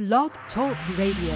Blog Talk Radio.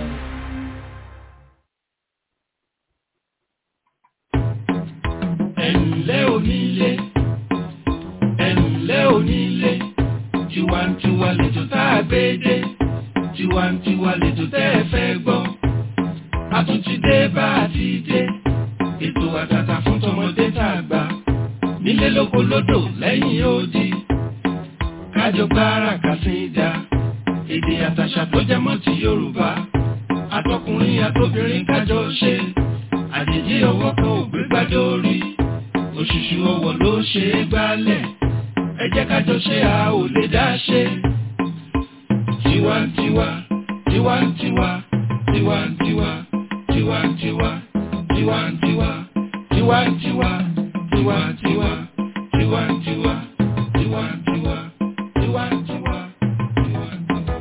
ẹ̀ǹlẹ́ onílé ẹ̀ǹlẹ́ onílé tiwantiwa lètò tá a gbé dé tiwantiwa lètò tẹ́ ẹ fẹ́ gbọ́ a tún ti dé bá a ti dé ètò àtàtà fún tọmọdé tá a gbà nílé lóko lódò lẹ́yìn odi kájọ gbára kàsíńdà èdè àtàṣà tó jẹ mọ́ ti Yorùbá àtọkùnrin àtobìnrin kájọ ṣe àjèjì ọwọ́ kan ò gbé gbádùn orí òṣùṣù ọwọ́ ló ṣe é gbálẹ̀ ẹ jẹ́ ká jọ ṣe a ò lè dá ṣe. tiwantiwa tiwantiwa tiwantiwa tiwantiwa tiwantiwa tiwantiwa tiwantiwa tiwantiwa tiwantiwa tiwantiwa tiwantiwa.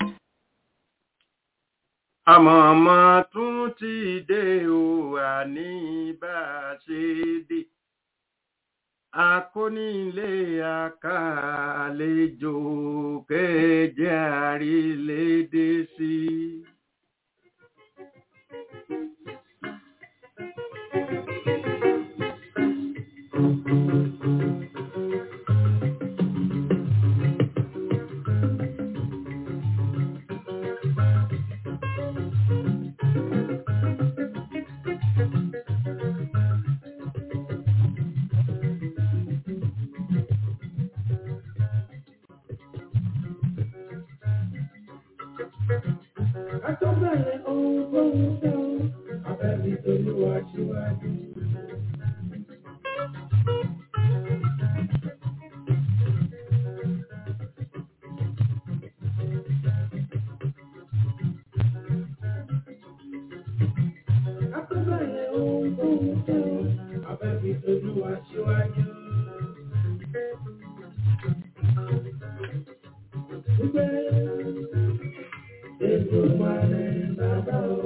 àmọ̀mọ́ tún ti dé o àní bá a ṣe dé akónílé àkàlejò kẹjẹ àrílédé sí. Àtọ́bẹ̀rẹ̀ ohun tó ń fẹ́ o, abẹ́bí tolúwa síwájú. Àtọ́bẹ̀rẹ̀ ohun tó ń fẹ́ o, abẹ́bí tolúwa síwájú. Gbé Èdùmàrè bàbá o.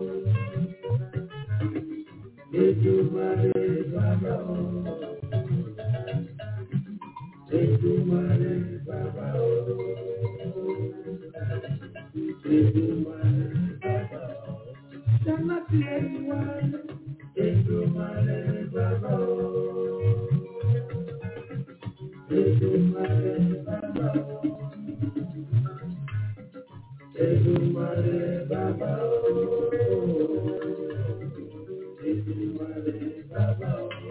Èdùmàrè bàbá o. Èdùmàrè bàbá o. Èdùmàrè bàbá o. Jẹ́nà tí ẹ ti wá. Èdùmàrè bàbá o. Èdùmàrè bàbá o. Èdùmàrè bàbá o. Èdùmàrè bàbá o.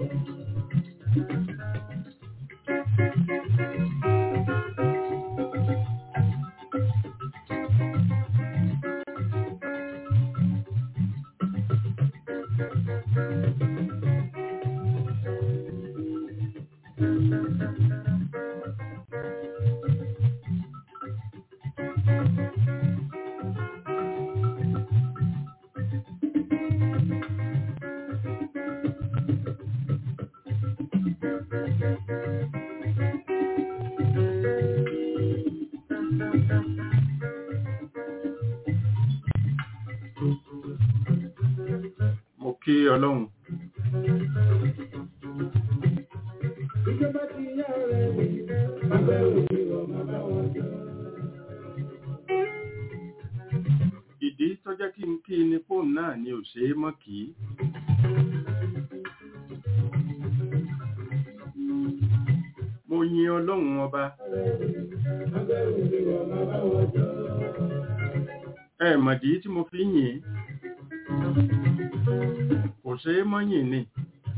mo kí ọlọ́run Ìjọba ti yá rẹ̀ mi, abẹ́ òbí ọmọ bá wọn jọ. ìdí tó jẹ́ kí n kí ni fóònù náà ni ò ṣe é mọ́ kí mo yin ọlọ́run ọba Abẹ́ òbí ọmọ bá wọn jọ. ẹ mọ̀dí tí mo fi yìn ín. kò ṣe é mọ́ yìn ni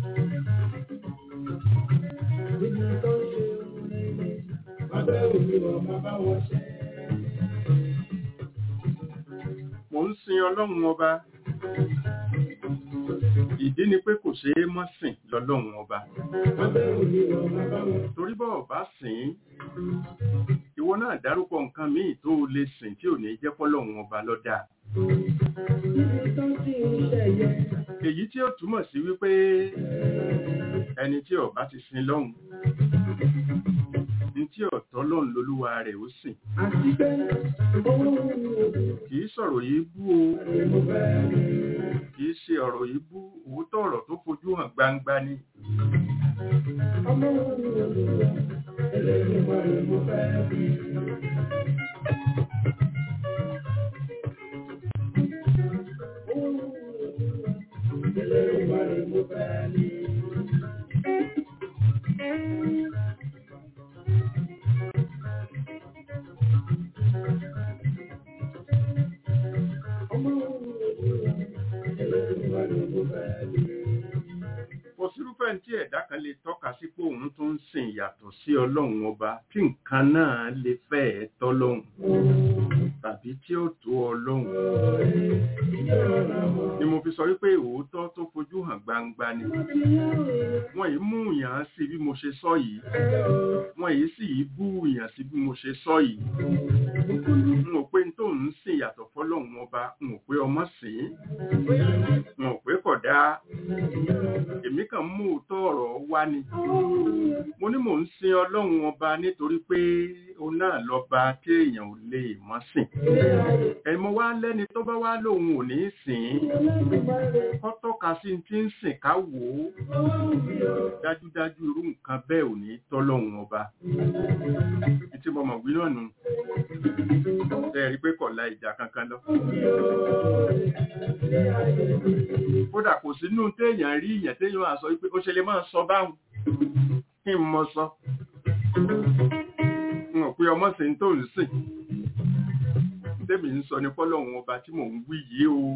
Ibi tó ń ṣe òun ni, abẹ́ òbí ọmọ bá wọn ṣe. mo ń sin ọlọ́run ọba ìdí ni pé kò ṣe é mọ́ sìn lọ́lọ́run ọba Abẹ́ òbí ọmọ bá wọn torí bọ́ ọba sìn ín, ìwọ náà dárúkọ nǹkan míì tó o lè sìn tí ò ní jẹ́ pọ́lọ́run ọba lọ́dà Ibi tó ti ń ṣẹ̀yẹ. èyí tí ó túmọ̀ sí wípé ẹni tí ọba ti sin lọ́hùn ní tí ọ̀tọ́ lọ́hùn lolúwa rẹ̀ ó sìn Àti pé owó mi ò dùn. kì í sọ̀rọ̀ yìí bú o Mo fẹ́ rí. kì í ṣe ọ̀rọ̀ yìí bú òótọ́ ọ̀rọ̀ tó fojú hàn gbangba ni Ọmọ mi ò dùn. Ẹlẹ́yìn mọ́ ni mo fẹ́ rí. kò sírúfẹ́ tí ẹ̀dá kan lè tọ́ka sí pé òun tó ń sìn yàtọ̀ sí ọlọ́run ọba tí nǹkan náà lè fẹ́ẹ̀ tọ́lọ́run tàbí tí ó tó ọlọ́run ni mo fi sọ wípé òótọ́ tó fojú hàn gbangba ni wọ́n yìí mú yàn sí bí mo ṣe sọ yìí wọ́n yìí sì yìí bú yàn sí bí mo ṣe sọ yìí n ò pé tó ń sìn yàtọ̀ fọlọ́run ọba n ò pé ọmọ sìn n ò pé kódà èmi kàn mú òótọ́ ọ̀rọ̀ wá ni mo ní mò ń sin ọlọ́run ọba nítorí pé òun náà lọ́ba tí èèyàn ò lè mọ́ sìn ẹ̀mọ́ wá lẹ́ni tó bá wá lóun ò ní sìn kọ́ tọ́ka sí ti ń sìn ká wò ó dájúdájú irú nǹkan bẹ́ẹ̀ ò ní tọ́lọ́run ọba tí mo mọ̀ wí náà nù ẹ̀rí pé kọ̀ la ìjà kankan lọ kódà kò sínú téèyàn rí ìyẹn téèyàn á sọ wípé ó ṣe lè máa sọ báwọn kí n mọ sọ n ò pé ọmọ sí tó ń sìn tèmi ń sọ ní fọlọ́run ọba tí mò ń wí yìí o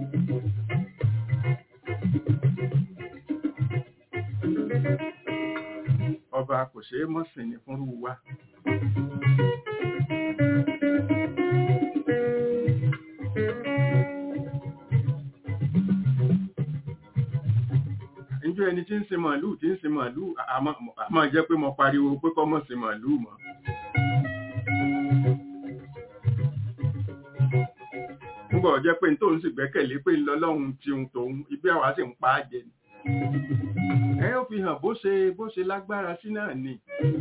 ọba kò ṣeé mọ́ sìn ní fúnrú wa. Njọ́ ẹni tí ń sin màálù tí ń sin màálù a máa jẹ́ pé mo pariwo pé kọ́ mọ̀ sin màálù mọ́. Nígbà ọjọ́ pé tóun sì gbẹ́kẹ̀lé pé ńlọ́lọ́run ti ń tòun ibi àwa sì ń pa á jẹ ni. Ẹ ó fi hàn bó ṣe bó ṣe lágbára sí náà ni.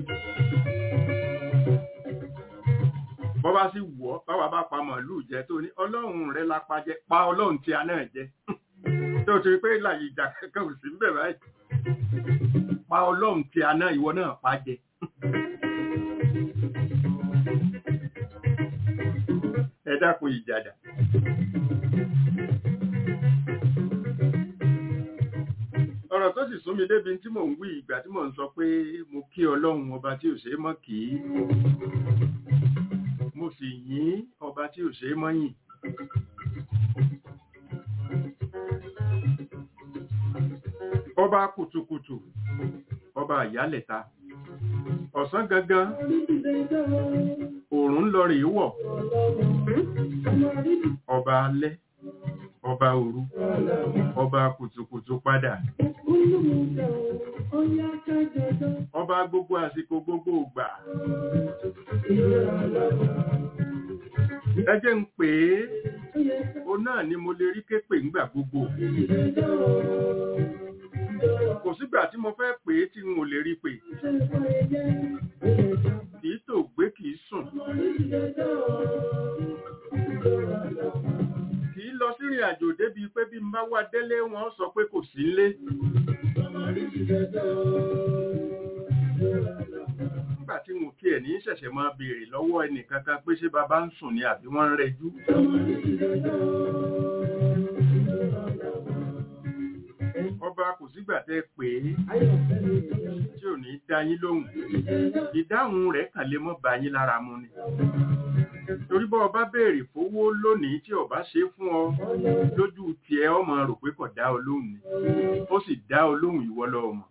Bọ́ bá sì wọ̀ báwa bá pa màálù jẹ tó ní ọlọ́run rẹ̀ lápá jẹ pa ọlọ́run tí a náà jẹ tó ti pé láyé ìjà kankan ò sí ń bẹ̀ báyìí pa ọlọ́run tí a náà ìwọ náà pa jẹ. ẹ dákun ìjàdà. ọ̀rọ̀ tó sì sún mi débi tí mò ń wí ìgbà tí mò ń sọ pé mo kí ọlọ́run ọba tí ò ṣeé mọ́ kì í mo sì yìn ọba tí ò ṣeé mọ́ yìn. ọba kùtùkùtù ọba àyálẹ̀ta ọ̀sán gangan òòrùn lọ rèé wọ̀ ọba alẹ́ ọba òru ọba kùtùkùtù padà ọba gbogbo àsìkò gbogbo ògbà ẹ jẹ́ ń pè é o náà ni mo lè rí képè ńgbà gbogbo kò sígbà tí mo fẹ́ pè é tí n ò lè rí pè kìí tó gbé kìí sùn kìí lọ sírìn àjò débi pé bí n bá wá délé wọn sọ pé kò sí nlé nígbà tí mo kí ẹ̀ ní ṣẹ̀ṣẹ̀ máa béèrè lọ́wọ́ ẹnìkankan pé ṣé bàbá ń sùn ni àbí wọ́n ń rẹjú ọba kò sígbà tẹ́ pé tí ò ní dá yín lóhùn ìdáhùn rẹ̀ kàn lè mọ́ bá yín lára mu ni torí bọ́ ọba béèrè fowó lónìí tí ọba ṣe fún ọ lójú tiẹ̀ ọmọ rò pé kò dá ọ lóhùn ni ó sì dá ọ lóhùn ìwọ lọ́mọ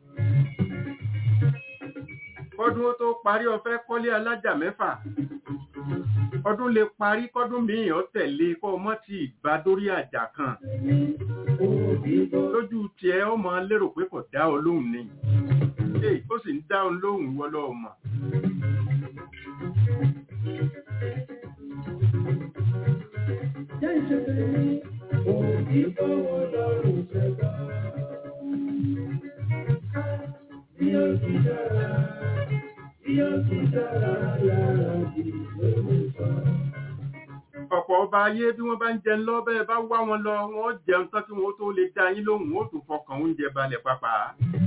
kọ́dún tó parí ọfẹ́ kọ́lé alájà mẹ́fà ọdún lè parí kọ́dún míì ọ tẹ̀lé kọ́ ọmọ tí ìgbà dórí àjà kan lójú tiẹ̀ ọmọ lérò pé kò dá ọ lóhùn ni ó sì ń dá ọ lóhùn ìwọ lọ́mọ. Jẹ́ ìṣẹ̀lẹ̀ ní òbí fọwọ́ lọ́rùn ṣẹ̀dá. Bí ó ti dára, bí ó ti dára lára bí lórí sọ. Ọ̀pọ̀ ọba ayé bí wọ́n bá ń jẹun lọ bẹ́ẹ̀ bá wá wọn lọ, wọ́n jẹun tán kí wọ́n tó lè dá yín lóhùn, ó tún fọkàn oúnjẹ balẹ̀ pàápàá.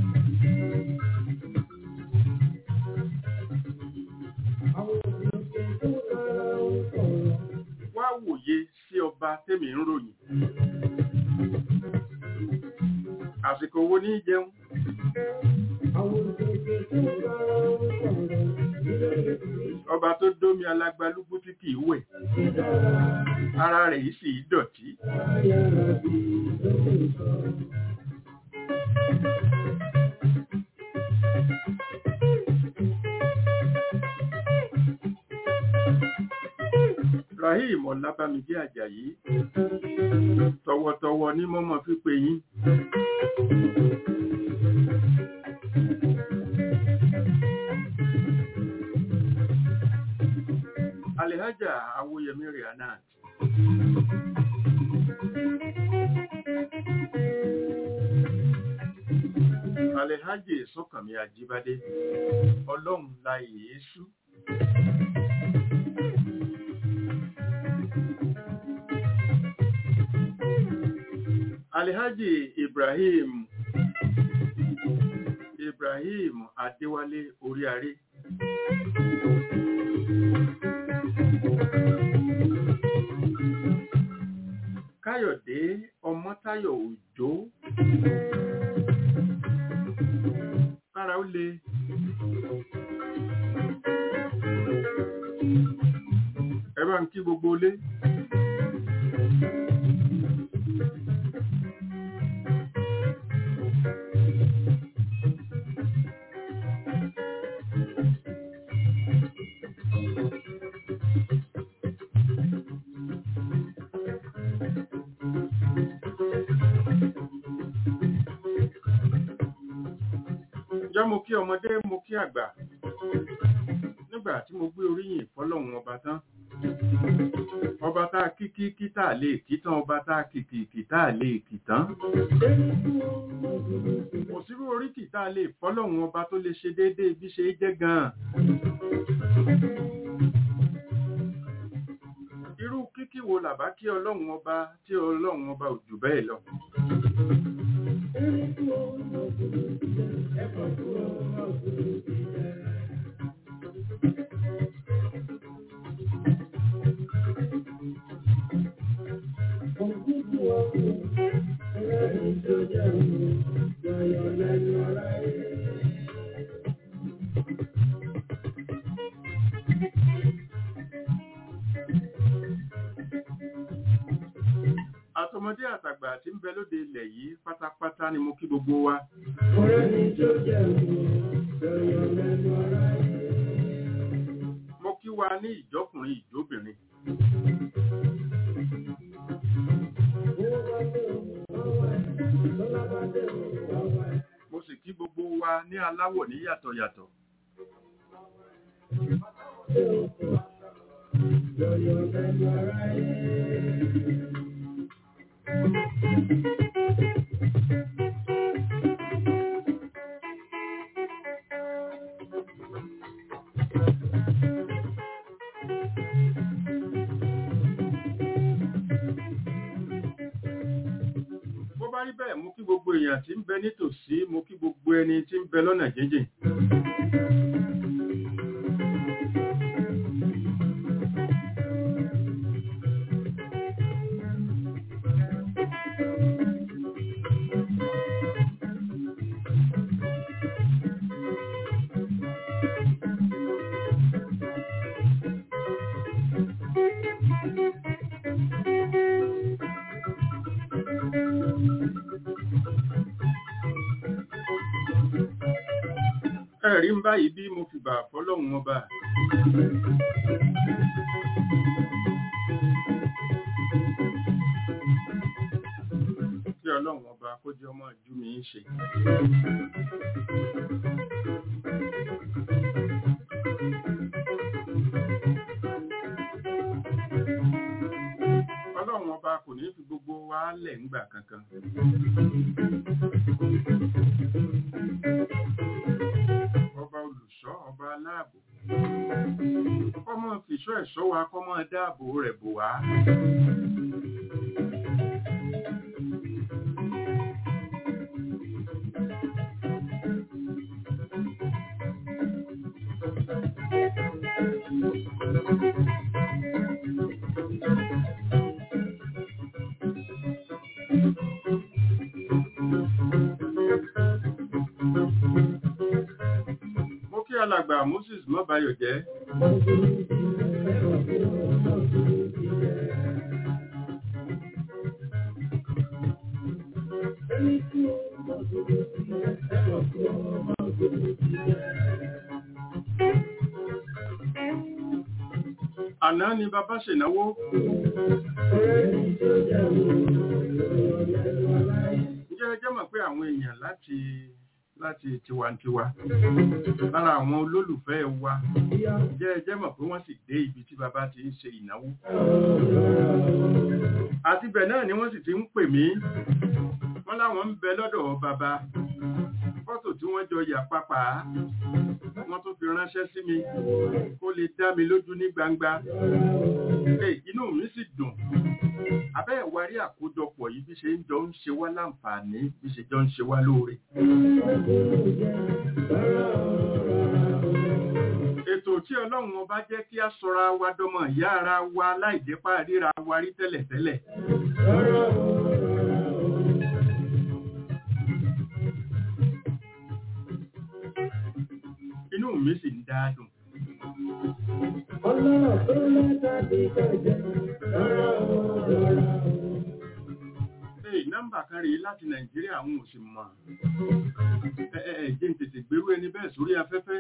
Wá wòye sí ọba tèmi ń ròyìn. àsìkò owó ní jẹun ọba tó dómi alágbálúgbú tí kìí wẹ̀ ara rẹ̀ yìí sì dọ̀tí rahim ọlábàmíjẹ àjàyí tọwọ́tọwọ́ ní mọmọ pípé yín alihaja awoyemi rihanat alihaji sọkànmí ajíbádé ọlọ́run la yéésù alihaji ibrahim ibrahim adéwálé oríaré káyọ̀dé ọmọ́táyọ̀ òjó kára ó le ẹ bá ń kí gbogbo ilé jẹ́ mo kí ọmọdé mo kí àgbà nígbà tí mo gbé oríyìn fọ́lọ́run ọba tán ọba tá a kí kí kí tá a lè kí tán ọba tá a kì kì kì tá a lè kì tán kò sírú oríkì tá a lè fọ́lọ́run ọba tó lè ṣe déédéé bí ṣe jẹ́ gan-an irú kíkí wo làbá kí ọlọ́run ọba tí ọlọ́run ọba ò jù bẹ́ẹ̀ lọ àtọmọdé àtàgbà tí ń bẹ lóde ilẹ̀ yìí pátápátá ni mo kí gbogbo wa mo kí wa ní ìjọkùnrin ìjóbìnrin mo sì kí gbogbo wa ní aláwọ̀ ní yàtọ̀ yàtọ̀ bó bá rí bẹ́ẹ̀ mú kí gbogbo èèyàn tí ń bẹ nítòsí mú kí gbogbo ẹni tí ń bẹ lọ́nà jíjìn ẹ̀rí ń báyìí bí mo fi bà fọ́lọ́hun ọba kí ọlọ́run ọba kó jẹ́ ọmọ ìjú mi ń ṣe ọlọ́run ọba kò ní fi gbogbo wa lẹ̀ ńgbà kankan ọba olùṣọ́ ọba aláàbò kọ́mọ fìṣọ́ ẹ̀ṣọ́ wa kọ́mọ dáàbò rẹ̀ bò wá alàgbà moses mọ́bayọ̀ jẹ́ àná ni bàbá ṣènáwó ǹjẹ́ ẹ jẹ́ mọ̀ pé àwọn èèyàn láti láti tiwantiwa lára àwọn olólùfẹ́ wa ǹjẹ́ ẹ jẹ́ mọ̀ pé wọ́n sì dé ibi tí bàbá ti ń ṣe ìnáwó àti bẹ̀ náà ni wọ́n sì ti ń pè mí wọ́n láwọn ń bẹ lọ́dọ̀ bàbá fọ́tò tí wọ́n jọ yà papà wọ́n tún fi ránṣẹ́ sí mi kó lè dá mi lójú ní gbangba Hey, inú mi sì dùn abẹ́ ìwárí àkójọpọ̀ yìí bí ṣe ń jọ ń ṣe wá láǹfààní bí ṣe jọ ń ṣe wá lóore. ètò tí ọlọ́run ọba jẹ́ kí a sọra wa dọmọ ìyá ara wa láìjẹ́pá ríra wa rí tẹ́lẹ̀tẹ́lẹ̀. inú mi sì ń dá dùn. Hey, nọ́mbà kan rèé láti Nàìjíríà àwọn ò sì mọ̀. Ẹ ẹ ẹ jẹ́ n tètè gbérú ẹni bẹ́ẹ̀ sórí afẹ́fẹ́.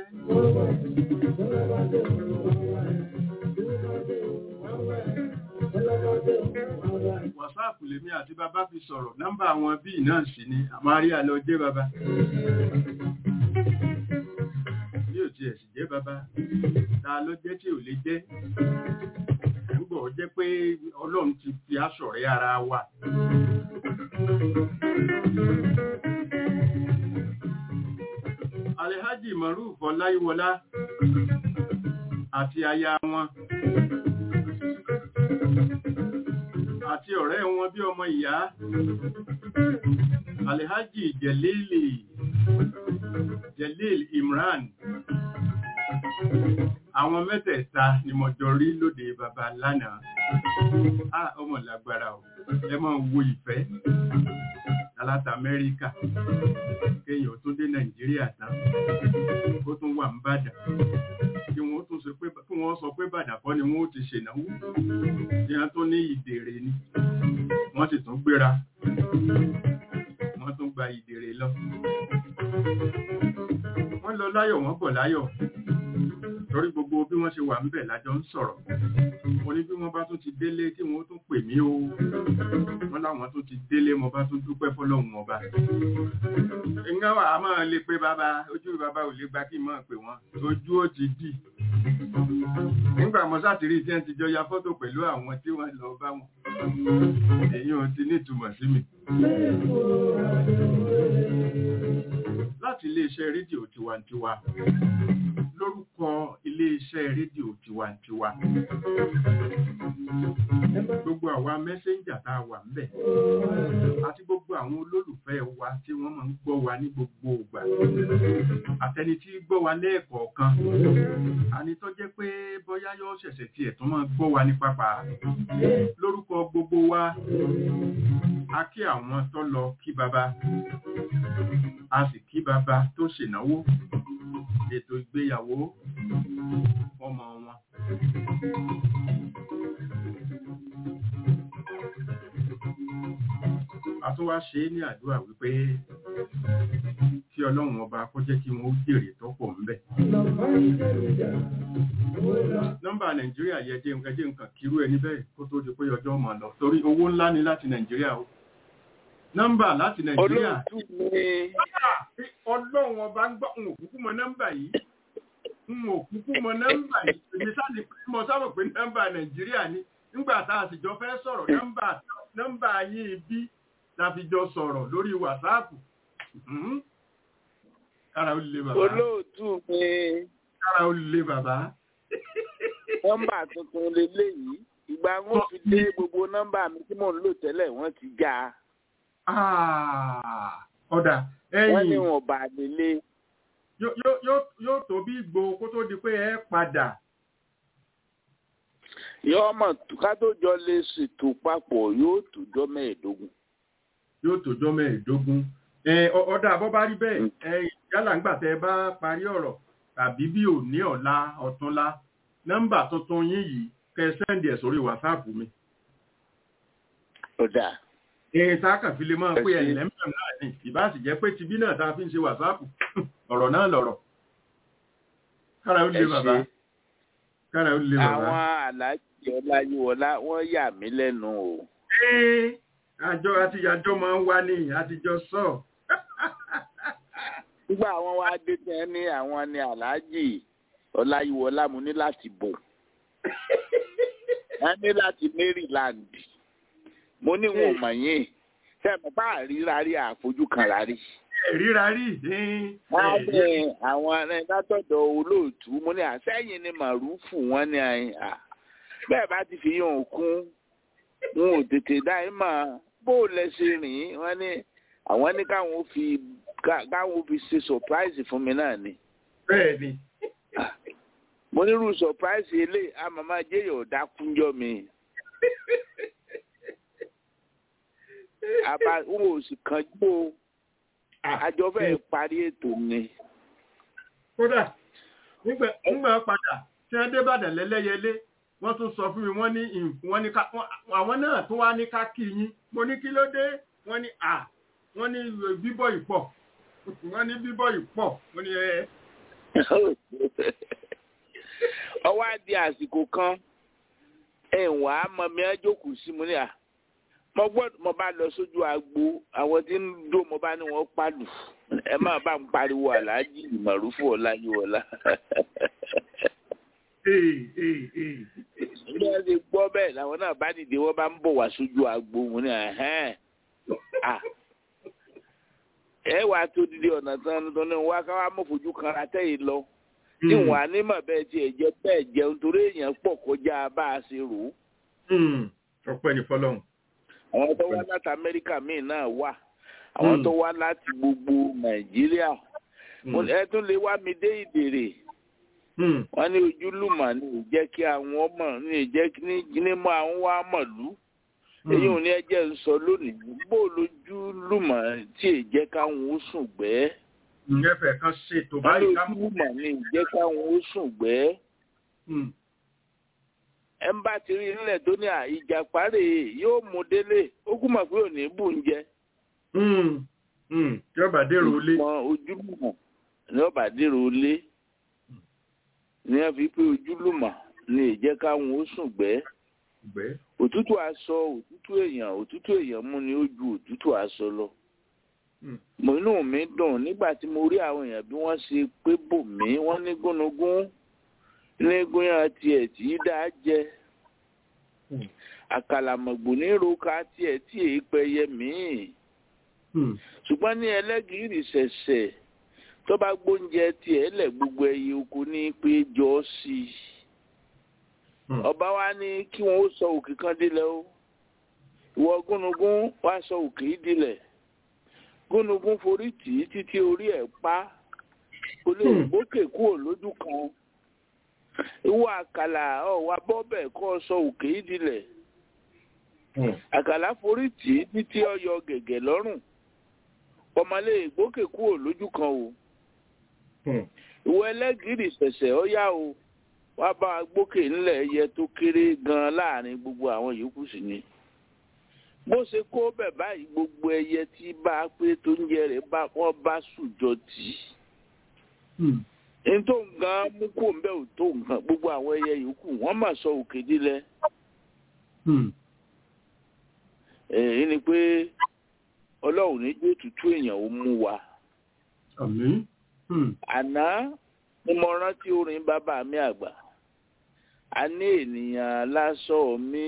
Wàsáàpù lèmi àti bàbá fi sọ̀rọ̀. Nọ́mbà àwọn bíi náà sì ni àmáríà lọ jẹ́ bàbá. Bí ò tiẹ̀ sì jẹ́ bàbá, ta ló jẹ́ tí ò lè jẹ́? Nígbà ó jẹ́ pé Ọlọ́run ti fi aṣọ rẹ̀ ara wa. Alhaji Maruf Ọláyíwọlá àti aya wọn àti ọ̀rẹ́ wọn bí ọmọ ìyá Alhaji Jelili Jelil Imran àwọn mẹ́tẹ̀ẹ̀ta ni mo jọ rí lóde bàbá lánàá ah ọmọ lágbára o ẹ máa wo ìfẹ́ aláta Amẹ́ríkà kéèyàn tó dé Nàìjíríà tán ó tún wà ń bàdàn kí wọ́n tún sọ pé kí wọ́n sọ pé bàdàn kọ́ ni wọ́n ó ti ṣènáwó ní wọ́n tó ní ìdèrè ni wọ́n sì tún gbéra wọ́n tún gba ìdèrè lọ wọ́n lọ láyọ̀ wọ́n bọ̀ láyọ̀ torí gbogbo bí wọ́n ṣe wà ń bẹ̀ lájọ ń sọ̀rọ̀ mo ní bí wọ́n bá tún ti délé kí wọ́n tún pè mí o wọ́n láwọn tún ti délé mo bá tún dúpẹ́ fọlọ́hún ọba ìgbà wà á máa lè pé bàbá ojú bàbá ò lè gba kí n máa pè wọ́n ojú ó ti dì nígbà mo sátìrí tí wọ́n ti jọ ya fọ́tò pẹ̀lú àwọn tí wọ́n lọ bá wọn èyí ò ti nítumọ̀ sí mi láti iléeṣẹ́ rédíò tiwantiwa lórúkọ iléeṣẹ́ rédíò tiwantiwa gbogbo àwa mẹ́sẹ́ńjà tá a wà ńbẹ̀ àti gbogbo àwọn olólùfẹ́ wa tí wọ́n máa ń gbọ́ wa ní gbogbo ìgbà àtẹni tí gbọ́ wa lẹ́ẹ̀kọ̀ọ̀kan àní tó jẹ́ pé bóyá yóò ṣẹ̀ṣẹ̀ tiẹ̀ tó máa gbọ́ wa ní pápá lórúkọ gbogbo wa a kí àwọn tó lọ kí baba a sì kí baba tó ṣènáwó ètò ìgbéyàwó ọmọ wọn. a tún wá ṣe é ní àdúrà wípé kí ọlọ́run ọba kó jẹ́ kí wọ́n ó jèrè tó pọ̀ ńbẹ̀. nọ́mbà nàìjíríà yẹ jẹ́ ẹjẹ́ nǹkan kírú ẹni bẹ́ẹ̀ kó tó di pé ọjọ́ máa lọ torí owó ńlá ni láti nàìjíríà o. nọ́mbà láti nàìjíríà. olóòtú ni ọlọ́run ọba ń gbọ́ n ò kúkú mọ nọ́mbà yìí n ò kúkú mọ nọ́mbà yìí èmi sáàlì mo sábà pé nọ́mbà nàìjíríà ni nígbà tá a sì jọ fẹ́ sọ̀rọ̀ nọ́mbà nọ́mbà yín bí la fi jọ sọ̀rọ̀ lórí wàsáàpù kára ó lè bàbá olóòtú ni kára ó lè bàbá nọ́mbà tuntun leléyìí ìgbà wọn fi dé gbogbo nọ́mbà mi tí mò ń lò tẹ́lẹ̀ wọ́n ti já Ah, ọ̀dà wọ́n ní ẹ̀yìn wọn bá nílé yóò- yóò- yóò- yóò tó bí ìgbò kó tó di pé ẹ padà yóò mọ̀ ká tó jọ lè ṣètò papọ̀ yóò tó jọ mẹ́ẹ̀ẹ́dógún. yóò tòjọ́ mẹ́ẹ̀ẹ́dógún ẹ ọ- ọ̀dà bọ́ bá rí bẹ́ẹ̀ ẹ yálà ńgbà tẹ́ ẹ bá parí ọ̀rọ̀ tàbí bí òní ọ̀la ọ̀túnla nọ́mbà tuntun yín yìí kẹ́ ẹ sẹ́ndì ẹ̀ sórí wàsáàpù mi. ó dà èyí tá a kàn fi lè máa pé Ẹ ṣé. ẹ̀yìn lẹ́mọ̀ náà ni ìbá sì jẹ́ pé tibí náà tá a fi ń ṣe wàsáàpù ọ̀rọ̀ náà lọ̀rọ̀. kára ó ẹ lé bàbá ṣe kára ó lé bàbá. àwọn aláàjì ọláyíwọlá wọ́n yà mí lẹ́nu o Ẹ́, àjọ àti àjọ máa ń wá ní àtijọ́ sọ. nígbà àwọn wá dé tẹ ní àwọn ni aláàjì ọláyíwọlá mo ní láti bò wọ́n ní láti maryland mo ní wọn ò mọ̀ yín sẹ́mi bá àríra rí àfojú kan rárí. ríra rí wọ́n ní àwọn ẹni látọ̀dọ̀ olóòtú mo ní àsẹ́yìn ni màrúfù wọ́n ní àyìn à bẹ́ẹ̀ bá ti fi yàn kún wọn ò tètè dá ẹ mọ̀ bó o lẹ ṣe rìn wọ́n ní àwọn ní káwọn ó fi ká- káwọn ó fi ṣe surprise fún mi náà ni bẹ́ẹ̀ ni mo nírú surprise eléyìí àmàmà jẹ́yọ̀ ọ̀dà kúnjọ́ mi àbá wọn ò sì kánjú o àjọ fẹ́ẹ́ parí ètò ni. kódà nígbà nígbà padà tí wọ́n dé Ìbàdàn lẹ́lẹ́yẹlé wọ́n tún sọ fún mi wọ́n ní ìn- wọ́n ní ká wọ́n- àwọn náà tún wá ní ká kí yín mo ní kí ló dé wọ́n ní à wọ́n ní bíbọ̀ ìpọ̀ wọ́n ní bíbọ̀ ìpọ̀ wọ́n ní ẹ ọwọ́ á di àsìkò kan ẹ̀wọ̀n á mọ mi á jókòó sí mu ní à mo gbọ́dọ̀ mo bá lọ sójú agbo àwọn tí ń dó mo bá ní wọ́n pàlù ẹ má bá ń pariwo aláàjì ìmọ̀rúfù ọláyíwọlá ee ee ee bí wọ́n ti gbọ́ bẹ́ẹ̀ làwọn náà bá dìde wọ́n bá ń bọ̀ wá sójú agbo mo ní ẹ̀hẹ́n à ẹ wà tó dìde ọ̀nà tán tó ní wá ká wá mọ̀ fojú kan ra tẹ́yìn lọ tí wọn á ní mọ̀ bẹ́ẹ̀ tiẹ̀ jẹ́ bẹ́ẹ̀ jẹun torí èèyàn pọ̀ kọjá bá a ṣe rò ó. Hmm, ọpẹ́ ní fọ́lọ́run àwọn tó wá láti amẹ́ríkà míì náà wà àwọn Mm. tó wá láti gbogbo nàìjíríà Hmm, Mo- ẹ tún lè wá mi dé ìdèrè hmm, wọn ní ojúlùmọ̀ ní ìjẹ́ kí àwọn ọmọ ní ìjẹ́ kí ní ní mọ àwọn wá mọ̀lú hmm. èyí ò ní ẹjẹ́ ń sọ lónìí bó lójúlùmọ̀ tí ì jẹ́ káwọn ó sùn gbẹ́ ìyẹ́fẹ̀ kan ṣètò wọn ní báyìí ká ojúlùmọ̀ ní ìjẹ́ káwọn ó sùn gbẹ́ Hmm, ẹ ń bá ti rí nílẹ̀ tó ní à ìjàpárè yóò mú délé ó kú mọ̀ pé ò ní bù ń jẹ hmm, hmm. yọba dèrò ilé mọ ojúlùmọ̀ ní ọba dèrò ilé ní wọn fi pé ojúlùmọ̀ ní ìjẹ́ káwọn ó sùn gbẹ́ ìgbẹ́ òtútù aṣọ òtútù èèyàn òtútù èèyàn mú ni ó ju òtútù aṣọ lọ Hmm. mo inú mi dùn nígbà tí mo rí àwọn èèyàn bí wọ́n ṣe pé bò mí wọ́n ní gúnugún ní gúnyàn tiẹ̀ tí í dá jẹ Hmm. àkàlàmọ̀gbò ní roka tiẹ̀ tí èé pẹyẹ míì Hmm, ṣùgbọ́n ní ẹlẹ́gìrì ṣẹ̀ṣẹ̀ tó bá gbóúnjẹ tiẹ̀ lẹ̀ gbogbo ẹyẹ oko ní pé jọ sí i hmm. ọba wa ní kí wọn ó sọ òkè kan délẹ̀ o ìwọ gúnugún wá sọ òkè yìí délẹ̀ gúnugún forí tì í títí orí ẹ̀ pa kò lè Hmm. gbókè kúrò lójú kan ìwọ àkàlà ọwọ abọbẹ kọ sọ òkè yìí délẹ̀ Hmm. àkàlà forí tì í títí ọyọ gẹ̀gẹ̀ lọ́rùn ọmọlé gbókè kúrò lójú kan o Hmm. ìwọ ẹlẹ́gìrì ṣẹ̀ṣẹ̀ ọ̀yá o wá bá wa gbókè ńlẹ̀ ẹyẹ tó kéré gan láàrin gbogbo àwọn yòókù sí ni bó ṣe kó bẹ̀ báyìí gbogbo ẹyẹ tí bá a pé tó ń jẹ rẹ̀ bá wọ́n bá sùjọ tì í Hmm. ní tó ń gan mú kó ń bẹ́ ò tó nǹkan gbogbo àwọn ẹyẹ yòókù wọ́n mà sọ òkè dílẹ̀ Hmm. èyí ni pé ọlọ́run ní jó tútù èèyàn ó mú wa Àmín. Hmm. àná ni mo rántí orin bàbá mi àgbà a ní ènìyàn lásọ mi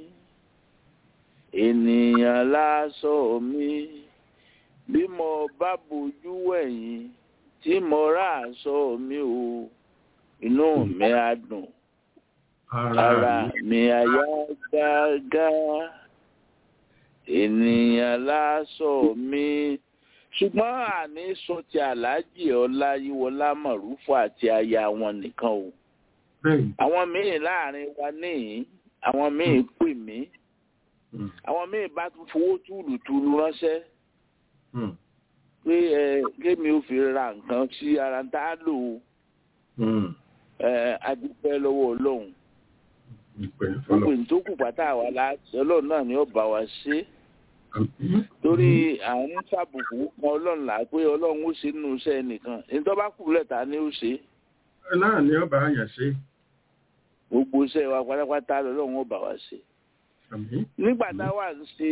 ènìyàn lásọ mi bí mo bá bojú wẹ̀yìn tí mo rà aṣọ mi o inú mi á dùn ara mi á yá gágá ènìyàn lásọ mi ṣùgbọ́n àní sọ ti aláàjì ọláyíwọlá mọ̀rúfù àti aya wọn nìkan o Bẹ́ẹ̀ni. àwọn míì láàrin wa níyìn àwọn míì pè mí Hmm. àwọn míì bá tún fowó túlùtúlù ránṣẹ́ Hmm. pé ẹ kémi ò fi ra nǹkan sí ara tá a lò ó Mm. ẹ adúpẹ́ lọ́wọ́ ọlọ́run Ìpè ní gbogbo fọlọ́. ìtókù pátá àwa la ọlọ́run náà ni ó bá wa ṣe Àmín. torí àwọn ń fàbùkù kan ọlọ́run là pé ọlọ́run ó ṣe nínú iṣẹ́ nìkan èyí tó bá kù lẹ́ta ni ó ṣe náà ni ọba àyàn ṣe. gbogbo iṣẹ́ wa pátápátá lọ́lọ́run ó bá wa ṣe. Àmín. nígbà tá a wà ń ṣe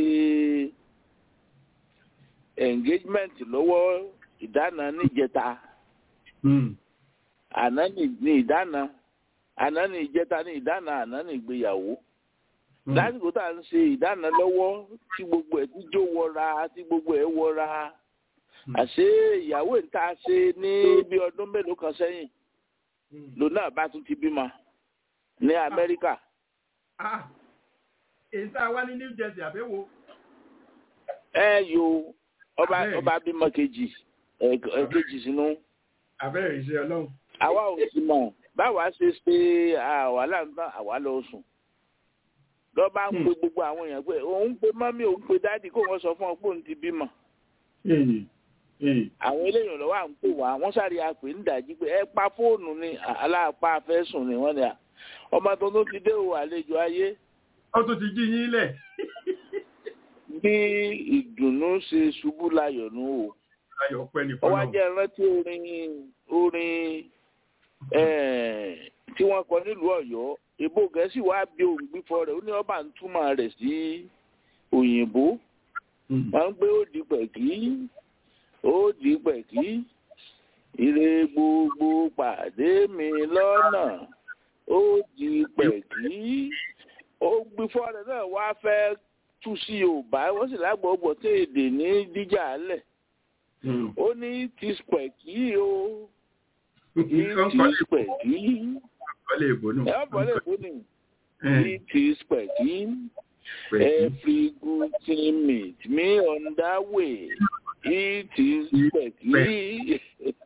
engagement lọ́wọ́ ìdáná níjẹta Mm. àná ní ní ìdáná àná ní ìjẹta ní ìdáná àná ní ìgbéyàwó Mm. lásìkò tá à ń ṣe ìdáná lọ́wọ́ tí gbogbo ẹ̀ tí jó wọra tí gbogbo ẹ̀ wọra Mm. àṣé ìyàwó ìta ṣe ní bí ọdún mélòó kan sẹ́yìn Mm. lòun náà bá tún ti bímọ ní Amẹ́ríkà Ah, èyí tá a wá ní New Jersey àbẹ́wò. ẹ yo ọba Abẹ́rẹ́. ọba bímọ kejì ẹ ẹ kejì sínú Àbẹ́rẹ́ ìṣe ọlọ́run. àwa ò sì mọ̀ báwa ṣe ṣe àwàlà ń tán àwa lọ sùn lọ́ba ń pe gbogbo àwọn èèyàn pé òun pe mọ́mí òun pe dáàdì kó wọ́n sọ fún ọ pé òun ti bímọ Ee, ee. àwọn eléyìí lọ́wọ́ à ń pè wá wọ́n sáré àpè ń dàjí pé ẹ pa fóònù ni aláàpá fẹ́ sùn ni wọ́n ní à ọmọ tuntun ti dé o àlejò ayé Ó tún ti jí yín lẹ̀. bí ìdùnnú ṣe ṣubú láyọ̀ nù o Ayọ̀ pẹ́ ní ó wá fọlọ́. jẹ́ rántí orin orin eh, tí wọ́n kọ nílùú Ọ̀yọ́ ìbò Gẹ̀ẹ́sì wá bí òǹgbífọ́ rẹ̀ ó ní ọba ń túmọ̀ rẹ̀ sí òyìnbó Mm. wọ́n ń gbé ó di pẹ̀kí ó di pẹ̀kí ire gbogbo pàdé mi lọ́nà ó di pẹ̀kí ó gbífọ́ rẹ̀ náà wá fẹ́ tú sí Yorùbá wọ́n sì lágbọ̀ọ́gbọ̀ tí èdè ní díjà lẹ̀ Mm. ó ní ti pẹ̀kí o Nǹkan ti kọ́lé pẹ̀kí kọ́lé ìbò nù. ẹ bọ̀ lè fún ni Eh, it is pẹ̀kí. pẹ̀lú. Every good thing meet me on that way. It is pẹ̀kí.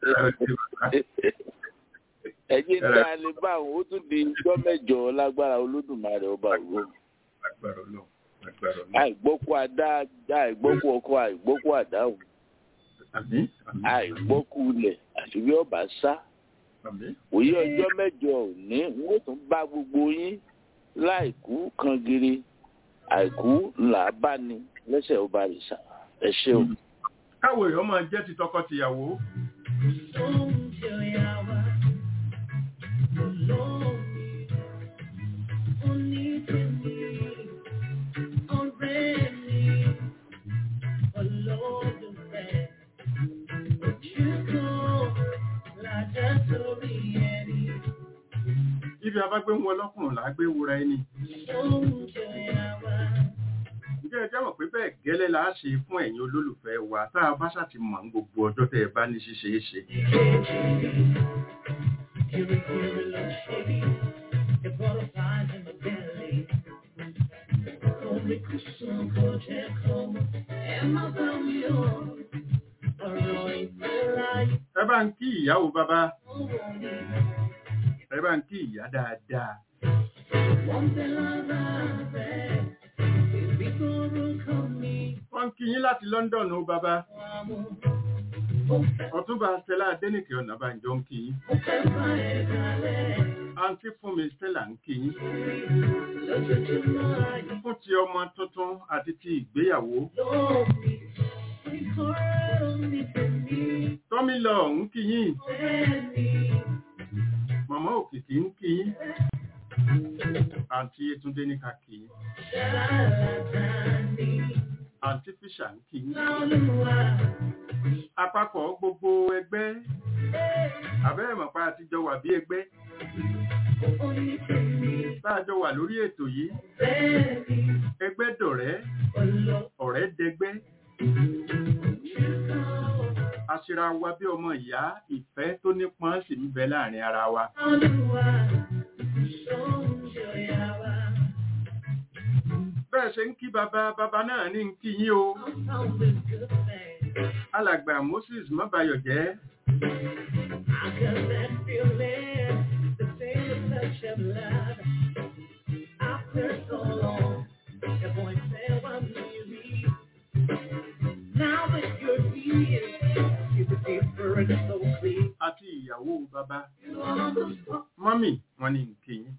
Ẹ̀yin tí a lè bá àwọn ó tún di ijọ́ mẹ́jọ lágbára olódùmarè ọba òru. Agbára ọlọ́run. Agbára ọlọ́run. Àìgbọ́kú adá àìgbọ́kú ọkọ àìgbọ́kú àdáhùn Àmín. Àmín. àìgbọ́kú ilẹ̀ àti bí ọba sá. Àmín. Òye ọjọ́ mẹ́jọ òní n ó tún bá gbogbo yín láìkú kan giri àìkú ńlá bá ní lẹ́sẹ̀ ọba rìṣà. Ẹ ṣeun. Káwo èèyàn máa jẹ́ ti tọkọ-tìyàwó. Ibi abágbé ń wọ lọ́kùnrin là á gbé wura ẹni. Ǹjẹ́ ẹ jáwọ̀ pé bẹ́ẹ̀ gẹ́lẹ́ la á ṣe fún ẹ̀yin olólùfẹ́ wa tá a bá ṣàti mọ̀ ní gbogbo ọjọ́ tẹ́ ẹ bá ní ṣíṣe é ṣe. Ẹ bá ń kí ìyàwó bàbá. Ẹ bá ń kí ìyá dáadáa. Wọ́n ń kí yín láti London ó bàbá. Ọ̀túnba Stella Adénìkè Ọ̀nàbànjọ ń kí yín. Àǹtí Fúnmi Stella ń kí yín. Fún ti ọmọ tuntun àti ti ìgbéyàwó. Tọ́mí lọ ń kí yín. Màmá Òkìkí ń kí yín. Àǹtí Yétúndé ní ká kí yín. Àǹtí Fíṣà ń kí yín. Àpapọ̀ gbogbo ẹgbẹ́. Àbẹ́rẹ́ mọ̀pá àtijọ́ wà bí ẹgbẹ́. Táàjọ wà lórí ètò yìí. Ẹgbẹ́ dọ̀rẹ́. Ọ̀rẹ́ dẹgbẹ́. Aṣera wa bí ọmọ ìyá ìfẹ́ tó nípọn sì ń bẹ láàrin ara wa. Bẹ́ẹ̀ ṣe ń kí bàbá bàbá náà ní ń kí yín o. Alàgbà Moses Mọ́bayọ̀jẹ́. Àti ìyàwó bàbá mọ́mì wọn ni nkì yín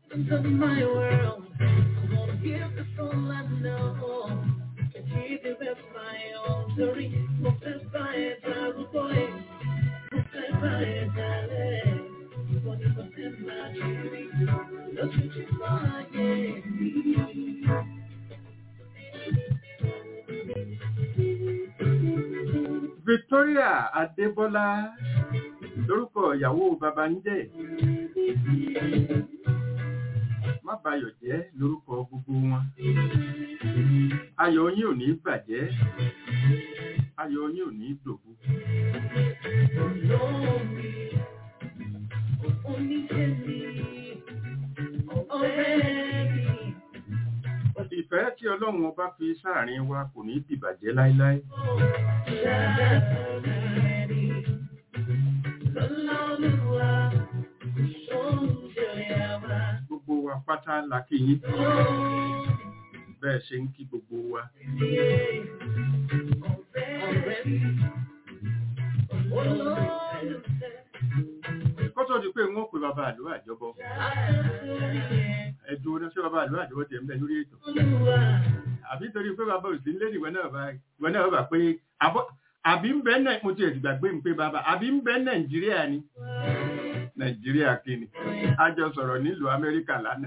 Victoria Adébọ́lá lórúkọ ìyàwó bàbá ń jẹ́ má bayọ̀ jẹ́ lórúkọ gbogbo wọn ayọ̀ yín ò ní bàjẹ́ ayọ̀ yín ò ní dòbu ìfẹ́ tí ọlọ́run ọba fi sáàrin wa kò ní dìbàjẹ́ láíláí gbogbo wa pátá la kí yín bẹ́ẹ̀ ṣe ń kí gbogbo wa kọ́tọ̀ di pé wọ́n pè bàbá àlọ́ àjọbọ ẹ̀dùn oní ṣé bàbá àlọ́ àjọbọ tẹ̀ ń bẹ lórí ètò àbí torí pé bàbá òsì ń lé ìwọ náà bá ìwọ náà bá pé àbọ̀- àbí ń bẹ náà mo ti ẹ̀dùgbà gbé mi pé bàbá àbí ń bẹ nàìjíríà ni nàìjíríà kìíní a jọ sọ̀rọ̀ nílùú amẹ́ríkà lánàá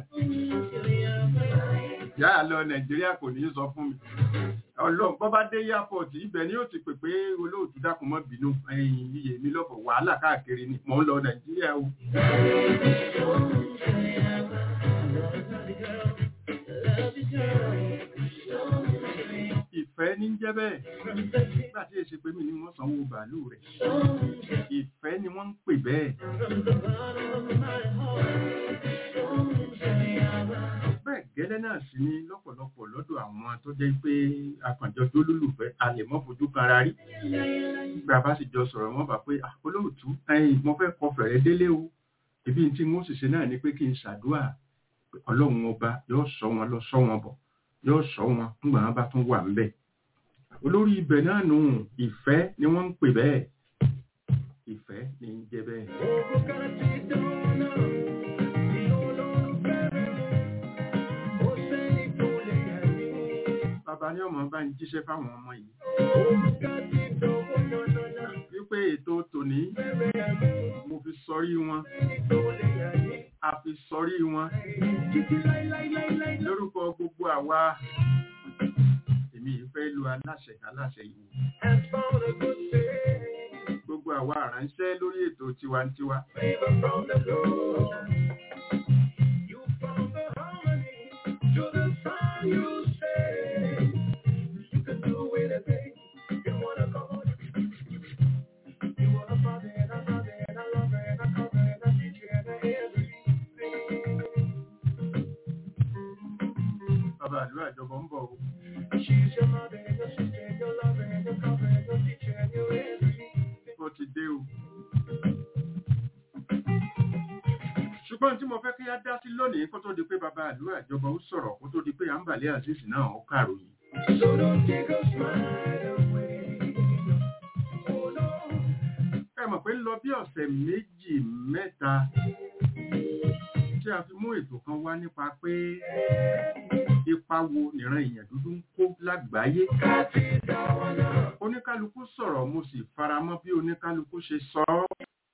yáà lọ nàìjíríà kò ní í sọ fún mi ọlọ́run bọ́ bá dé airport ibẹ̀ ni yóò ti pè pé olóòtú dákun mọ́ bínú ẹ̀yìn iye mi lọ́fọ̀ wàhálà káàkiri ni mò ń lọ nàìjíríà o. ìfẹ́ ní jẹ́ bẹ́ẹ̀ nígbà tí èsì pé mi ni wọ́n sanwó bàálù rẹ̀ ìfẹ́ ni wọ́n ń pè bẹ́ẹ̀. bẹ́ẹ̀ gẹ́lẹ́ náà sì ni lọ́pọ̀lọpọ̀ lọ́dọ̀ àwọn tó jẹ́ pé akànjọ tó lólùfẹ́ a lè mọ́ fojú kanra rí nígbà bá sì jọ sọ̀rọ̀ wọ́n bá pé "Ah, olóòtú ẹ̀yìn mo fẹ́ kọ fẹ̀rẹ̀ délé o ibi tí wọ́n sì ṣe náà ni pé kí n ṣàdúrà pé ọlọ́run ọba yóò sọ wọn lọ sọ wọn bọ̀ yóò sọ wọn nígbà wọn bá tún wà ń bẹ̀ olórí ibẹ̀ náà nù ìfẹ́ ni wọ́n ń pè bẹ́ẹ̀ ìfẹ́ ni ń jẹ́ bẹ́ẹ̀. bàbá ní ọmọ bá ń jíṣẹ́ fáwọn ọmọ yìí wípé ètò tòní mo fi sọrí wọn a fi sọrí wọn lórúkọ gbogbo àwa èmi yìí fẹ́ lu aláṣẹ aláṣẹ yìí gbogbo àwa àránṣẹ́ lórí ètò tiwantiwa bàbá àlú àjọbọ ń bọ̀ o. ó ti dé o. ṣùgbọ́n tí mo fẹ́ kí á dá sí lónìí kó tó di pé bàbá àlú àjọbọ ó sọ̀rọ̀ kó tó di pé àǹbàlẹ́ azeez náà ó kàròyìn. ẹ mọ̀ pé ń lọ bí ọ̀sẹ̀ méjì mẹ́ta tí a fi mú ètò kan wá nípa pé ipa wo nìran èèyàn dúdú ń kó lágbàáyé. oníkálukú sọ̀rọ̀ mo sì faramọ́ bí oníkálukú ṣe sọ ọ́.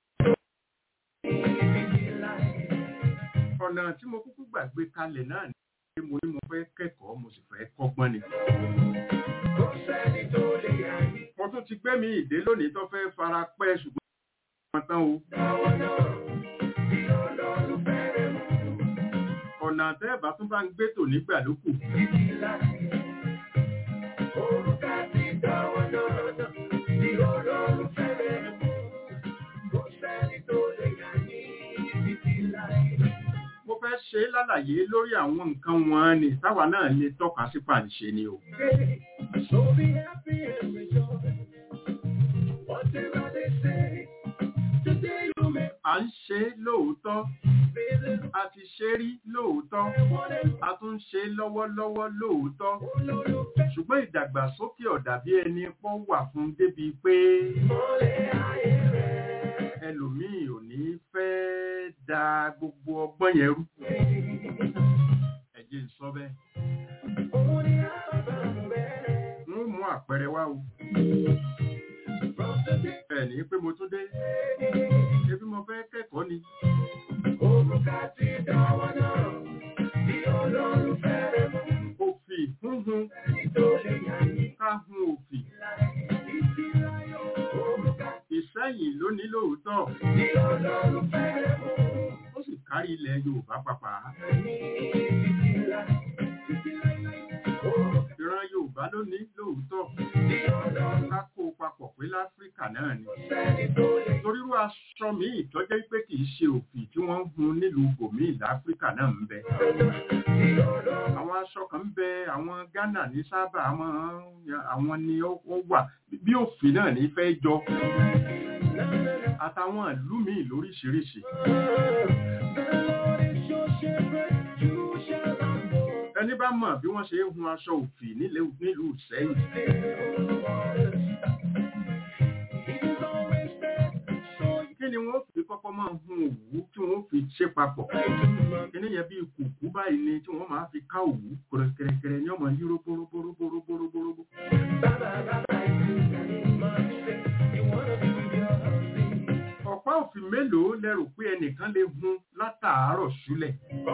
ọ̀nà tí mo kúkú gbàgbé kalẹ̀ náà ni pé mo ní mo fẹ́ kẹ́kọ̀ọ́ mo sì fẹ́ kọ́gbọ́n ni. mo tún ti gbẹ́mí ìdè lónìí tó fẹ́ fara pẹ́ ṣùgbọ́n wọ́n tán o. ọ̀nà àtẹ́ẹ̀bá tún bá ń gbé tò nígbà ló kù. mo fẹ́ ṣe é lálàyé lórí àwọn nǹkan wọn ni táwa náà lè tọ́ka sí pàǹṣẹ ni o. à ń ṣe é lóòótọ́ a ti ṣe rí lóòótọ́ a tún ń ṣe lọ́wọ́lọ́wọ́ lóòótọ́ ṣùgbọ́n ìdàgbàsókè ọ̀dà bí ẹni pọ́ wà fún débi pé ẹlòmíì ò ní fẹ́ da gbogbo ọgbọ́n yẹn rú ẹ jẹ́ n sọ bẹ́ẹ̀ wọ́n mú àpẹẹrẹ wá o ẹ ní pé mo tún dé ebi mo fẹ́ kẹ́kọ̀ọ́ ni òfì húnhun ká hun òfì ìsẹ́yìn ló ní lóòótọ́ ó sì kárí ilẹ̀ Yorùbá pàpà ìran Yorùbá ló ní lóòótọ́ ká kó papọ̀ pé láfíríkà náà ni torírú aṣọ míì tọ́jẹ́ pé kì í ṣe òfì tí wọ́n ń hun nílùú bòmíì láfíríkà náà ń bẹ àwọn aṣọ kan ń bẹ àwọn Ghana ní sábà àwọn ni ó wà bí òfì náà ní fẹ́ jọ àtàwọn ìlú míì lóríṣiríṣi ẹni bá mọ̀ bí wọ́n ṣe ń hun aṣọ òfì nílùú Ìṣẹ́yìn kí ni wọ́n fi kọ́kọ́ máa hun òwú tí wọ́n fi ṣe papọ̀ kíní yẹn bí kùkú báyìí ni tí wọ́n máa fi ká òwú kẹrẹkẹrẹ ní ọmọ yúró bóróbóróbóróbóróbóró ọ̀pá òfin mélòó lẹ́rù pé ẹnìkan lè hun látàárọ̀ ṣúlẹ̀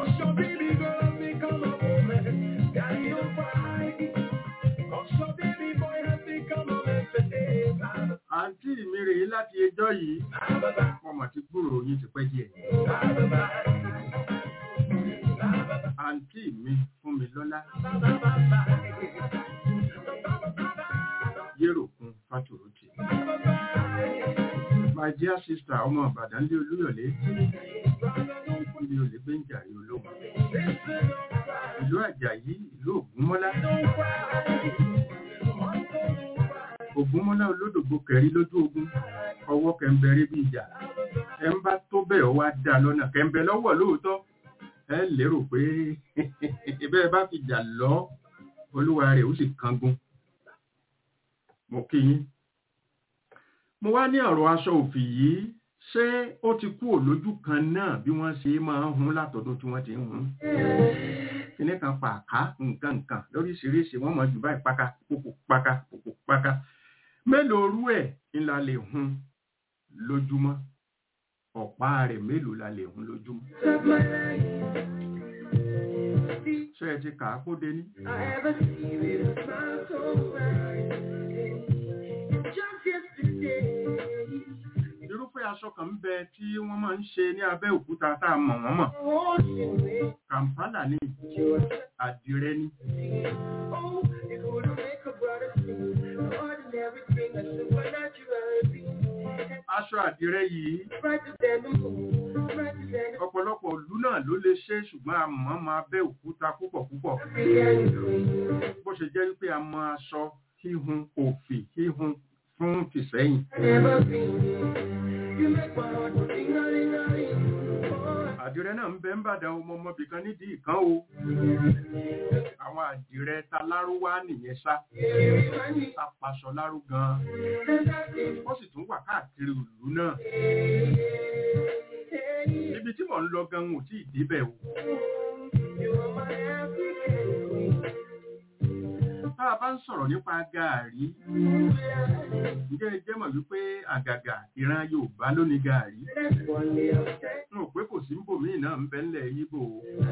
àǹtí mi rèé láti ẹjọ́ yìí mo mọ̀ ti gbúrò yín ti pẹ́ díẹ̀. àǹtí mi fún mi lọ́lá yérò kún fàtòròtì. my dear sister ọmọ Ìbàdàn lé Olúyọ̀lé ilé olè gbẹ́ǹjàrí olóhùn ìlú Àjàyí ìlú Ògúnmọ́lá Ògúnmọ́lá olódògbò kẹrí lójú ogun ọwọ́ kẹ̀mbẹ̀rẹ̀ bí ìjà ẹ ń bá tó bẹ́ẹ̀ wá dá lọ́nà kẹ̀mbẹ̀ lọ́wọ́ lóòótọ́ ẹ lérò pé bẹ́ẹ̀ bá fi jà lọ olúwa rẹ̀ ó sì kangun mo kí yín mo wá ní ọ̀rọ̀ aṣọ òfì yìí ṣé ó ti kú òlójú kan náà bí wọ́n ṣe máa ń hun látọ̀dún tí wọ́n ti ń hun kíní kan pàká nǹkan nǹkan lóríṣiríṣi wọ́n mọ̀ jù báyìí paka pòpò paka pòpò paka mélòó rú ẹ̀ ńlá lè hun lójúmọ́ ọ̀pá rẹ̀ mélòó la lè hun lójúmọ́ ṣé ẹ ti kà á kó dé ní. irúfẹ́ aṣọ kan ń bẹ tí wọ́n máa ń ṣe ní Abẹ́òkúta tá a mọ̀ wọ́n mọ̀ Kampala ní àdìrẹ ní. aṣọ àdìrẹ yìí ọ̀pọ̀lọpọ̀ ìlú náà ló lè ṣe ṣùgbọ́n a mọ̀ máa Abẹ́òkúta púpọ̀ púpọ̀ bó ṣe jẹ́ wípé a mọ̀ aṣọ híhun òfì híhun fún tìsẹ́yìn. àdìrẹ náà ń bẹ ń bàdàn ọmọ ọmọbì kan nídìí kan o àwọn àdìrẹ ta lárúwá nìyẹn sá tapaṣọ lárú gan ó sì tún wà káàkiri ìlú náà ibi tí mò ń lọ gan ò tí ì débẹ̀ o tá a bá ń sọ̀rọ̀ nípa gàárì ǹjẹ́ ẹ jẹ́ mọ̀ wípé àgàgà ìran Yorùbá ló ní gàárì n ò pé kò sí ń bòmíì náà ń bẹ ńlẹ̀ Yíbò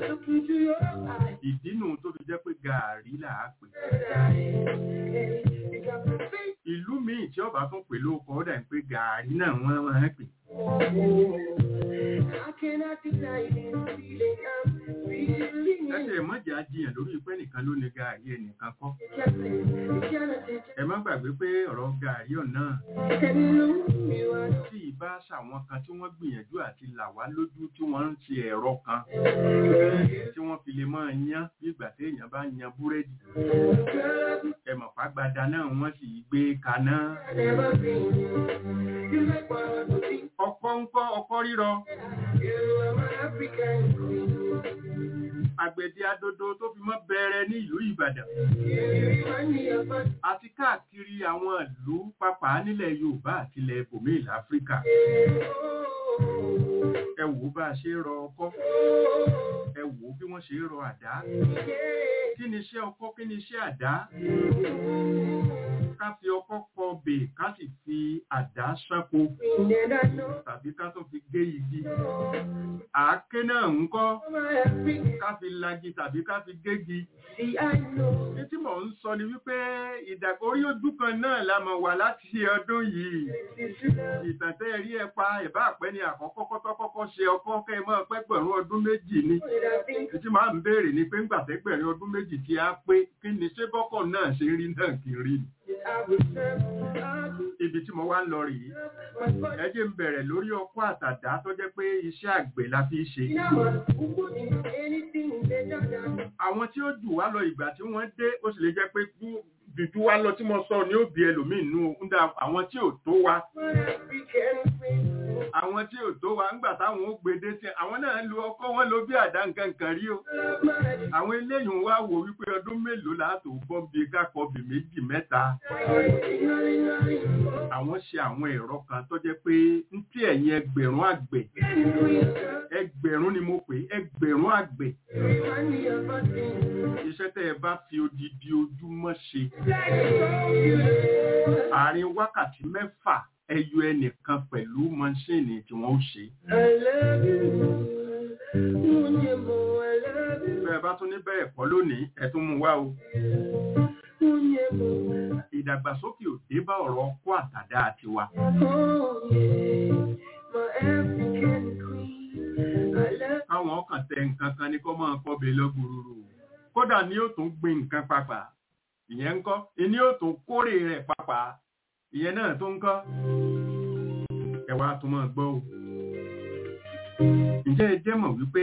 ìdínú tó fi jẹ́ pé gàárì là á pè ìlú míì tí ọba tún pè lóko ọ̀dà ń pé gàárì náà wọ́n máa ń pè. Ẹsẹ̀ mọ́jà jiyàn lórí pé nìkan ló ní gàárì ẹnìkan kọ́. Ẹ má gbàgbé pé ọ̀rọ̀ gàárì ọ̀nà tí ìbá ṣàwọn kan tí wọ́n gbìyànjú àti là wá lójú tí wọ́n ń ṣe ẹ̀rọ kan tí wọ́n fi lè máa yán bí ìgbà tí èèyàn bá yan búrẹ́dì. Ẹ̀mọ̀ pàgbàdà náà wọ́n sì gbé kaná. Ọkọ́ ń kọ́ ọkọ́ rírọ. àgbẹ̀dẹ adodo tó fi mọ́ bẹ̀rẹ̀ ní ìlú ìbàdàn àti káàkiri àwọn ìlú pápá nílẹ̀ yorùbá àti ilẹ̀ ibòmíì láfíríkà ẹ wò ó bá a ṣe rọ ọkọ́ ẹ wò ó bí wọ́n ṣe rọ àdá kí ni iṣẹ́ ọkọ́ kí ni iṣẹ́ àdá ká fi ọkọ́ kọ bè ká sì fi àdá ṣánko tàbí ká tó fi gé igi àáké náà ń kọ́ ká fi lagi tàbí ká fi gégi ní tí mò ń sọ ni wípé ìdàgbórí ojú kan náà la mọ̀ wà láti ọdún yìí ìtàn tẹ́ rí ẹ pa ìbá àpẹ́ ni àkọ́kọ́ kọ́tọ́ kọ́kọ́ ṣe ọkọ́ kẹ́ ẹ máa pẹ́gbẹ̀rún ọdún méjì ni títí máa ń béèrè ni pé ńgbà tẹ́gbẹ̀rún ọdún méjì tí a pé kí ni ṣé bọ́kọ̀ náà ṣe rí náà kì í rí ni ibi tí mo wá ń lọ rèé ẹ jẹ́ ń bẹ̀rẹ̀ lórí ọkọ́ àtàdá tó jẹ́ pé iṣẹ́ àgbẹ̀ la fi ṣe àwọn tí ó jù wá lọ ìgbà tí wọ́n dé ó sì lè jẹ́ pé jùjú wá lọ tí mo sọ ní òbí ẹlòmíì nú ńdà àwọn tí ò tó wa àwọn tí ò tó wa ńgbà táwọn ó gbede sí àwọn náà lu ọkọ wọn ló bí àdá nǹkan kan rí o àwọn eléyìí wá wò wípé ọdún mélòó láàtò bọ́m̀bì kákọ̀ọ́bì méjì mẹ́ta àwọn ṣe àwọn ẹ̀rọ kan tó jẹ́ pé ń tí ẹ̀yin ẹgbẹ̀rún àgbẹ̀ ẹgbẹ̀rún ni mo pè ẹgbẹ̀rún àgbẹ̀ iṣẹ́ tẹ́ ẹ bá fi odidi ojúmọ́ ṣe àárín wákàtí mẹ́fà ẹyọ ẹnìkan pẹ̀lú mọ́ṣíìnì tí wọ́n ó ṣe. bẹ́ẹ̀ bá tún ní bẹ́ẹ̀ kọ́ lónìí ẹ tún mú wá o. ìdàgbàsókè ò dé bá ọ̀rọ̀ ọkọ́ àtàdá tiwa. káwọn ọkàn tẹ nǹkan kan ní kó máa kọ́bẹ̀ lọ́gbùrúrú kódà ni ó tún gbin nǹkan papà ìyẹn ń kọ́ ìní ó tún kórè rẹ̀ papà ìyẹn náà tó ń kọ́ ẹwà tó máa gbọ́ o ǹjẹ́ ẹ jẹ́ mọ̀ wípé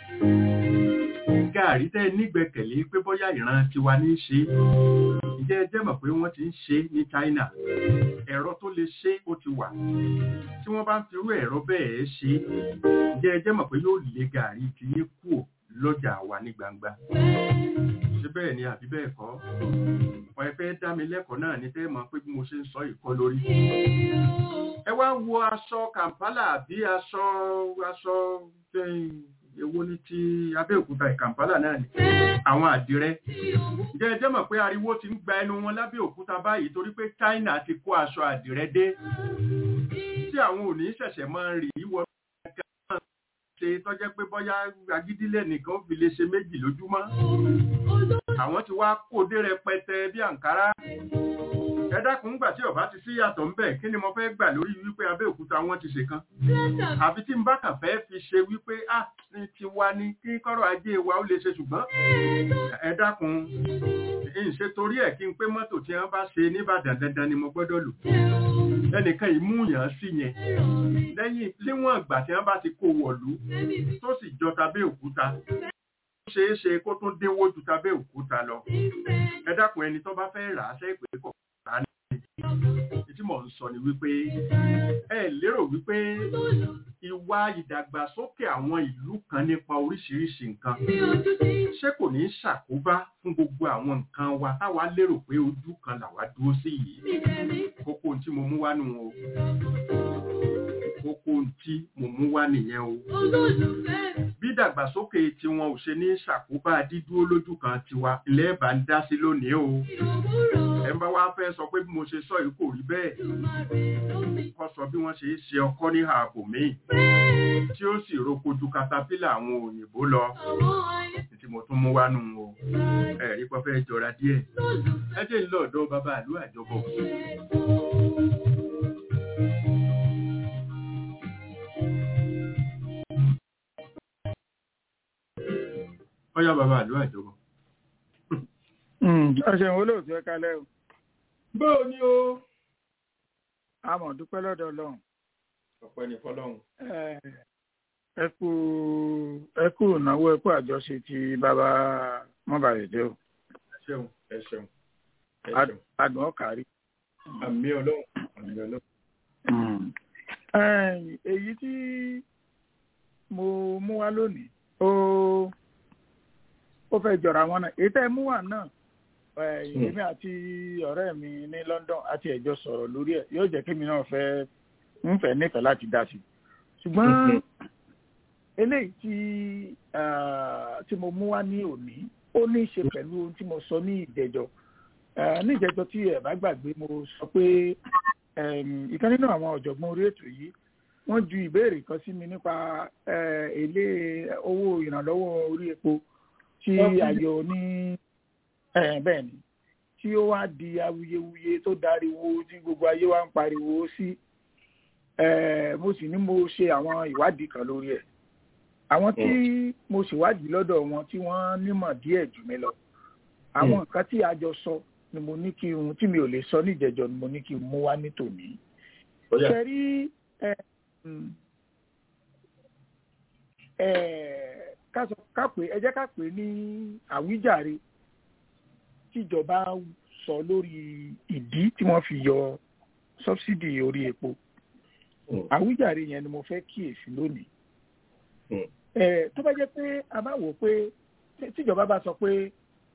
gààrí tẹ́ nígbẹ̀kẹ̀lé pé bóyá ìran tiwa ní ṣe ǹjẹ́ ẹ jẹ́ mọ̀ pé wọ́n ti ń ṣe ní China ẹ̀rọ tó lè ṣe ó ti wà tí wọ́n bá ń firú ẹ̀rọ bẹ́ẹ̀ ṣe ǹjẹ́ ẹ jẹ́ mọ̀ pé yóò lé gààrí tí yé kúò lọ́jà wa ní gbangba ṣé bẹ́ẹ̀ ni àbí bẹ́ẹ̀ kọ́ ọ̀ ẹ fẹ́ dá mi lẹ́kọ̀ọ́ náà ní tẹ́ mọ̀ pé bí mo ṣe ń sọ ìkọ́ lórí ẹ wá wo aṣọ Kampala àbí aṣọ aṣọ èwo ní ti Abẹ́òkúta Kampala náà ni àwọn àdìrẹ ǹjẹ́ ẹ jẹ́ mọ̀ pé ariwo ti ń gba ẹnu wọn lábẹ́òkúta báyìí torí pé China ti kó aṣọ àdìrẹ dé tí àwọn ò ní ṣẹ̀ṣẹ̀ máa rí wọ ṣe tọ́jẹ́ pé bọ́yá agídílẹ̀ nìkan ó fi lè ṣe méjì lójúmọ́ àwọn ti wá kó dé rẹpẹtẹ bí àǹkárá ẹ dákun gbà tí ọba ti sí yàtọ̀ ń bẹ̀ kí ni mo fẹ́ gbà lórí wípé Abẹ́òkúta wọn ti ṣe kan àfi tí n bá kàn fẹ́ fi ṣe wípé ah ní tiwa ni kí kọ́rọ̀ ajé wa ó lè ṣe ṣùgbọ́n ẹ dákun ń ṣe torí ẹ̀ kí n pé mọ́tò tí wọ́n bá ṣe nìbàdàn dandan ni mo gbọ́dọ̀ lò ẹnìkan ìmúyàn sí yẹn lẹ́yìn léwọ̀n ìgbà tí wọ́n bá ti kó wọ̀lú tó sì jọ tAbẹ́òkúta ṣeé ṣe kó tún dínwó ju tAbẹ́òkúta lọ ẹ dákun ẹni tó bá fẹ́ rà á ṣe pé kọ̀ rà á ní tí mò ń sọ ni wípé ẹ lérò wípé ìwà ìdàgbàsókè àwọn ìlú kan nípa oríṣiríṣi nǹkan ṣé kò ní ṣàkóbá fún gbogbo àwọn nǹkan wa táwa lérò pé ojú kan làwa dúró sí yìí kókó tí mo mú wá nù o kókó tí mo mú wá nìyẹn o bí ìdàgbàsókè tiwọn ò ṣe ní ṣàkóbá dídúró lójú kan tiwa ilẹ̀ ẹ̀bà ń dá sí lónìí o ẹ̀ ń bá wá fẹ́ sọ pé bí mo ṣe sọ yìí kò rí bẹ́ẹ̀ kọ́ sọ bí wọ́n ṣe é ṣe ọkọ́ ní ààbò míì tí ó sì roko ju katapila àwọn òyìnbó lọ tí mo tún mú wá nù o ẹ̀rí pọ́ fẹ́ jọra díẹ̀ ẹ jẹ́ ńlọ́ọ̀dọ́ bàbá àlú àjọbọ̀. ọyá bàbá àlú àjọbọ̀. ọ̀sẹ̀ wo lóòótọ́ ẹ kálẹ̀ o. bóò ni o. a mọ̀ dúpẹ́ lọ́dọ̀ ọlọ́run. ọ̀pẹ ní fọlọ́run. ẹ kú ẹ kú ìnáwó ẹ kú àjọṣe ti bàbá mọ́bàrẹ̀dẹ́ o. ẹ ṣeun ẹ ṣeun ẹ ṣeun. adùn ọ̀kárí. àmì ọlọ́run àmì ọlọ́run. èyí tí mo mú wá lónìí ó ó fẹ́ jọra wọn náà èyí tẹ́ ẹ mú wà náà èmi àti ọ̀rẹ́ mi ní London àti ẹ̀jọ́ sọ̀rọ̀ lórí ẹ̀ yóò jẹ́ kémi náà fẹ́ ń fẹ́ nífẹ̀ẹ́ láti dá sí ṣùgbọ́n eléyìí tí tí mo mú wá ní òní ó ní í ṣe pẹ̀lú ohun tí mo sọ ní ìjẹjọ ní ìjẹjọ tí ẹ bá gbàgbé mo sọ pé ìkan nínú àwọn ọ̀jọ̀gbọ́n orí ètò yìí wọ́n ju ìbéèrè kan sí mi nípa èlé owó ìrànlọ́wọ́ orí epo tí ayọ̀ ní bẹ́ẹ̀ ni tí ó wá di awuyewuye tó dariwo tí gbogbo ayé wa ń pariwo sí mo sì ní mo ṣe àwọn ìwádìí kan lórí ẹ̀ àwọn tí mo ṣèwádìí lọ́dọ̀ wọn tí wọ́n nímọ̀ díẹ̀ jù mí lọ àwọn nǹkan tí a jọ sọ ni mo ní kí n tí mi ò lè sọ níjẹjọ ni mo ní kí n mú wá ní tòní. ṣe rí ká pè ẹ jẹ́ ká pè ní àwíjàre tíjọba sọ lórí ìdí tí wọ́n fi yọ sọ́bsidì orí epo àwíjàre yẹn ni mo fẹ́ kíyèsí lónìí tó bá jẹ́ pé a bá wò pé tíjọba bá sọ pé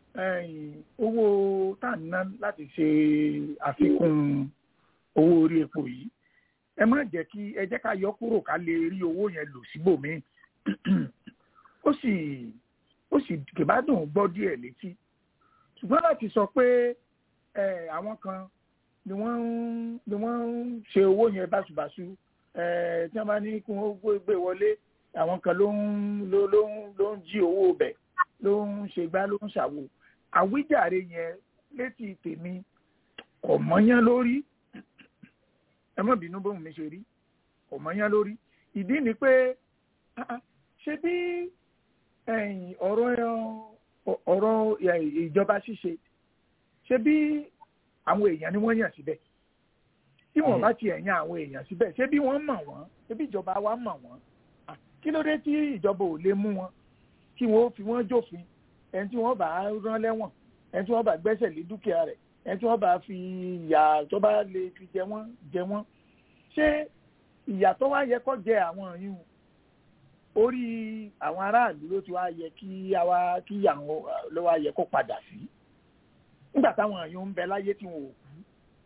owó tá à ń ná láti ṣe àfikún owó orí epo yìí ẹ má jẹ́ kí ẹ jẹ́ ká yọ kúrò ká lè rí owó yẹn lò síbòmíì ó sì ó sì kìbádùn gbọ́ díẹ̀ létí ṣùgbọ́n láti sọ pé àwọn kan ni wọ́n ń ni wọ́n ń ṣe owó yẹn báṣubàṣu tí wọ́n bá ní kí wọ́n gbé wọlé àwọn kan ló ń ló ló ń ló ń jí owó bẹ̀ ló ń ṣe gbá ló ń ṣàwò àwíjàre yẹn létí tèmi kò mọ́yán lórí ẹ má bínú bóun mi ṣe rí kò mọ́yán lórí ìdí ni pé ṣé bí ọ̀rọ̀ ọ̀rọ̀ ìjọba ṣíṣe ṣé bí àwọn èèyàn ni wọ́n yàn síbẹ̀ tí wọ́n bá ti ẹ̀yàn àwọn èèyàn síbẹ̀ ṣé bí wọ́n mọ̀ wọ́n ṣé bí ìjọba wa mọ̀ wọ́n kí ló dé tí ìjọba ò lè mú wọn kí wọn ó fi wọn jófin ẹni tí wọn bá rán lẹ́wọ̀n ẹni tí wọn bá gbẹ́sẹ̀ lé dúkìá rẹ̀ ẹni tí wọn bá fi ìyà tó bá lè fi jẹ wọ́n jẹ wọ́n ṣé ìyà tó wá yẹ kó jẹ àwọn yìí orí àwọn aráàlú ló ti wá yẹ kí àwa kí àwọn ló wá yẹ kó padà sí nígbà táwọn èèyàn ń bẹ láyé tí wọn ò kú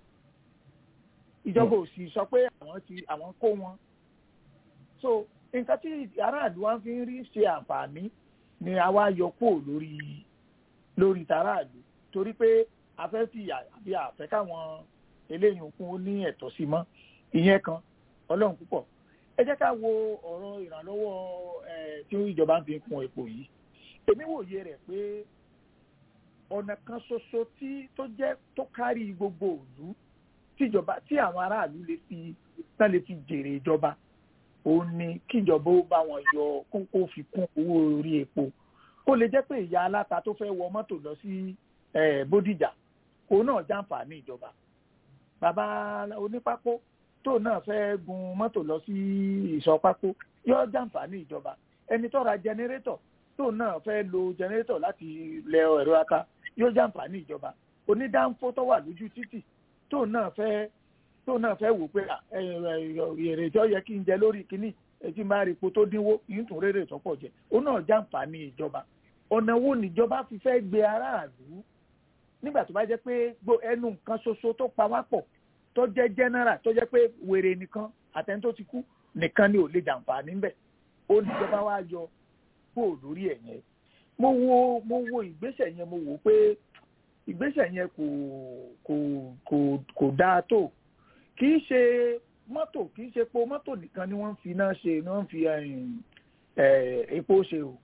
ìjọba ò sì sọ pé àwọn ti àwọn kó wọn so nǹkan tí aráàlú wa fi ń rí ṣe àǹfààní ni àwa yọ kúrò lórí lórí tàráàlú torí pé a fẹ́ fi àbí àfẹ́ káwọn eléyìí kún ó ní ẹ̀tọ́ sí mọ́ ìyẹn kan ọlọ́run púpọ̀ ẹ jẹ́ ká wo ọ̀rọ̀ ìrànlọ́wọ́ tí ìjọba ń fi kún epo yìí èmi wòye rẹ̀ pé ọ̀nà kan ṣoṣo tí tó jẹ́ tó kárí gbogbo òlú tíjọba tí àwọn aráàlú lè fi tán lè fi jèrè ìjọba òun ni kíjọba ó bá wọn yọ kókó fi kún owó orí epo kó lè jẹ́ pé ìyá aláta tó fẹ́ wọ mọ́tò lọ sí bódìjà kó náà jàǹfààní ìjọba bàbá onípákó tó náà fẹ́ gun mọ́tò lọ sí ìsọ̀ pákó yọ jàǹfààní ìjọba ẹni tó ra jẹnẹrétọ̀ tó náà fẹ́ lo jẹnẹrétọ̀ láti lẹ ẹ̀rọ ata yóò jàǹfààní ìjọba onídàáfó tó wà lójú títì tó náà fẹ́ tó náà fẹ́ wò pé èrè tó yẹ kí n jẹ lórí kínní etí máa rí epo tó dínwó yìí tún rèrè tó pọ̀ jẹ ó náà jàǹfààní ìjọba ọ̀nà wo níjọba fi fẹ́ gbé aráàlú nígbà tó bá jẹ́ pé ẹnu nǹkan ṣoṣo tó pa wá pọ̀ tó jẹ́ general tó jẹ́ pé wèrè nìkan àtẹni tó ti kú nìkan ni ò lè jàǹfààní ńbẹ̀ ó níjọba wá yọ kúrò lórí ẹ̀ yẹn mo wo mo wo ìgbésẹ̀ yẹn mo wò pé ìgbésẹ̀ yẹn kò kò kò kò dáa tó kì í ṣe mọ́tò kì í ṣe epo mọ́tò nìkan ni wọ́n fi náà ṣe ni wọ́n fi epo ṣe o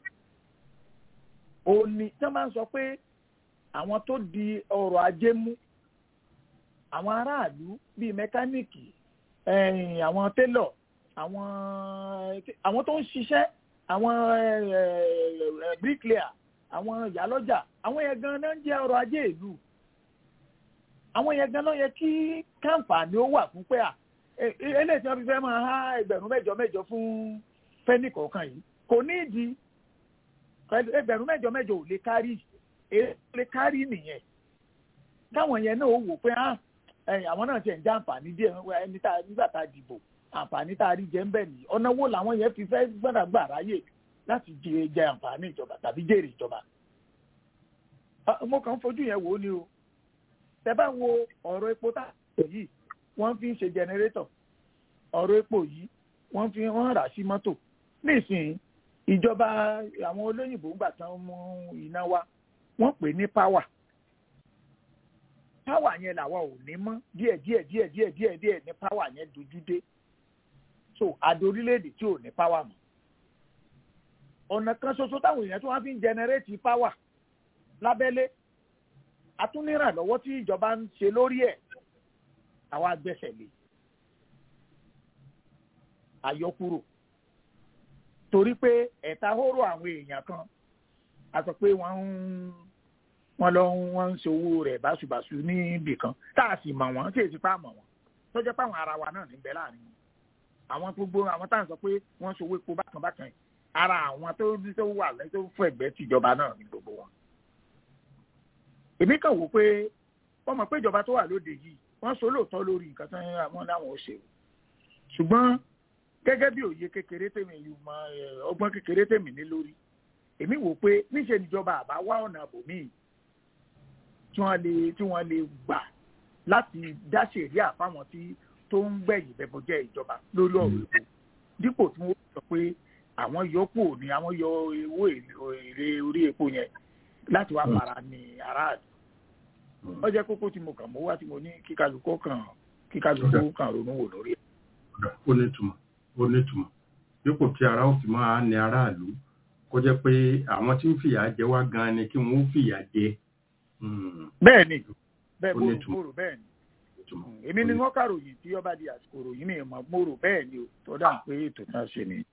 ò ní tí wọ́n máa ń sọ pé àwọn tó di ọrọ̀ ajé mú àwọn aráàlú bíi mẹkáníìkì àwọn télọ̀ àwọn àwọn tó ń ṣiṣẹ́ àwọn bricklayer àwọn ìyálọ́jà àwọn yẹn gan náà ń jẹ́ ọrọ̀ ajé ìlú àwọn yẹn gan náà yẹ kí káǹfààní ó wà fún pé à eléyìí tí wọ́n fi fẹ́ máa há ẹgbẹ̀rún mẹ́jọ mẹ́jọ fún fẹ́nì kọ̀ọ̀kan yìí kò ní ìdí ẹgbẹ̀rún mẹ́jọ mẹ́jọ ò lè kárí èyí lè kárí nìyẹn káwọn yẹn náà ó wò pé ah àwọn náà tiẹ̀ ń jẹ́ àǹfààní díẹ̀ ẹni tá nígbà tá a dìbò àǹfààní tá a rí jẹ ń bẹ̀ nìyí ọ̀nà wo làwọn yẹn fi fẹ́ gbọ́dọ̀ gbà ráyè láti jẹ jẹ àǹfààní ìjọba tàbí jèrè ìjọba mo kàn ń fojú yẹn wò ó ni o tẹ bá wo ọ̀rọ̀ epo tá yìí wọ́n fi ń ṣe jẹnẹrétọ̀ ọ̀rọ̀ epo yìí wọ́n fi wọ́n rà sí mọ́tò nísìnyí ìjọba àwọn olóyìnbó ń gbà tán mú iná wá wọ́n pè ní páwà páwà yẹn làwa ò ní mọ́ díẹ̀ díẹ̀ díẹ̀ díẹ̀ díẹ̀ díẹ̀ ní páwà yẹn dojú dé so àdó orílẹ̀-èdè tí ò ní páwà mọ́ ọ̀nà kan ṣoṣo táwọn èèyàn tí wọ́n fi ń jẹnẹrétì páwà lábẹ́lé atúnirànlọ́wọ́ tí ìjọba ń ṣe lórí ẹ̀ àwa gbẹ́sẹ̀ lé àyọkúrò torí pé ẹ̀ta hóró àwọn èèyàn kan a sọ pé wọ́n ń wọ́n lọ wọ́n ń ṣòwò rẹ̀ báṣubàṣu níbì kan tá a sì mọ̀ wọ́n tí èsì pa mọ̀ wọ́n tó jẹ́ pé àwọn ara wa náà níbẹ̀ láàrin wọn àwọn gbogbo àwọn tá à ń sọ pé wọ́n ń ṣòwò epo bákan bákan yìí ara àwọn tó tó wà lẹ́yìn tó fún ẹgbẹ́ tìjọba náà ní gbogbo wọn. èmi kàn wò pé wọ́n mọ̀ pé ìjọba tó wà lóde yìí wọ́n sọ lóòótọ́ lórí nǹkan tó ń wọ́n láwọn ò ṣe ṣùgbọ́n gẹ́gẹ́ bí òye kékeré tèmi yìí mọ ọgbọ́n kékeré tèmi ní lórí èmi wò pé níṣẹ́ níjọba àbá wá ọ̀nà àbòmíì tí wọ́n lè tí wọ́n lè gbà láti dá ṣèríà fáwọn tí tó ń gbẹ̀yìn bẹ̀bọ̀jẹ́ ìjọba lórí ọ̀rọ̀ epo dípò tí wọ́n sọ pé àwọn yọpò ni àwọn yọ owó èrè orí epo yẹn láti wá para ní aráàlú ó jẹ́ kókó tí mo kàn mọ́ wá tí mo ní kíkálukú kan kíkálukú kan ronú wò lórí ẹ̀. ó ní ìtumọ̀ ó ní ìtumọ̀ dípò tí ara ó fi máa ní aráàlú kó jẹ́ pé àwọn tí ń fìyà jẹ wá gan ni kí wọ́n ó fìyà jẹ. bẹ́ẹ̀ ni bẹ́ẹ̀ mo rò bẹ́ẹ̀ ni èmi ni wọ́n kàròyìn tí ọba di àsìkò ròyìn mi mọ̀ mo rò bẹ́ẹ̀ ni o tó dáhùn pé ètò náà ṣe ni.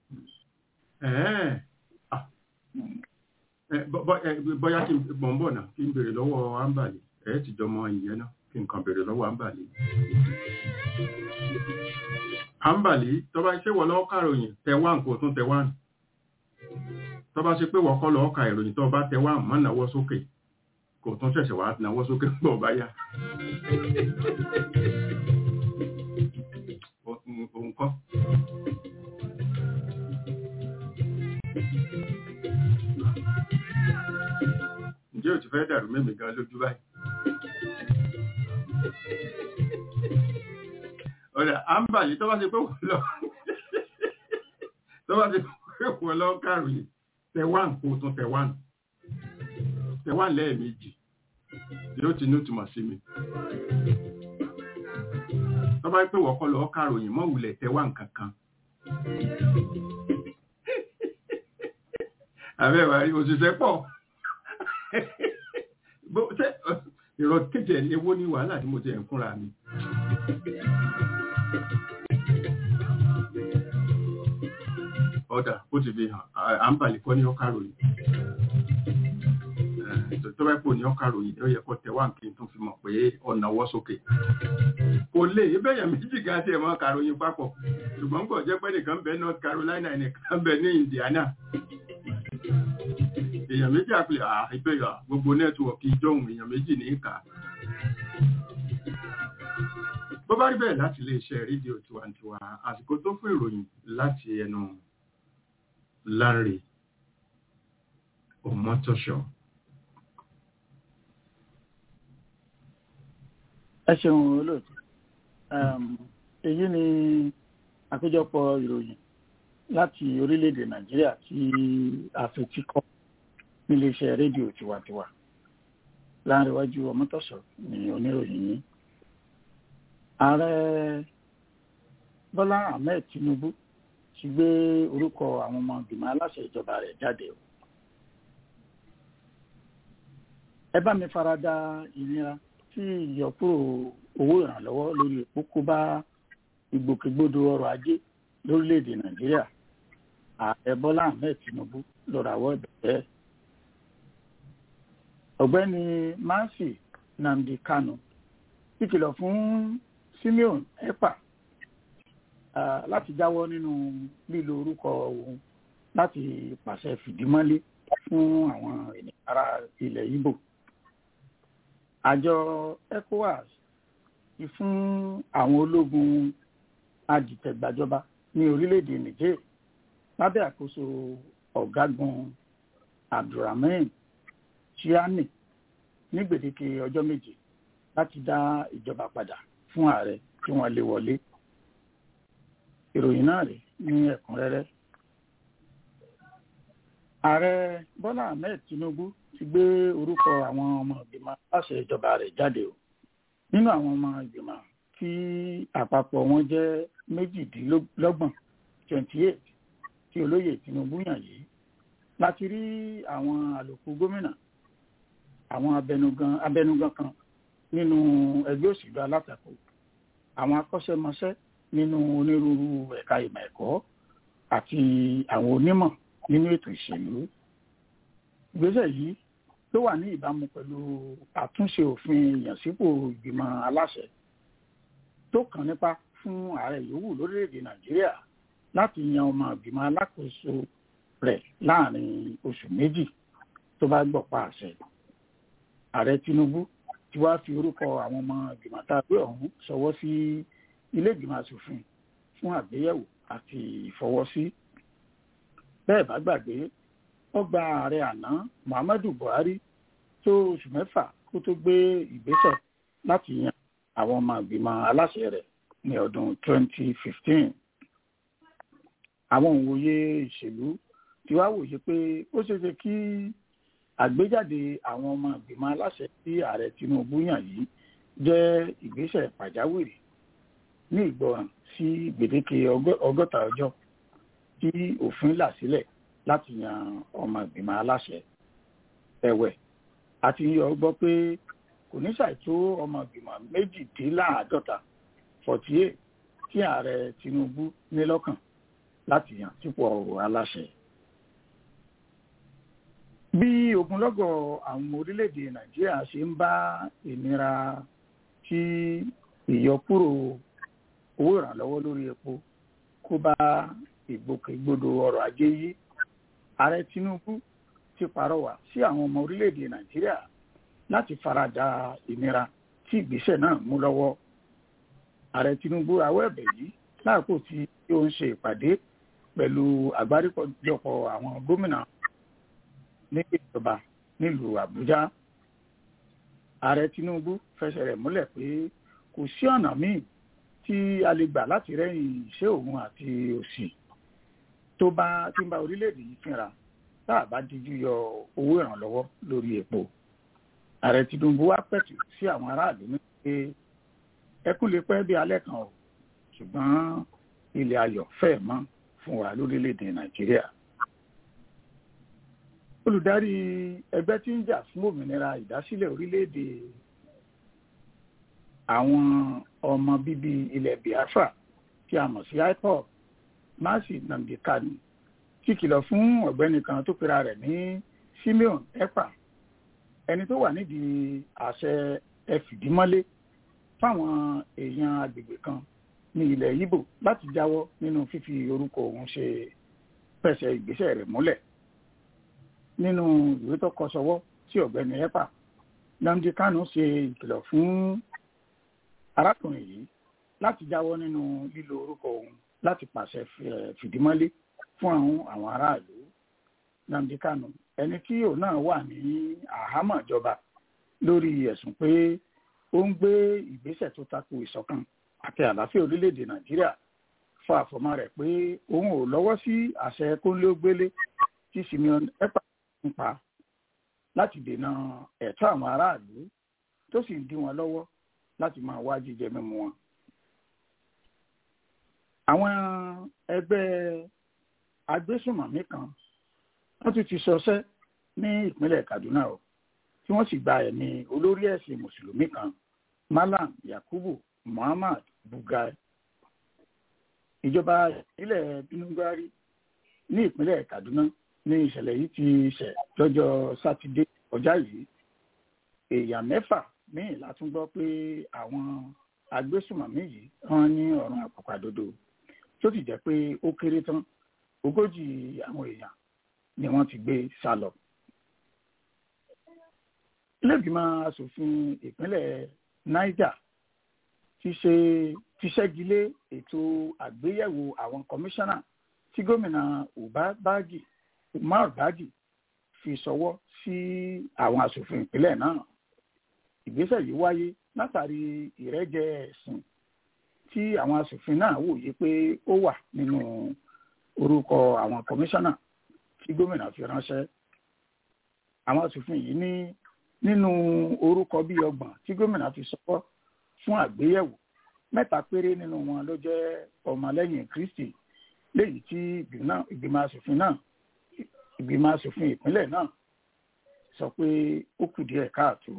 bóyá kí n bọ̀ ń bọ̀ náà kí n béèrè lọ́wọ́ ámbàlì ẹ̀ ti jọmọ ìyẹn náà kí n kàn béèrè lọ́wọ́ ámbàlì. ámbàlì tó bá ṣe wọ́n lọ́wọ́ kàròyìn tẹ̀wán kò tún tẹ̀wán tó bá ṣe pé wọ́n kọ́ lọ́wọ́ ka ìròyìn tó bá tẹ̀wán mọ́ náwó sókè kò tún ṣẹ̀ṣẹ̀ wá náwó sókè pọ̀ báyà. òun kọ́. ǹjẹ́ ò ti fẹ́ dàrú mẹ́mí gan lójú báyìí? ọ̀rẹ́ àǹbàlì tó bá ṣe pé wọ́n lọ tó bá ṣe pé wọ́n lọ kàròyìn tẹ̀wán kò tún tẹ̀wán tẹ̀wán lẹ́ẹ̀mejì yóò ti ní ìtumọ̀ sí mi. tó bá pé wọ́n kọ́ lọ kàròyìn mọ́ wulẹ̀ tẹ̀wán kankan. àbẹ́wà rí òṣìṣẹ́ pọ̀ ìrọ̀ kéjẹ ewó ní wàhálà tí mo jẹ ń fúnra mi. ọ̀dà ó ti fi hàn àǹbàlì kọ́ ní ọkà ròyìn tó bá pò ní ọkà ròyìn ó yẹ kó tẹ̀wá nǹkan tó fi mọ̀ pé ọ̀nà wọ́ sókè kò lè ibẹ̀yàn méjì gan tí ẹ̀ mọ́ kàròyìn papọ̀ ṣùgbọ́n kò jẹ́ pé nìkan bẹ North Carolina nìkan bẹ ní Indiana èèyàn méjì àpilẹ̀ àìpẹ́yà gbogbo nẹ́tíwọ̀kì ìjọhùn èèyàn méjì ní ìkà bó bá rí bẹ́ẹ̀ láti iléeṣẹ́ rédíò tiwantiwa àsìkò tó fún ìròyìn láti ẹnu Larry Omotosho. ẹ ṣeun olóòtú èyí ni àkójọpọ̀ ìròyìn láti orílẹ̀-èdè Nàìjíríà tí a fi tí kọ́ níléeṣẹ́ rédíò tiwantiwa láàrínwájú ọmọtọ̀sọ̀ ní oníròyìn yìí ààrẹ Bọ́lá Ahmed Tinubu ti gbé orúkọ àwọn ọmọ ìgbìmọ̀ aláṣẹ ìjọba rẹ̀ jáde o ẹ bá mi farada ìnira tí ìyọkúrò owó ìrànlọ́wọ́ lórí epo kó bá ìgbòkègbodò ọrọ̀ ajé lórílẹ̀‐èdè Nàìjíríà ààrẹ Bọ́lá Ahmed Tinubu ló rawọ́ ẹ̀bẹ̀ bẹ́ẹ̀ ọ̀gbẹ́ni Mansi Nnamdi Kanu ìkìlọ̀ fún Simeon Ekpa uh, láti jáwọ́ nínú lílo orúkọ òun láti pàṣẹ fìdímọ́lé fún àwọn ènìyàn ará ilẹ̀ Ìgbò àjọ ECOWAS ti fún àwọn ológun adìtẹ̀gbàjọba ní orílẹ̀-èdè Niger lábẹ́ àkóso ọ̀gágun Abdulrahman Chiani ní gbèdéke ọjọ́ méje láti dá ìjọba padà fún ààrẹ tí wọ́n lé wọlé ìròyìn náà rèé ní ẹ̀kúnrẹ́rẹ́ ààrẹ bọ́lá ahmed tinubu ti gbé orúkọ àwọn ọmọ ìgbìmọ̀ aláṣẹ ìjọba rẹ̀ jáde o nínú àwọn ọmọ ìgbìmọ̀ tí àpapọ̀ wọn jẹ́ méjìdínlọ́gbọ̀n twenty eight tí olóyè tinubu yàn yìí láti rí àwọn àlòkù gómìnà àwọn abẹnugan abẹnugan kan nínú ẹgbẹ́ òṣèlú alátakò àwọn akọ́ṣẹ́mọṣẹ́ nínú onírúurú ẹ̀ka ìmọ̀ ẹ̀kọ́ àti àwọn onímọ̀ nínú ètò ìṣèlú ìgbésẹ̀ yìí ló wà ní ìbámu pẹ̀lú àtúnṣe òfin ìyànsípò ìgbìmọ̀ aláṣẹ tó kàn nípa fún ààrẹ yòówù lórílẹ̀‐èdè nàìjíríà láti yan ọmọ ìgbìmọ̀ alákòóso rẹ̀ láàrin oṣù méjì tó bá gbọ̀pá àṣẹ ààrẹ tinubu ti wá fi orúkọ àwọn ọmọ ìgbìmọ̀ tá a gbé ọ̀hún ṣọwọ́ sí ilé ìgbìmọ̀ asòfin fún àgbéyẹ̀wò àti ìfọwọ́sí bẹ́ẹ̀ bá gbàgbé ọgbà ààrẹ àná muhammadu buhari tó oṣù mẹ́fà kó tó gbé ìgbésẹ̀ láti yan àwọn ọmọ ìgbìmọ̀ aláṣẹ rẹ̀ ní ọdún 2015 àwọn òwòye ìṣèlú ti wá wòye pé ó ṣeéṣe kí àgbéjáde àwọn ọmọ ìgbìmọ̀ aláṣẹ tí ààrẹ tinubu yàn yìí jẹ́ ìgbésẹ̀ pàjáwìrì ní ìgbọràn sí gbèdéke ọgọ́ta ọjọ́ tí òfin là sílẹ̀ láti yan ọmọ ìgbìmọ̀ aláṣẹ ẹ̀wẹ̀ àti yọ gbọ́ pé kò ní ṣàìtó ọmọ ìgbìmọ̀ méjìdínláàádọ́ta forty eight tí ààrẹ tinubu ní lọ́kàn láti yàn sípò aláṣẹ. bí ogunlọ́gọ̀ àwọn orílẹ̀-èdè nàìjíríà ṣe ń bá ìnira tí ìyọkúrò owó ìrànlọ́wọ́ lórí epo kó bá ìgbòkègbodò ọrọ̀ ajé yìí ààrẹ tinubu ti pàrọwà sí àwọn ọmọ orílẹ̀-èdè nàìjíríà láti farada ìnira tí ìgbésẹ̀ náà mú lọ́wọ́ ààrẹ tinubu rawọ́ ẹ̀bẹ̀ yìí láàkó tí ó ń ṣe ìpàdé pẹ̀lú àgbáríjọpọ̀ àwọn gómìnà ní ìjọba nílùú àbújá ààrẹ tinubu fẹsẹ̀ rẹ̀ múlẹ̀ pé kò sí ọ̀nà míì tí a lè gbà láti rẹ́yìn ìṣẹ́ òun àti òsì tó bá tí ń bá orílẹ̀-èdè yìí fínra tá a bá díjú yọ owó ìrànlọ́wọ́ lórí epo ààrẹ tinubu wá pẹ̀tù sí àwọn aráàlú ní pé ẹkún lè pẹ́ bí alẹ́ kan o ṣùgbọ́n ilẹ̀ ayọ̀ fẹ́ mọ́ fún wa lórílẹ̀-èdè nàìjíríà olùdarí ẹgbẹ́ tí ń jà fún òmìnira ìdásílẹ̀ orílẹ̀-èdè àwọn ọmọ bíbí ilẹ̀ biafra tí a mọ̀ sí ipob mercy nnamdi kanu ti kìlọ̀ fún ọ̀gbẹ́ni kan tó pera rẹ̀ ní simeon ekpa ẹni tó wà nídìí àṣẹ ẹfìdímọ́lé fáwọn èèyàn agbègbè kan ní ilẹ̀ ibo láti jáwọ́ nínú fífi orúkọ òun ṣe pẹ̀sẹ̀ ìgbésẹ̀ rẹ̀ múlẹ̀ nínú ìwé tó kọ sọ́wọ́ sí ọ̀gbẹ́ni ekpa nnamdi kanu ṣe ìkìlọ̀ fún arákùnrin yìí láti jáwọ́ nínú lílo orúkọ òun láti pàṣẹ fìdímọ́lé fún àwọn àwọn aráàlú nnamdi kanu ẹni tí òun náà wà ní àhámọ́ ìjọba lórí ẹ̀sùn pé ó ń gbé ìgbésẹ̀ tó tako ìṣọ̀kan àti àlàáfíà orílẹ̀-èdè nàìjíríà fún àfọmọ́ rẹ̀ pé òun ò lọ́wọ́ sí àṣẹ kónílógbélé tí simeon ekpa ń pa láti dènà ẹ̀tọ́ àwọn aráàlú tó sì ń dí wọn lọ́wọ́ láti máa wá jíjẹ mímu wọn. àwọn ẹgbẹ́ agbésùnmọ̀mí kan wọ́n tún ti ṣọṣẹ́ ní ìpínlẹ̀ kaduna o tí wọ́n sì gba ẹ̀mí olórí ẹ̀sìn mùsùlùmí kan malam yakubu muhammad bugai ìjọba ìpínlẹ̀ binugari ní ìpínlẹ̀ kaduna ní ìṣẹ̀lẹ̀ yìí ti ṣẹ̀ lọ́jọ́ sátidé ọjà yìí èèyàn mẹ́fà míì látún gbọ́ pé àwọn agbésùnmọ̀mí yìí wọ́n ní ọ̀run àpàpàdodo tó sì jẹ́ pé ó kéré tán ogójì àwọn èèyàn ni wọ́n ti gbé sá lọ. iléègbìmọ̀ asòfin ìpínlẹ̀ niger ti ṣe ti ṣẹ́gi lé ètò àgbéyẹ̀wò àwọn kọmíṣánná tí gómìnà uba bagi umar bagi fi ṣọwọ́ sí àwọn asòfin ìpínlẹ̀ náà ìgbésẹ̀ yìí wáyé látàrí ìrẹ́jẹ ẹ̀sìn tí àwọn asòfin náà wòye pé ó wà nínú orúkọ àwọn kọmíṣánná tí gómìnà fi ránṣẹ́ àwọn asòfin yìí ní nínú orúkọ bíi ọgbọ̀n tí gómìnà fi sọwọ́ fún àgbéyẹ̀wò mẹ́ta péré nínú wọn ló jẹ́ ọmọlẹ́yìn kristi léyìí tí ìgbìmọ̀ asòfin náà ìgbìmọ̀ asòfin ìpínlẹ̀ náà sọ pé ó kù díẹ̀ káàtó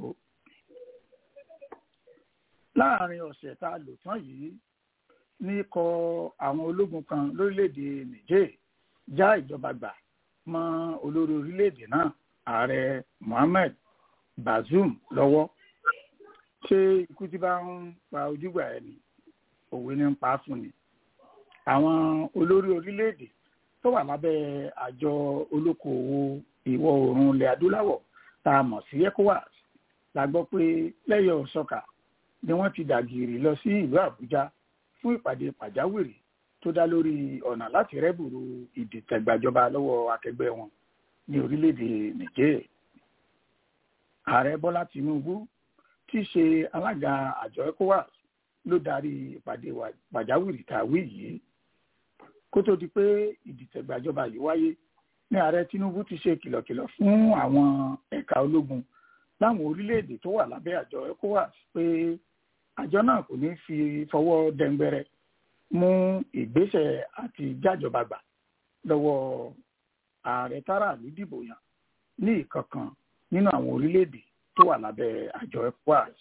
láàrin ọ̀sẹ̀ tá a lò tán yìí ní kọ àwọn ológun kan lórílẹ̀‐èdè niger já ìjọba gbà mọ́ olórí orílẹ̀‐èdè náà ààrẹ mohammed bazoum lọ́wọ́ ṣé ikú tí bá ń pa ojúgbà ẹni òwe ní ń pa á fún ni àwọn olórí orílẹ̀‐èdè tó wà lábẹ́ àjọ olókoòwò ìwọ̀ oòrùn ilẹ̀ adúláwọ̀ tá a mọ̀ sí ecowas la gbọ́ pé lẹ́yọ̀ sọ́kà ni wọ́n ti dàgìrì lọ sí ìlú àbújá fún ìpàdé pàjáwìrì tó dá lórí ọ̀nà láti rẹ́bùrú ìdìtẹ̀gbàjọba lọ́wọ́ akẹgbẹ́ wọn ní orílẹ̀-èdè niger ààrẹ bọ́lá tinubu tí í ṣe alága àjọ ecowas ló darí ìpàdé pàjáwìrì tá a wí yìí kó tó di pé ìdìtẹ̀gbàjọba yìí wáyé ní ààrẹ tinubu ti ṣe kìlọ̀kìlọ̀ fún àwọn ẹ̀ka ológun láwọn orílẹ̀-èdè tó wà lábẹ́ àjọ ecowas pé àjọ náà kò ní fi fọwọ́ dẹ́ngbẹ́rẹ́ mú ìgbésẹ̀ àti jájọba gbà lọ́wọ́ ààrẹ táràlú dìbò yàn ní ìkankan nínú àwọn orílẹ̀-èdè tó wà lábẹ́ àjọ ecowas.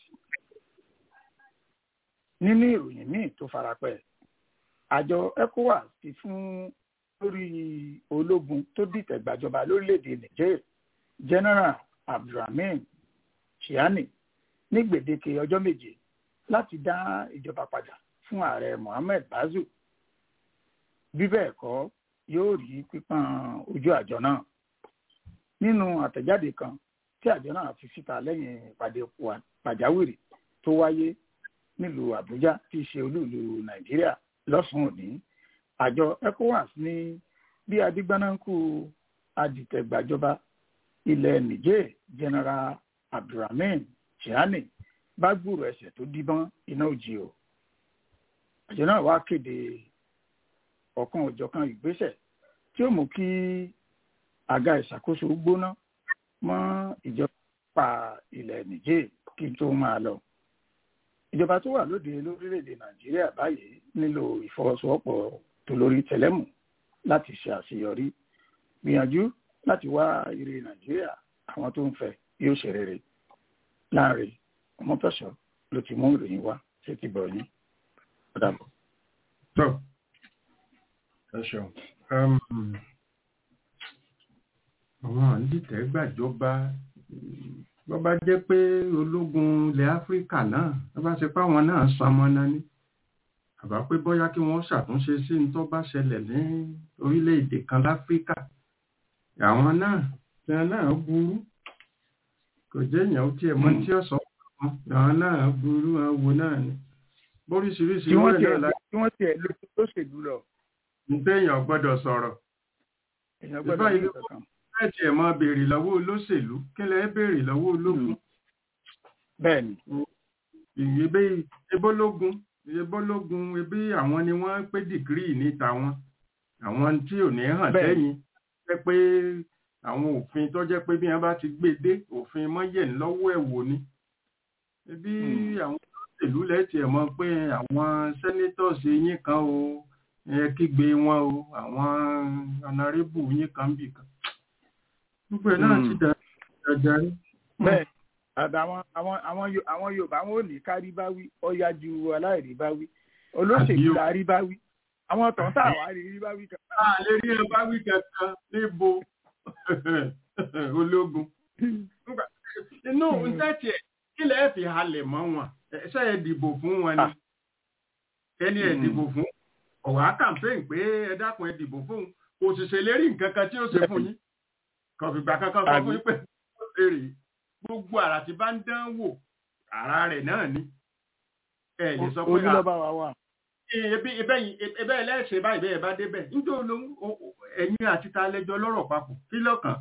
nínú ìròyìn míì tó farapẹ́ àjọ ecowas ti fún lórí ológun tó dìtẹ̀ gbàjọba lórílẹ̀-èdè niger general abdulrahman chiani ní gbèdéke ọjọ́ méje láti dá ìjọba padà fún ààrẹ mohammed bazoum bí bẹ́ẹ̀ kọ́ yóò rí pípọ́n ojú àjọ náà nínú àtẹ̀jáde kan tí àjọ náà fi síta lẹ́yìn ìpàdé pàjáwìrì tó wáyé nílùú àbújá tí í ṣe olúùlú nàìjíríà lọ́sùn òní àjọ ecowas ní bí adigbanaku adìtẹ̀gbàjọba ilẹ̀ niger general abdulrahman chiani bá gbúrò ẹsẹ̀ tó díbọ́n iná òjì o àjọ náà wá kéde ọ̀kan òjọ̀kan ìgbésẹ̀ tí ó mú kí àga ìṣàkóso gbóná mọ́ ìjọba ilẹ̀ niger kí n tó máa lọ ìjọba tó wà lóde lórílẹ̀‐èdè nàìjíríà báyìí nílò ìfọwọ́sowọ́pọ̀ tó lórí tẹlẹ́mù láti ṣe àṣeyọrí gbìyànjú láti wá ire nàìjíríà àwọn tó ń fẹ́ yóò ṣe rere láàrin ọmọtọ́sọ ló ti mú ìròyìn wá ṣé ti bọ̀ yín ọ̀dàbọ̀. tó ẹ ṣeun àwọn àǹdìtẹ̀ gbàjọba bó bá jẹ́ pé ológun ilẹ̀ áfíríkà náà bó bá ṣe pé àwọn náà sanmọ́ náà ní àbá pé bóyá kí wọ́n ṣàtúnṣe sí ní tó bá ṣẹlẹ̀ ní orílẹ̀-èdè kan láfíríkà àwọn náà tí wọn náà burú kò jẹ́ èèyàn ó tiẹ̀ mọ̀ tí ó sọ wọn àwọn náà burú àwọn wo náà ni bóríṣiríṣi tí wọ́n wọ́n tiẹ̀ náà láti tí wọ́n tiẹ̀ lé lóṣèlú lọ ní téèyàn gbọ́dọ̀ sọ̀rọ̀ èèyàn Ìbá gbọ́dọ̀ ní ìlú- kankan bẹ́ẹ̀ tiẹ̀ máa béèrè lọ́wọ́ olóṣèlú kí lẹ́ béèrè lọ́wọ́ ológun bẹ́ẹ̀ ni ìyébé ebólógun ebólógun ebí àwọn ni wọ́n pé dìgírì níta wọn àwọn tí ò ní hàn Bẹ́ẹ̀. sẹ́yìn jẹ́ pé àwọn òfin tó jẹ́ pé bí wọ́n bá ti gbé dé òfin mọ́yẹ̀ lọ́wọ́ ẹ̀ wò ni ebi Hmm. àwọn olóṣèlú lẹ́tì ẹ̀ mọ̀ pé àwọn senators yín kan o ẹ kígbe wọn o àwọn honorable yín kan bì kan gbogbo ẹ̀ náà Hmm. ti dà dàjarí. bẹ́ẹ̀ àtàwọn àwọn àwọn Yo- àwọn yorùbá wọn ò ní kárí bá wí ọ̀yá ju aláìrí bá wí olóṣèlú Àbí o. la rí bá wí àwọn tọ̀hún tá àwa rí rí bá wí kan. a lè rí ẹ bá wí kankan níbo ológun. Nígbà- inú ntẹ́tì ẹ̀ kí lẹ́ẹ̀ fi halẹ̀ mọ́ wọn ṣe é dìbò fún wọn ni Ah. ẹni ẹ̀ Hmm. dìbò fún ọ̀wá campaign pé ẹ dákun ẹ dìbò fún kò sì ṣèlérí nǹkan kan tí ó ṣe fún yín kò fìgbà kankan sọ fún yín pé ó ṣe rèé gbogbo àrà tí bá ń dán wò ara rẹ̀ náà ni ẹ lè sọ pé ojú à- lọ́ba wa wà. ebi ebẹ́yìn ebẹ́ ẹlẹ́ṣẹ̀ báyìí bẹ́ẹ̀ bá débẹ̀ níjẹ́ olóhùn ẹ̀yin àti ta lẹ́jọ́ lọ́rọ̀ papọ̀ kí lọ́kàn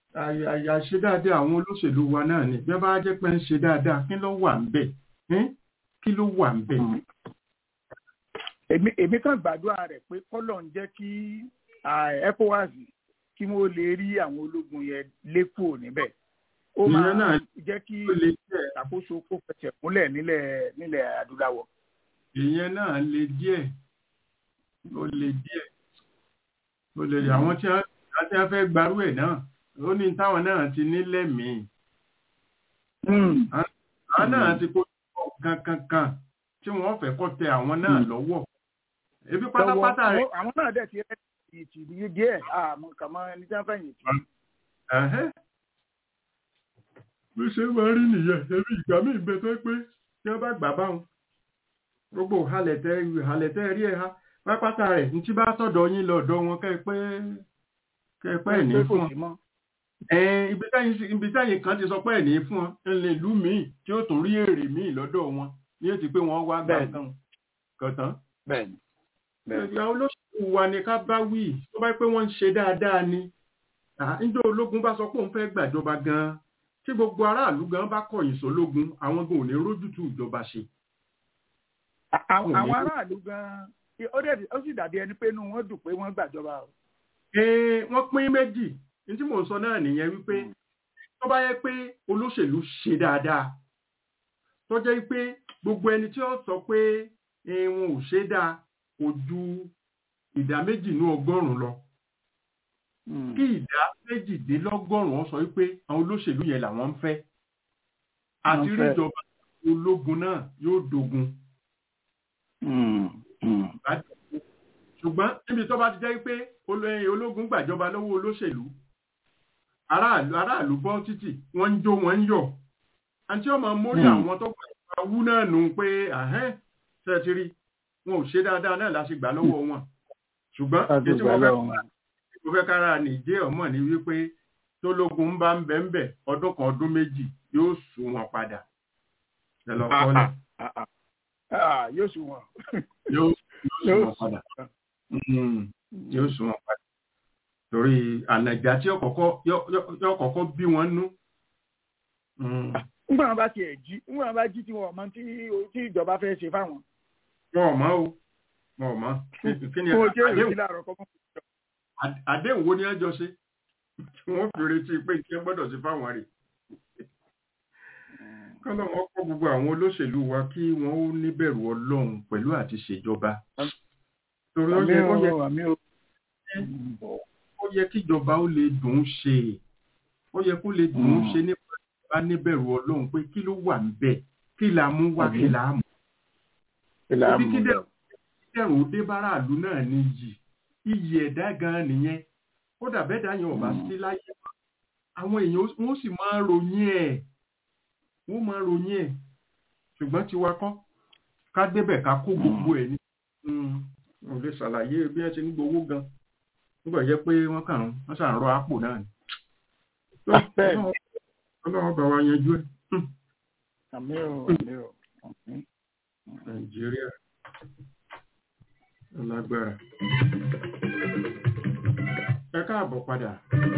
àyè- àyè àṣe dáadáa àwọn olóṣèlú wa náà ni bí wọ́n bá jẹ́ pé ń ṣe dáadáa kí ló wà ń bẹ̀ ẹ́n? kí ló wà ń bẹ̀ èmi èmi kàn gbàdúrà rẹ̀ pé kọ́lọ̀ ń jẹ́ kí ah, ecowas kí wọ́n lè rí àwọn ológun yẹn lékùò níbẹ̀ ó Ìyẹn máa náà jẹ́ kí ó lè jẹ́ ìṣàkóso kó fẹsẹ̀ múlẹ̀ nílẹ̀ nílẹ̀ adúláwọ̀. ìyẹn náà le díẹ̀ ó le díẹ̀ ó le àwọn tí wọ́n àti wọ́n fẹ́ gbarú ẹ̀ náà ó ní táwọn náà ti ní lẹ́mìí àwọn náà ti kó kankankan tí wọ́n fẹ́ kọ́ tẹ àwọn náà lọ́wọ́ ebi pátápátá rẹ̀ Lọ́wọ́- àwọn náà dẹ̀ ti rẹ́ ìtì díẹ̀ àmọ́ kàmọ́ ẹni tí wọ́n fẹ́ yìí tì. ẹ̀hẹ́. bó ṣe máa rí nìyẹn ẹbí ìgbà míì bẹ tó pé tí wọ́n bá gbà báwọn gbogbo halẹ̀tẹ̀ halẹ̀tẹ̀ rí ẹ̀ ha pápátá rẹ̀ ní tí bá tọ̀dọ̀ yín lọ́dọ̀ wọn kẹ́ ẹ pé kẹ́ ẹ pé ẹ̀ ní Pé kò fún ọ sí mọ́. ẹ̀ẹ́n ibi táyìn sí- ibi táyìn kan ti sọ pé ẹ̀ ní fún ọ ẹ̀ lè lú míì tí ó tún rí èrè míì lọ́dọ̀ wọn ní ètí pé wọ́n wá gbà Bẹ́ẹ̀ni. kan kọ̀tán Bẹ́ẹ̀ni. Bẹ́ẹ̀ni. ìgbà olóṣèlú wa ni ká bá wí tó bá pé wọ́n ń ṣe dáadáa ni níjọ́ ológun bá sọ pé òun fẹ́ gbàjọba gan-an tí gbogbo aráàlú gan bá kọ̀yìn sólógun àwọn gan ò ní rójútùú ìjọba ṣe. À- Àwọn Kò ní. àwọn aráàlú gan-an ó dẹ̀ ó sì dàbí ẹni pé inú wọn dùn pé wọ́n gbàjọba o. Ee, wọ́n pín méjì ní tí mò ń sọ náà nìyẹn wípé tó bá yẹ pé olóṣèlú ṣe dáadáa tó jẹ́ pé gbogbo ẹni tí ó sọ pé eh, wọn ò ṣe dáa kò ju ìdá méjì nú ọgọ́rùn-ún lọ kí ìdá méjìdínlọ́gọ́rùn-ún sọ wípé àwọn olóṣèlú yẹn làwọn ń fẹ́ àti Wọ́n rí fẹ́. ìjọba ológun náà yóò dogun ṣùgbọ́n níbi tó bá ti jẹ́ pé olóyìn ológun gbàjọba lọ́wọ́ olóṣèlú aráàlú aráàlú bọ́ títì wọ́n ń jó wọ́n ń yọ̀ àti ọmọ mórí Hmm. àwọn tó gbà wú náà nù pé àhẹ́n ṣe ti rí wọn ò ṣe dáadáa náà láti gbà lọ́wọ́ wọn ṣùgbọ́n èyí tí wọ́n fẹ́ mo fẹ́ kára nìjẹ́ ọmọ ní wípé tólógun ń bá ń bẹ ń bẹ ọdún kan ọdún méjì yóò sùn wọn padà ẹ lọ kọ́ náà yóò sùn wọn. yóò yóò sùn wọn padà Mm, yóò sùn wọn padà torí ànàjà tí yóò kọ́kọ́ bí wọn nú. Mm, nígbà wọn bá tiẹ̀ jí nígbà wọn bá jí tí wọn ò mọ tí tí ìjọba fẹ́ ṣe fáwọn. wọn ò mọ̀ o wọn ò mọ̀ kí ni kó o jẹ́ àdéhùn ìròyìn láàárọ̀ kọ́kọ́. Àd- àdéhùn wo ni ẹ jọ ṣe tí wọ́n fi retí pé kí ẹ gbọ́dọ̀ sí fáwọn rẹ̀ kọ́nà wọn kọ́ gbogbo àwọn olóṣèlú wa kí wọ́n ó níbẹ̀rù ọlọ́run pẹ̀lú àti ṣèjọba torí ó àmì yẹ- ó yẹ o àmì o. ó yẹ kíjọba ó lè dùn ún ṣe ó yẹ kó lè dùn ún Mm. ṣe nípa ìjọba níbẹ̀rù ọlọ́run pé kí ló wà níbẹ̀ kí la mú wá kí Àmín. la mú ìlà Ibi mú kí lọ. dẹ̀- dẹ̀rùn ó dé báráàlú náà ní iyì iyì ẹ̀dá gan nìyẹn kódà bẹ́ẹ̀ dá yẹn ò bá Mm. sí láyé àwọn èèyàn ó- wọ́n sì máa ròyìn ẹ̀ wọ́n máa ròyìn ẹ̀ ṣùgbọ́n tiwa kọ́ ká débẹ̀ ká kó gbogbo ẹ̀ ní. ò lè ṣàlàyé bí wọ́n ṣe ń gbowó gan nígbà jẹ́ pé wọ́n kàn ń wọ́n ṣàn rọ àpò náà ni. Tó, Bẹ́ẹ̀ ni. Ọlọ́run- Ọlọ́run bá wa yanjú ẹ̀ Hmm. àmì o àmì o. àmì. nàìjíríà lágbára. ẹ káàbọ̀ padà.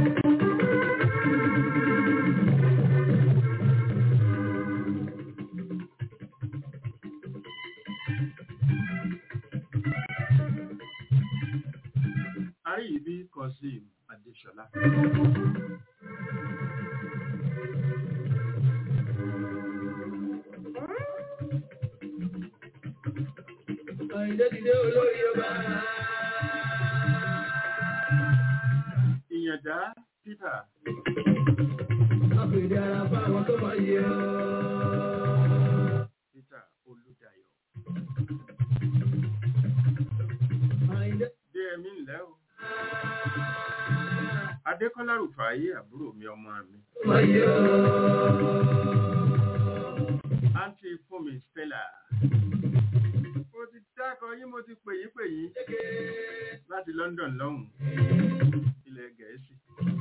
àríyìnbí Kazeem Adéṣọlá. ìyànjá Peter Peter Olúdayọ̀. dé ẹmí ńlẹ́ o. Adékọ́lá Rùfàáyé àbúrò mi ọmọ mi. Àǹtí Fúnmi Stella. Mo ti dákọ̀ yín mo ti pè yín pè yín láti London lọ́hùn. Ilẹ̀ Gẹ̀ẹ́sì.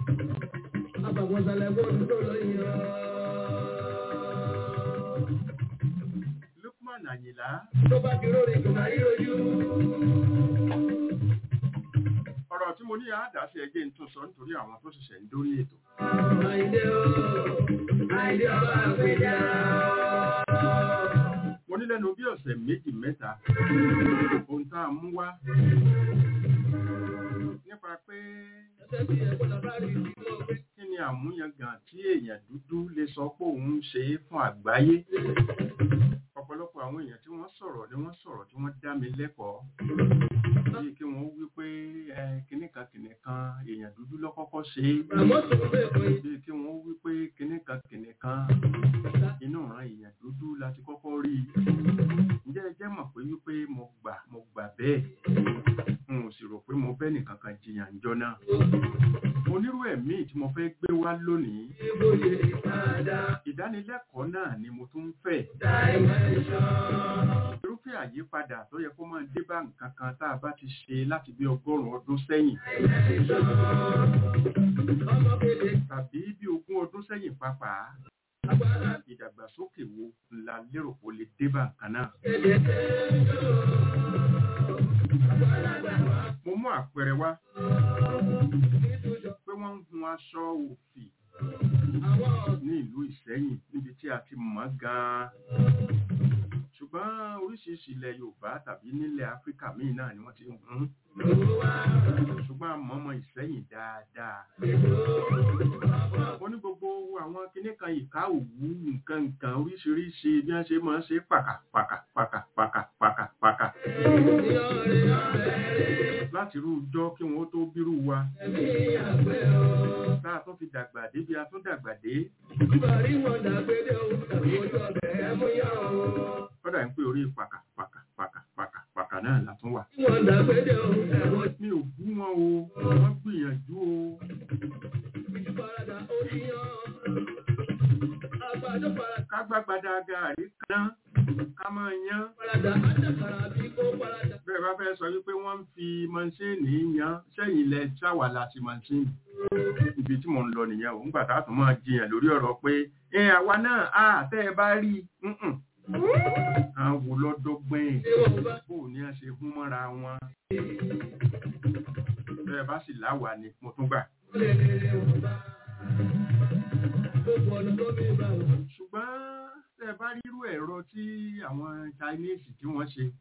Lukman Àyìnlá. Ọ̀rọ̀ ọ̀rọ̀ tí mo ní àádásí ẹgbẹ́ ń tún sọ nítorí àwọn tó ṣẹ̀ṣẹ̀ ń dórí ètò mo ní lẹ́nu bí ọ̀sẹ̀ méjì mẹ́ta ohun tá a mú wá nípa pé kí ni àmúyangàn tí èèyàn dúdú lè sọ pé òun ń ṣe é fún àgbáyé ọ̀pọ̀lọpọ̀ àwọn èèyàn tí wọ́n sọ̀rọ̀ ni wọ́n sọ̀rọ̀ tí wọ́n dá mi lẹ́kọ̀ọ́ bíi kí wọ́n wí pé ẹ kinní kan kinní kan èèyàn dúdú ló kọ́kọ́ ṣe é bíi kí wọ́n wí pé kinní kan kinní kan inú ìran èèyàn dúdú láti kọ́kọ́ rí i ǹjẹ́ ẹ jẹ́ mọ̀ pé wípé mo gbà mo gbà bẹ́ẹ̀ n ò sì rò pé mo bẹ́ nìkan kan jiyàn jọ náà onírú ẹ̀mí tí mo fẹ́ gbé wá lónìí ìdánilẹ́kọ̀ọ́ náà ni mo tún ń fẹ́ irúfẹ́ àyípadà tó yẹ kó máa dé bá nǹkan kan tá a bá ti ṣe láti bí ọgọ́rùn-ún ọdún sẹ́yìn tàbí bí ogún ọdún sẹ́yìn pàápàá ìdàgbàsókè wo la lérò kó lè dé bá nǹkan náà. mo mú àpẹẹrẹ wá pé wọ́n ń hun aṣọ òfì ní ìlú Ìṣẹ́yìn níbi tí a ti mọ̀ gan-an ṣùgbọ́n oríṣiríṣi ilẹ̀ Yorùbá tàbí nílẹ̀ Áfíríkà míì náà ni wọ́n ti ń hun ṣùgbọ́n a mọ̀ ọmọ Ìṣẹ́yìn dáadáa wọ́n ní gbogbo àwọn kinní kan ìka òwú nǹkan nǹkan oríṣiríṣi bí wọ́n ṣe máa ń ṣe pàkà pàkà pàkà pàkà pàkà pàkà láti rú ọjọ́ kí wọ́n tó bírú wa tá a tún fi dàgbà dé bí a tún dàgbà dé kọ́dà ń pè orí pàkà pàkà pàkà pàkà pàkà náà la tún wà. mi ò bú wọn o wọ́n gbìyànjú o. ká gbàgbàdà gàrí kan ká máa yán. bẹ́ẹ̀ bá fẹ́ sọ wípé wọ́n ń fi mọ́ṣíìnì yan sẹ́yìn ilẹ̀ ṣáwà láti mọ́ṣíìnì. ibi tí mò ń lọ nìyẹn ò ń gbà tá a tún máa jiyàn lórí ọ̀rọ̀ pé ẹ àwa náà á tẹ́ ẹ bá rí i àwọn wò lọ́dọ́gbọ́n bó ní a ṣe hún mọ́ra wọn bẹ́ẹ̀ bá sì láwà ní mo tún gbà. ṣùgbọ́n tẹ́ bá rírú ẹ̀rọ tí àwọn Chinese tí wọ́n ṣe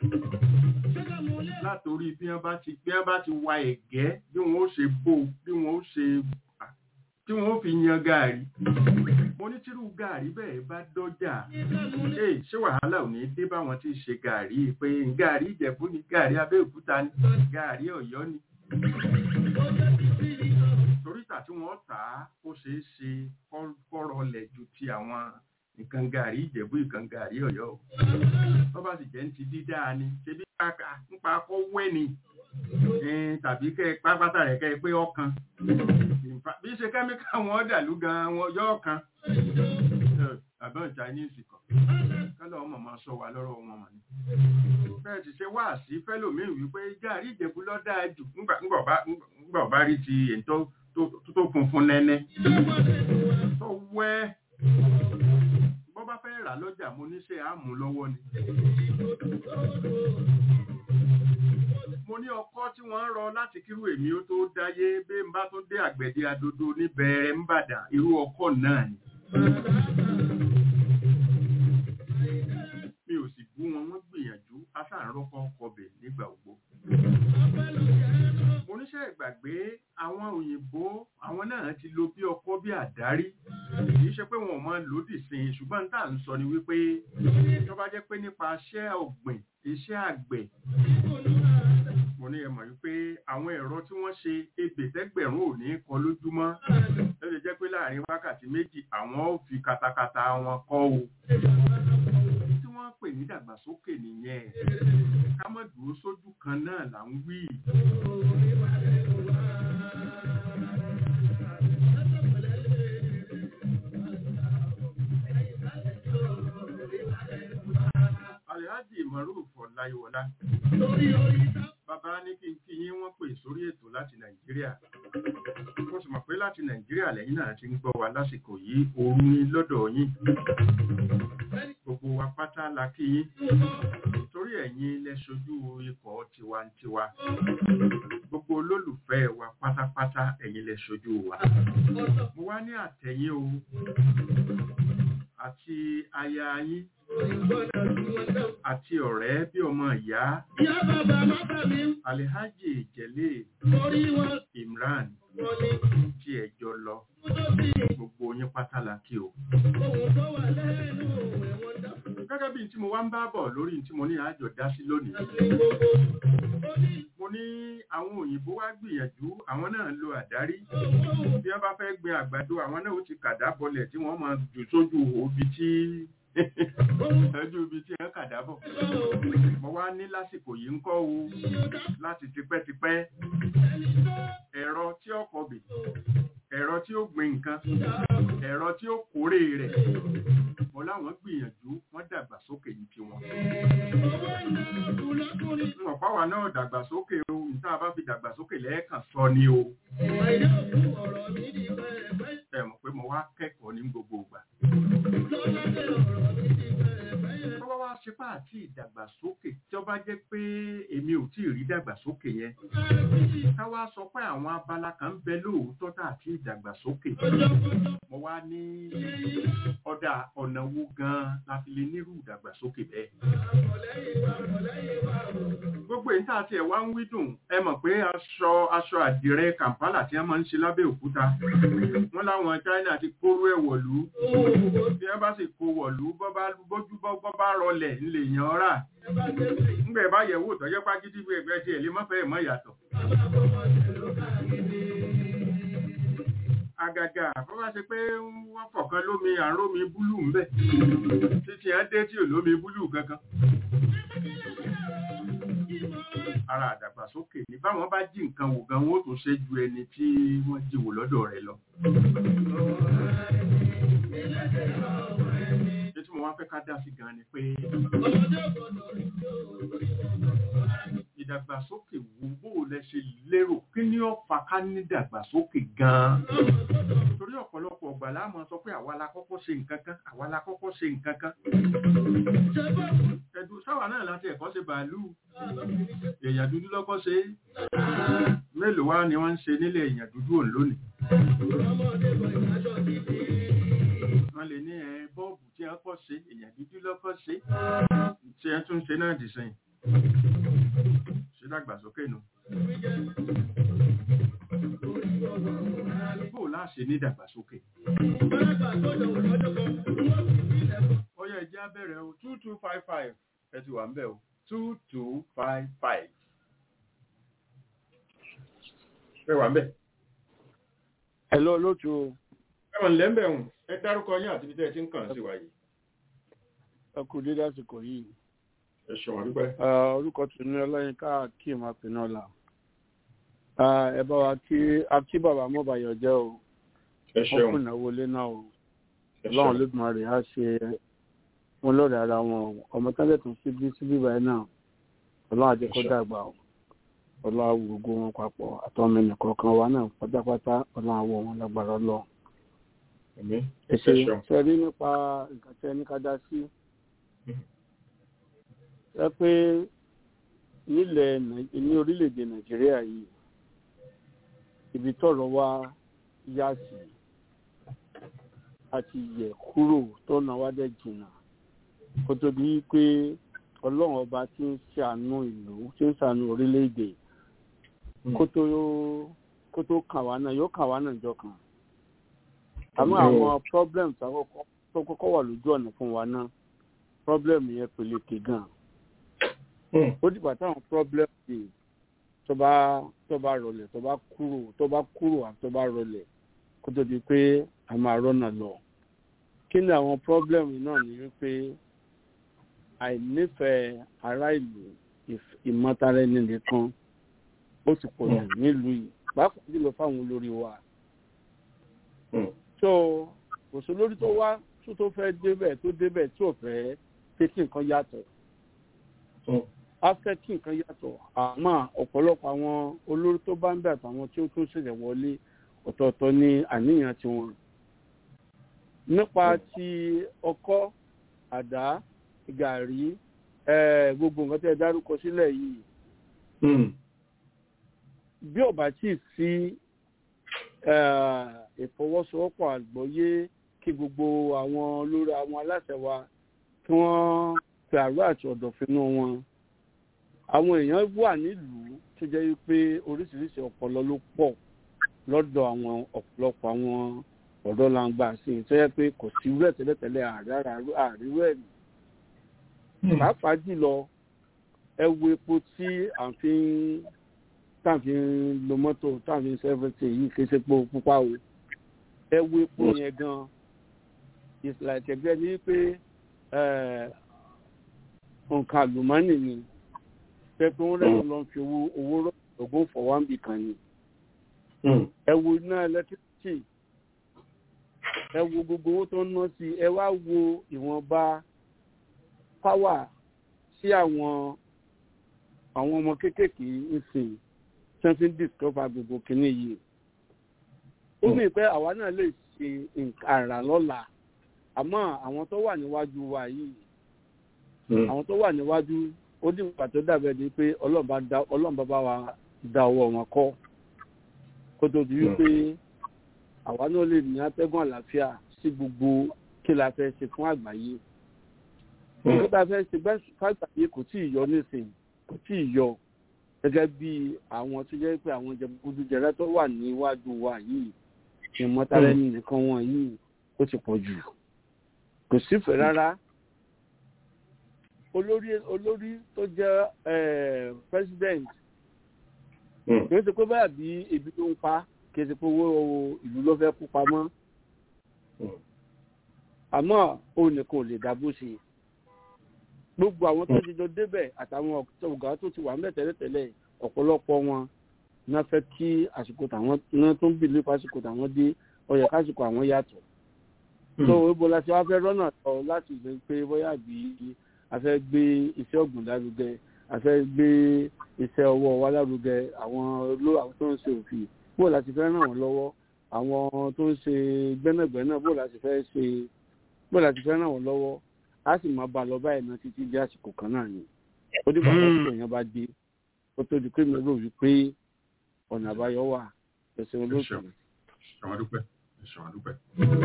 látòrí bí wọ́n bá ti bí wọ́n bá ti wa ẹ̀gẹ́ bí wọ́n ó ṣe bò bí wọ́n ó ṣe tí wọ́n ó fi yan gààrí mo ní tírú gààrí bẹ́ẹ̀ bá dọ́jà ee ṣé wàhálà ò ní dé báwọn tí ṣe gààrí pé gààrí ìjẹ̀bú ni gààrí abẹ́òkúta ni gààrí ọ̀yọ́ ni toríta tí wọ́n tà á ó ṣeé ṣe kọ́rọ̀ lẹ̀ ju ti àwọn nǹkan gààrí ìjẹ̀bú nǹkan gààrí ọ̀yọ́ o tó bá sì jẹ́ ń ti dídá ni ṣebí nípa kọ́ wẹ́ ni tàbí kẹ́ pápátá rẹ̀ kẹ́ pé ọkàn bí ṣe kẹ́míkà wọn dàlú gan wọn yọ ọkàn àbọ̀n Chinese kan kálọ̀ ọmọ máa sọ wà lọ́rọ̀ wọn mọ̀ ní. bẹ́ẹ̀ ti ṣe wá sí fẹ́lòmíì wípé gàrí ìjẹ̀bú ló dáa jù ńgbà ọba rí ti èyí tó funfun nẹ́nẹ́ tó wẹ́ bọ́ bá fẹ́ rà lọ́jà mo ní ṣe àmú lọ́wọ́ ni mo ní ọkọ́ tí wọ́n ń rọ láti kírú èmi ó tó dáyé bí n bá tún dé àgbẹ̀dẹ adodo níbẹ̀rẹ̀ ń bàdàn irú ọkọ́ náà ni. mi ò sì bú wọn wọ́n gbìyànjú aṣáàrọ́kọ́ kọbẹ̀ nígbà ògbó. mo níṣẹ́ ìgbàgbé àwọn òyìnbó àwọn náà ti lo bí ọkọ́ bí àdárí kì í ṣe pé wọn ò máa lòdì sí i ṣùgbọ́n tá à ń sọ ni wípé tó bá jẹ́ pé nípa iṣẹ́ ọ̀gbìn iṣẹ́ àgbẹ̀ mo ní ẹ mọ̀ wípé àwọn ẹ̀rọ tí wọ́n ṣe ẹgbẹ̀tẹ́gbẹ̀rún ò ní kọ lójúmọ́ ó lè jẹ́ pé láàrin wákàtí méjì àwọn ò fi katakata wọn kọ́ o tí wọ́n pè ní dàgbàsókè nìyẹn ká má dúró sójú kan náà là ń wí. Alhaji Maruf Ọláyíwọlá. Bàbá ní kí n kí yín wọ́n pè sórí ètò láti Nàìjíríà. Mo sì mọ̀ pé láti Nàìjíríà lẹ́yìn náà ti ń gbọ́ wa lásìkò yìí ooru ní lọ́dọ̀ yín. Gbogbo wa pátá la kí yín. Torí ẹ̀yin ẹ̀yin lẹ ṣojú ikọ̀ tiwantiwa gbogbo olólùfẹ́ wa pátápátá ẹ̀yin lẹ ṣojú wa mo wá ní àtẹ̀yìn o àti aya yín àti ọ̀rẹ́ bí ọmọ ìyá alihaji jẹ̀lé imran tí ẹjọ́ lọ gbogbo yín pátá la kí o gẹ́gẹ́ bí tí mo wá ń bá bọ̀ lórí tí mo ní àjọ dá sí lónìí mo ní àwọn òyìnbó wá gbìyànjú àwọn náà lo àdárí bí wọ́n bá fẹ́ gbin àgbàdo àwọn náà ó ti kàdá bọlẹ̀ tí wọ́n máa jù sójú òbí tí ẹjú ibi tí ẹ kàdá bọ̀ mo wá ní lásìkò yìí ń kọ́ o láti tipẹ́tipẹ́ ẹ̀rọ tí ó kọbì ẹ̀rọ tí ó gbin nǹkan ẹ̀rọ tí ó kórè rẹ̀ mo láwọn gbìyànjú wọ́n dàgbàsókè ní tiwọn. wọn báwa náà dàgbàsókè o níta bá fi dàgbàsókè lẹ́ẹ̀kan sọ ni o. ẹ mọ̀ pé mo wá kẹ́kọ̀ọ́ ní gbogbo ìgbà. tọ́wọ́ wá ṣe pá àti ìdàgbàsókè tí ó bá jẹ́ pé èmi ò tí ì rí dàgbàsókè yẹn. káwá sọ pé àwọn abala kan ń bẹ lóòótọ́ tà àti ìdàgbàsókè. mo wá ní ọ̀dà ọ̀nà wo gan-an la fi lè nírú ìdàgbàsókè bẹ́ẹ̀. gbogbo èyí tá a tiẹ̀ wá ń wí dùn ẹ mọ̀ pé aṣọ aṣọ àdìrẹ Kampala tí wọ́n máa ń ṣe lábẹ́ òkúta wọ́n láwọn China ti kóró ẹ̀ wọ̀lú bí wọ́n bá sì kó wọ̀lú bójú bọ́ bá rọlẹ̀ ńlẹ̀ yàn ọ́rà ńgbẹ̀ bá yẹ̀ wò tọ́jọ́ pàgídí bí ẹgbẹ́ tiẹ̀ lè mọ́fẹ́ mọ́ ìyàtọ̀ àgàgà bó bá ṣe pé wọ́n fọ̀kan lómi àrómi búlù ń bẹ̀ títí ẹ̀ dé tí ò lómi búlù kankan. ara àdàgbàsókè ní báwọn bá jí nǹkan wò gan wọn ó tún ṣe ju ẹni tí wọ́n jí wò lọ́dọ̀ rẹ̀ lọ. ṣé tí mo wá fẹ́ ká dá sí gan ni pé ìdàgbàsókè wo bó lẹ ṣe lérò kí ni ó fa ká ní ìdàgbàsókè gan-an torí ọ̀pọ̀lọpọ̀ ọgbà láàmú sọ pé àwa la kọ́kọ́ ṣe nǹkan kan àwa la kọ́kọ́ ṣe nǹkan kan ẹ̀dùn sáwà náà láti ẹ̀kọ́ ṣe bàálù èèyàn dúdú lọ́kọ́ ṣe mélòó wá ni wọ́n ń ṣe nílẹ̀ èèyàn dúdú òun lónìí wọ́n lè ní ẹ bọ́ọ̀bù tí wọ́n kọ́ ṣe èèyàn dúdú lọ́kọ́ ṣe tí ẹ tún ṣe náà dì sẹ́yìn ṣe dàgbàsókè nù. Bó láṣe ní dàgbàsókè. Ó yẹ ẹjẹ́ abẹ́rẹ́ o two two five five ẹ ti wà ń bẹ̀ o two two five five. Ẹ wà ń bẹ̀. Ẹ lọ lójú o. Ẹ wọ̀n lẹ́ńbẹ̀ hùn ẹ dárúkọ yín àti ibi tẹ́ ẹ ti ń kàn sí wa yìí. Ẹ kú dédé àsìkò yìí ẹ ṣeun àdúpẹ́. orúkọ tó ní ọlọ́yinká akeem apinola ẹ bá wa kí akí bàbá mọ́bàyọ̀ jẹ́ o ẹ ṣeun wọ́n kùnà wọlé náà o ọlọ́run lóògùn rẹ̀ á ṣe wọn lọ́rẹ̀ ara wọn o ọmọ tẹ́lẹ̀ tó síbí síbí báyìí náà ọlọ́run àjẹ́ kó dàgbà o ọlọ́run gbogbo wọn papọ̀ àtọ́mọ ẹnìkọ̀ọ̀kan wa náà pátápátá ọlọ́run àwọ̀ wọn lágbára lọ. ẹ ṣe ṣe rí nípa nǹkan tẹ́ ní ká dá sí ẹ pé nílẹ̀ ní orílẹ̀-èdè nàìjíríà yìí ibi tọ́rọ̀ wá yá sí àti yẹ̀ kúrò tọ́nà wá dẹ̀ jìnnà kó tó di pé ọlọ́run ọba tí ń ṣàánú ìlú tí ń ṣàánú orílẹ̀-èdè kó tó kó tó kàn wá náà yóò kàn wá náà jọ kan àmọ́ àwọn problems tó kọ́kọ́ wà lójú ọ̀nà fún wa náà problem yẹn peléke gan-an ó dìgbà táwọn problem yìí tó bá tó bá rọlẹ̀ tó bá kúrò tó bá kúrò àti tó bá rọlẹ̀ kó tó di pé a máa rọ́nà lọ. kí ni àwọn problem náà ní wípé àìnífẹ̀ẹ́ ará ìlú ìmọ̀tara ẹni nìkan ó ti pọ̀ jù nílùú yìí pàápàá jùlọ fáwọn olórí wa. so kò sí olórí tó wá tó fẹ́ débẹ̀ tó débẹ̀ tí ò fẹ́ pé kí nǹkan yàtọ̀ a fẹ́ kí nǹkan yàtọ̀ àmọ́ ọ̀pọ̀lọpọ̀ àwọn olórí tó bá ń bẹ̀ àtàwọn tí ó tún ṣẹ̀ṣẹ̀ wọlé ọ̀tọ̀ọ̀tọ̀ ní àníyàn tiwọn. nípa ti ọkọ́ àdá gàrí eh, gbogbo nǹkan tẹ́ ẹ dárúkọ sílẹ̀ yìí Mm. bí ò bá tí ì sí eh, ìfọwọ́sowọ́pọ̀ àgbọ́yé kí gbogbo àwọn olórí àwọn aláṣẹ wa kí wọ́n fi àrò àti ọ̀dọ̀fínú wọn àwọn èèyàn wà nílùú tó jẹ́ wípé oríṣiríṣi ọpọlọ ló pọ̀ lọ́dọ̀ àwọn ọ̀pọ̀lọpọ̀ àwọn ọ̀dọ́ langba sí i tó yẹ pé kò sí rẹ̀ tẹ́lẹ̀tẹ́lẹ̀ àríwú ẹ̀ ní pàápàá jùlọ ẹ wo epo tí à ń fi ń tá à ń fi ń lo mọ́tò tá à ń fi ń sẹ́fẹ̀tì yìí kì í ṣe epo pupa o ẹ wo epo yẹn gan ìsìlẹ̀ ẹ̀tẹ̀gbẹ́ ni pé eh, nǹkan àlùmọ́nì ni pé pé wọ́n rẹ̀ lọ́n fi owó owó rọ̀gbọ́n fọwọ́nbì kan ni Mm. ẹ wo iná ẹlẹtírísítì ẹ wo gbogbo owó tó ń ná sí ẹ wá wo ìwọ̀nba páwà sí àwọn àwọn ọmọ kéékèèké ń sìn tí wọ́n fi ń discover gbogbo kìíní yìí ó mì pé àwa náà lè ṣe nǹkan àrà lọ́la àmọ́ àwọn tó wà níwájú wa yìí Mm. àwọn tó wà níwájú ó dì nígbà tó dàbẹ̀ ni pé ọlọ́run bá bá wa da ọwọ́ wọn kọ́ kó tó di wípé àwa náà lè ní atẹ́gùn àlàáfíà sí gbogbo kí la fẹ́ ṣe fún àgbáyé Mm. kí la fẹ́ ṣe bẹ́ẹ̀ fún àgbáyé kò tí ì yọ nísìnyí kò tí ì yọ gẹ́gẹ́ bí àwọn tó jẹ́ pé àwọn jẹgúdújẹrẹ tó wà níwájú wa yìí ìmọ̀tara ẹni nìkan wọn yìí ó ti pọ̀ jù kò sífẹ̀ẹ́ rárá olórí olórí tó jẹ́ eh, president Mm. kì í ṣe pé báyà bí ebi tó ń pa kì í ṣe pé owó ìlú ló fẹ́ kú pamọ́ Mm. àmọ́ òun nìkan ò lè dá bó ṣe gbogbo àwọn tó ti jọ débẹ̀ àtàwọn ọ̀gá tó ti wà ń bẹ̀ tẹ́lẹ̀tẹ́lẹ̀ ọ̀pọ̀lọpọ̀ wọn náà fẹ́ kí àsìkò tàwọn náà tó ń bì nípa àsìkò tàwọn dé ó yẹ kásìkò àwọn yàtọ̀ tó ibo la ti wá fẹ́ rọ́nà lọ láti ṣe pé bóyá bí a fẹ́ gbé iṣẹ́ ọ̀gbìn lárugẹ a fẹ́ gbé iṣẹ́ ọwọ́ wa lárugẹ àwọn oló àwọn tó ń ṣe òfin bó la ti fẹ́ ràn wọ́n lọ́wọ́ àwọn tó ń ṣe gbẹ́nàgbẹ́nà bó la ti fẹ́ ṣe bó la ti fẹ́ ràn wọ́n lọ́wọ́ a sì máa bá a lọ báyìí náà títí di àsìkò kan náà ni ó dìgbà tó Mm. ṣe èèyàn bá dé ó tó di pé mi rò wípé ọ̀nà àbáyọ wà ẹ̀sìn olóòtú ṣeun. Ṣé wọn dúpẹ́? Ṣé wọn dúpẹ́?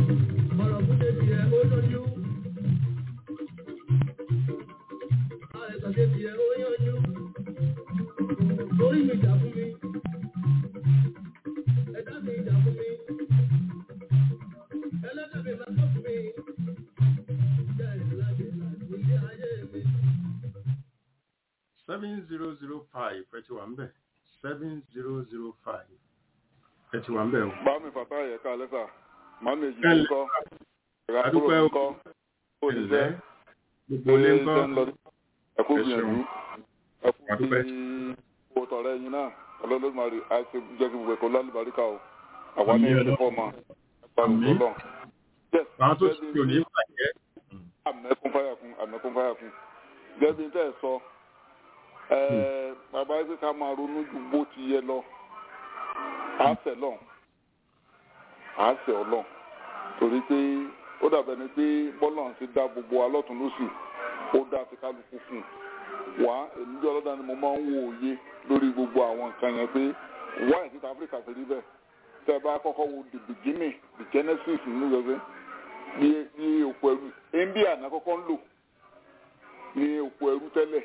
seven zero zero five ẹ ti wà ń bẹ̀ seven zero zero five ẹ ti wà ń bẹ̀ o. bámi fàtà yẹ ká lẹ́sà màmí èjì Kálẹ̀. ńkọ́ ìrà Adúpẹ́ kúrò o. ńkọ́ Ẹ̀lẹ́ òṣìṣẹ́ gbogbo ilé ńkọ́ ṣe ń lọ ẹkú Ẹ gbìyànjú ṣeun. ẹkú Adúpẹ́. bí owó tọrẹ yín náà ọlọ́lọ́mọdé àti jẹ́ kí gbogbo ẹ̀kọ́ lálùbáríkà o àwa ní Àmín. ìlú fọ́ọ̀mà ẹ̀pà Àmín. lọ́lọ́ àwọn tó ti tò ní ìbàjẹ́. àmẹ́kún fáyàkún àmẹ́kún fáyàkún gẹ́bí tẹ́ ẹ sọ ẹ̀ẹ́ bàbá yìí pé ká máa ronú ju bó ti yẹ lọ àásẹ̀ lọ́n àásẹ̀ ọlọ́n torí pé ó dàbẹ̀ ni pé bọ́lọ̀ ti dá gbogbo wa lọ́tún lósì ó dá ti kálukú fún un wá èmi bí ọlọ́dà ni mo máa ń wo òye lórí gbogbo àwọn nǹkan yẹn pé wáyé títa áfíríkà ti rí bẹ́ẹ̀ tẹ́ ẹ bá kọ́kọ́ wo the beginning the genesis nínú gbẹgbẹ́ ní ní òpó ẹrú india náà kọ́kọ́ ń lò ní òpó ẹrú tẹ́lẹ̀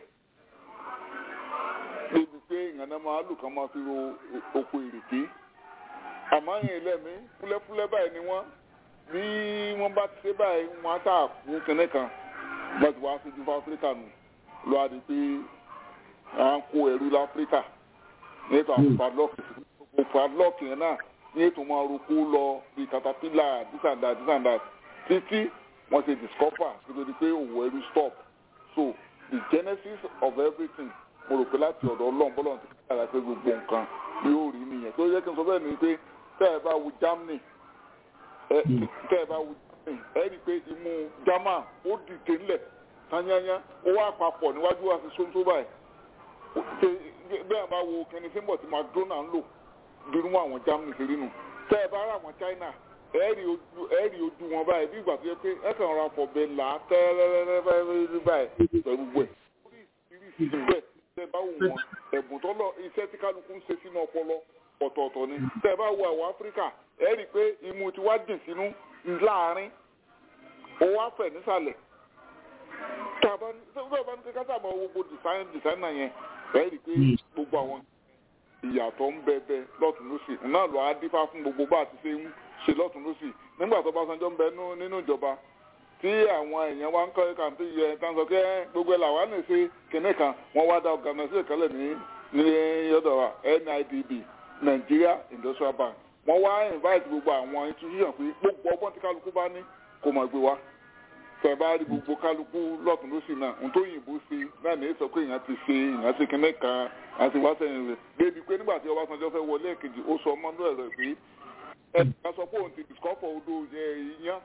débi pé ìyànnà máa lù kán máa fi ro òpó ìrèké àmọ́ yẹn lẹ́mí fúlẹ́fúlẹ́ báyìí ni wọ́n bí wọ́n bá ti ṣe báyìí wọ́n á tà fún kẹ́nẹ́ kan bá ti wá síjú fún áfíríkà nù lọ́wọ́ àdé pé à ń kó ẹrú láfíríkà ní ètò àwọn padlock padlock yẹn náà ní ètò máa roko lọ bí caterpillar this and that this and that títí wọ́n ti discover nítorí pé òwò ẹrú stop so the genesis of everything mo rò pé láti ọ̀dọ̀ ọlọ́run bọ́lọ́run ti kára pé gbogbo nǹkan yóò rí nìyẹn tó yẹ kí n sọ bẹ́ẹ̀ ni pé tẹ́ ẹ bá wo germany ẹ tẹ́ ẹ bá wo germany ẹ rí i pé imú german ó dìde ńlẹ̀ tányányá ó wá papọ̀ níwájú àti sóńtó báyìí bẹ́ẹ̀ bá wo kẹ́ni símbọ̀ tí madonna ń lò dúró mọ́ àwọn germany ṣe rí nu tẹ́ ẹ bá rà àwọn china ẹ̀ẹ́rì ojú ẹ̀ẹ́rì ojú wọn báyìí bí ìgbà tó yẹ pé ẹ kàn ra fọ̀bẹ là á tẹ́rẹ́rẹ́rẹ́ báyìí pẹ̀lú gbẹ̀. bẹ́ẹ̀ tẹ́ bá wù wọn ẹ̀bùn tọ́lọ̀ iṣẹ́ tí kálukú ń ṣe sínú ọpọlọ ọ̀tọ̀ọ̀tọ̀ ni tẹ́ bá wo àwọn áfíríkà ẹ rí i pé imú ti wá dì sínú láàrin ó wá fẹ̀ nísàlẹ̀ tá a bá ní sọ́dọ̀ bá ní kí kásá máa wo gbogbo design designer yẹn ẹ rí i pé gbogbo àwọn ìyàtọ̀ ń bẹ bẹ lọ́tún lọ́sì náà lọ́ á dífá fún gbogbo bá a ti ṣe ń ṣe lọ́tún lọ́sì nígbà tó bá sanjọ́ ń bẹ nínú ìjọba tí àwọn èèyàn wa ń kọ́ ẹ̀ka tó yẹ tán sọ pé gbogbo ẹ̀ làwọn lè ṣe kinní kan wọ́n wá dá organisation ìkọlẹ̀ ní ní yọ̀dọ̀ wa NIDB Nigeria Industrial Bank wọ́n wá invite gbogbo àwọn institution pé gbogbo ọgbọ́n tí kálukú bá ní kò mọ̀ gbé wa tẹ̀bá rí gbogbo kálukú lọ́tún lọ́sì náà ohun tó yìnbó ṣe náà ní sọ pé èèyàn ti ṣe èèyàn ti kinní kan àti wá sẹ́yìn rẹ̀ débi pé nígbà tí Ọbásanjọ́ fẹ́ wọlé èkejì ó sọ ọmọ náà rẹ̀ pé ẹ̀ sọ pé òun ti discover odò yẹn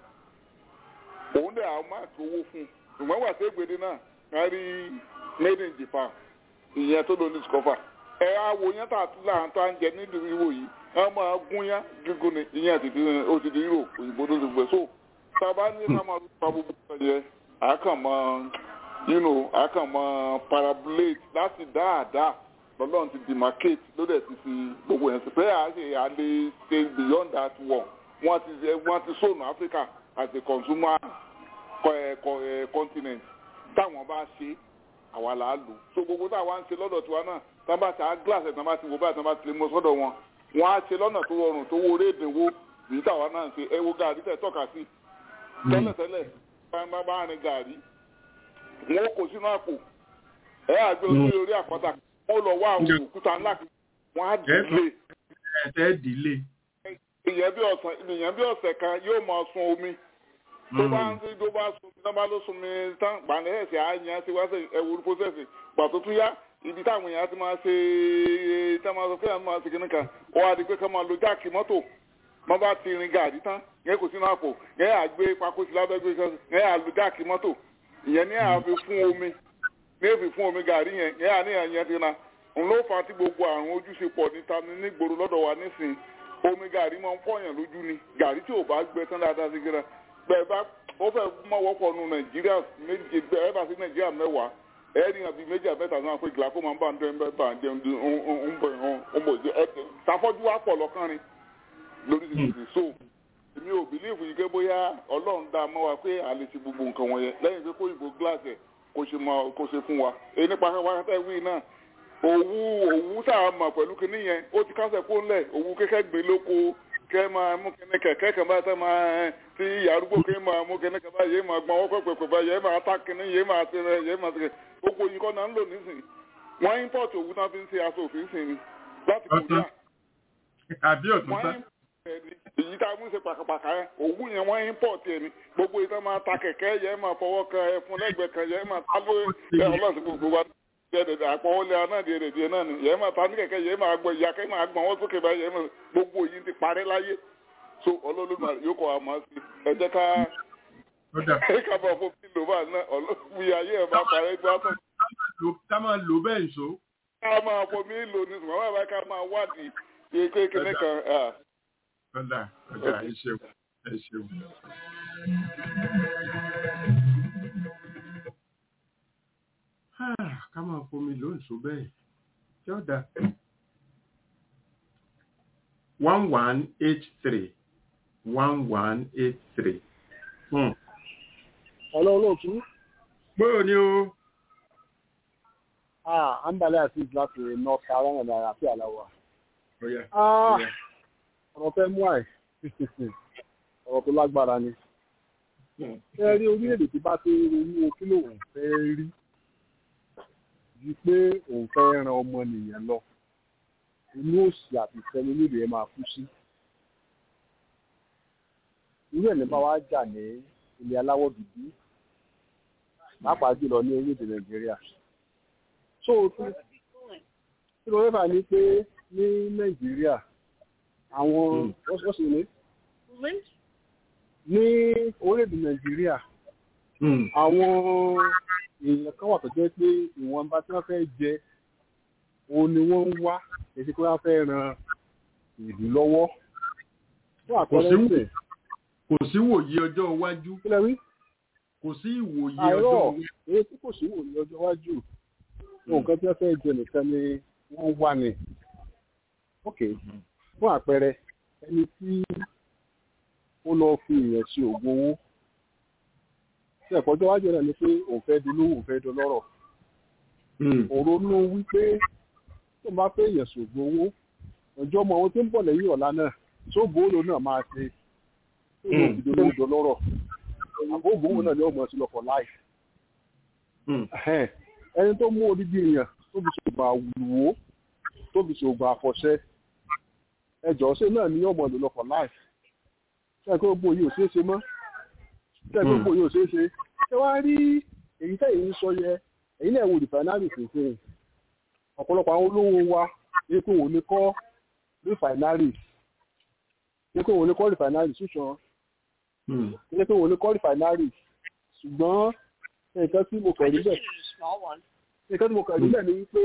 òun dẹ̀ àwọn máa tó owó fún un ṣùgbọ́n wà sí ègbèdè náà wọ́n rí made in Japan ìyẹn tó ló ní discover ẹ àwò yẹn tà tún là ń tà ń jẹ nídìí ìwò yìí wọ́n máa gún yá gígùn ni ìyẹn ti di ó ti di euro òyìnbó tó ti gbẹ so sábà ní ká máa lùpà gbogbo ẹ̀yẹ àkànmọ́ yìnyín àkànmọ́ parabolate láti dáadáa lọ́lọ́run ti demarcate ló dẹ̀ ti fi gbogbo yẹn sí pé àṣẹ àlè stay beyond that one wọ́n ti wọ́n ti sọnù Africa as a consumer continent táwọn bá ṣe àwa là á lò so gbogbo táwa ń ṣe lọ́dọ̀ tiwa náà tá bá ṣe á glass ẹ̀ tá bá ti wò báyìí tá bá ti lè mọ sọ́dọ̀ wọn wọ́n á ṣe lọ́nà tó rọrùn tó wọlé ìdínwó èyí táwa náà ń ṣe ẹ wo gàrí tẹ̀ tọ́ka sí tẹ́lẹ̀tẹ́lẹ̀ bá bá rìn gàrí wọn kò sínú àpò ẹ àgbẹ̀ olórí orí àpáta wọn lọ wá àwọn òkúta ńlá wọn á dìlé. ẹ dìlé. ìyẹn bí ọ̀sẹ̀ kan yóò máa sun omi tó bá ń tí tó bá sun tó bá ló sun mi tán gbàǹdẹ̀ ẹ̀sẹ̀ á yan sí wá sí ẹ̀wù pósẹ̀sì pàtó tún yá ibi táwọn èèyàn ti máa ṣe tá máa sọ pé àwọn máa ṣe kìnnì kan ó wá di pé ká máa lo jáàkì mọ́tò wọ́n bá ti rin gàdí tán yẹn kò sínú àpò yẹn à gbé pákó sí lábẹ́ gbé kan yẹn à lo jáàkì mọ́tò ìyẹn ní àfi fún omi ní èfi fún omi gàrí yẹn yẹn à ní ẹ̀yẹn ti na òun ló fa tí gbogbo àrùn ojú ṣe pọ̀ níta nígboro lọ́dọ̀ wa nísìnyí omi gàrí máa ń fọyàn lójú ni gàrí tí ò bá gbẹ tán dáadáa sí gíra bẹ́ẹ̀ bá ó fẹ́ mọ wọ́pọ̀ nu nàìjíríà méje ẹ bá sí nàìjíríà mẹ́wàá ẹ ní àbí méjì àbẹ́ta náà pé gíláfó máa ń bá ń dẹ́ ń bá ń jẹun ń bọ̀ ń bọ̀ jẹ ẹ tàfọ́jú wa pọ̀ lọ́kàn rin lórí ìdíje so èmi ò bìlíìfù yìí pé bóyá ọlọ́run dá mọ́ wa pé àlè ti gbogbo nǹkan wọ̀nyẹn lẹ́yìn pé kó ìbò gíláàsì ẹ̀ kó ṣe mọ kó ṣe fún wa èyí nípa wákàtí wí náà òwú òwú tá a mọ̀ pẹ̀lú kinní yẹn ó ti kásẹ̀ kó ńlẹ̀ òwú kékẹ́ gbé lóko kẹ́ máa mú kíní kẹ̀kẹ́ kan bá tẹ́ máa tí arúgbó kí máa mú kíní kan bá yé máa gbọ́n ọkọ̀ pẹ̀pẹ̀ bá yé máa ta kíní yé máa ti rẹ̀ yé máa ti rẹ̀ gbogbo yìí kọ́ náà ń lò nísìn wọ́n import òwú náà fi ń ṣe aṣọ òfin sìn ni láti Korea. àbí ọ̀tún sá. èyí tá a mú ṣe pàkàpàkà yẹn òwú yẹn wọ́n import ẹ̀ ni gbogbo yìí tá máa ta kẹ̀kẹ́ yẹ máa fọwọ́ kan ẹ̀ fún lẹ́gbẹ̀ẹ́ kan yẹ máa ta lóye ọlọ́sìn gbogbo wa dẹdẹdẹ àpọ̀wọlé aná díẹ̀ díẹ̀ náà ni yẹ́n máa ta ní kẹ̀kẹ́ yẹ́n máa gbọ́ ìyá kẹ́ máa gbọ́n wọ́n sókè báyìí yẹ́n máa gbogbo yìí ti parẹ́ láyé so ọlọ́lọ́mọ yóò kọ́ àmọ́ sí ẹ jẹ́ ká ẹ ká bá fún mi lò bá náà ọlọ́mọ ayé ẹ̀ máa parẹ́ gbá tán. ká máa lò bẹ́ẹ̀ nso. ká máa fún mi lò ní sùgbọ́n bàbá ká máa wádìí kékeré kan. ọ̀dà ọ̀dà ẹ ṣeun ẹ ṣeun. ká máa fomi lóǹṣó bẹ́ẹ̀ tí ó dá. one one eight three one one eight three. Ọlọ́ olóòtú. Gbóò ni o. Ah, Ambale Aziz láti North Carolina náírà àti àláwà. Ọ̀yà. Ọ̀rọ̀ fẹ́ mú àì. Ọ̀rọ̀ tó lágbára ni. Ẹ rí orílẹ̀-èdè tí bá ti ronú kí lòun fẹ́ rí ju pé òun fẹ́ ran ọmọnìyàn lọ inú òsì àti ìfẹ́ni nílùú ẹ̀ máa kú sí. irú ẹ̀ ní bá wá jà ní ilẹ̀ aláwọ̀ dúdú pàápàá jùlọ ní orílẹ̀-èdè nàìjíríà. so tí ló rẹ́fà ní pé ní nàìjíríà àwọn wọ́n sì ní ní orílẹ̀-èdè nàìjíríà àwọn èèyàn kan wà tó jẹ́ pé ìwọ̀nba tí wọ́n fẹ́ jẹ òun ni wọ́n ń wá èsì pé wọ́n fẹ́ ran ìlú lọ́wọ́. fún àpẹẹrẹ ìsìn. kò sí wòye ọjọ́ iwájú. kílẹ̀ wí. kò sí ìwòye àìrọ̀ ọjọ́ iwájú. èyí tí kò sí wòye ọjọ́ iwájú. nǹkan tí wọ́n fẹ́ jẹ nìkan ni wọ́n wà ní. ok fún àpẹẹrẹ ẹni tí ó lọ fi èèyàn ṣe oògùn owó tí ẹ̀kọ́ tó wájú náà ni pé òun fẹ́ dolówó òun fẹ́ dolọ́rọ̀ òronú wípé tó bá fẹ́ èèyàn ṣògùn owó ọjọ́ ọmọ àwọn tó ń bọ̀ lẹ́yìn ọ̀la náà tó gbòòrò náà máa ṣe tó lọ fi dolówó dolọ́rọ̀ àbó ògbówó náà ni ó mọ̀ sí lọ́kọ̀ láì ẹni tó mú odidi èèyàn tó fi ṣògùn àwùwò tó fi ṣògùn àfọ̀ṣẹ ẹjọ́ ṣe náà ni ọmọ ìlú lọ́kọ̀ láì ṣe kí gbogbo yìí ò ṣeé ṣe mọ́ ṣe kí gbogbo yìí ò ṣeé ṣe ṣé wàá rí èyí tẹ̀yìn ń sọ yẹ èyí náà wo rìfàínárì fèsì ọ̀pọ̀lọpọ̀ àwọn olówó wa ní pé òun ní kọ́ rìfàínárì ní pé òun ní kọ́ rìfàínárì ṣùṣàn ní pé òun ní kọ́ rìfàínárì ṣùgbọ́n nǹkan tí mo kàn rí bẹ̀ nǹkan tí mo kàn rí bẹ̀ ni wípé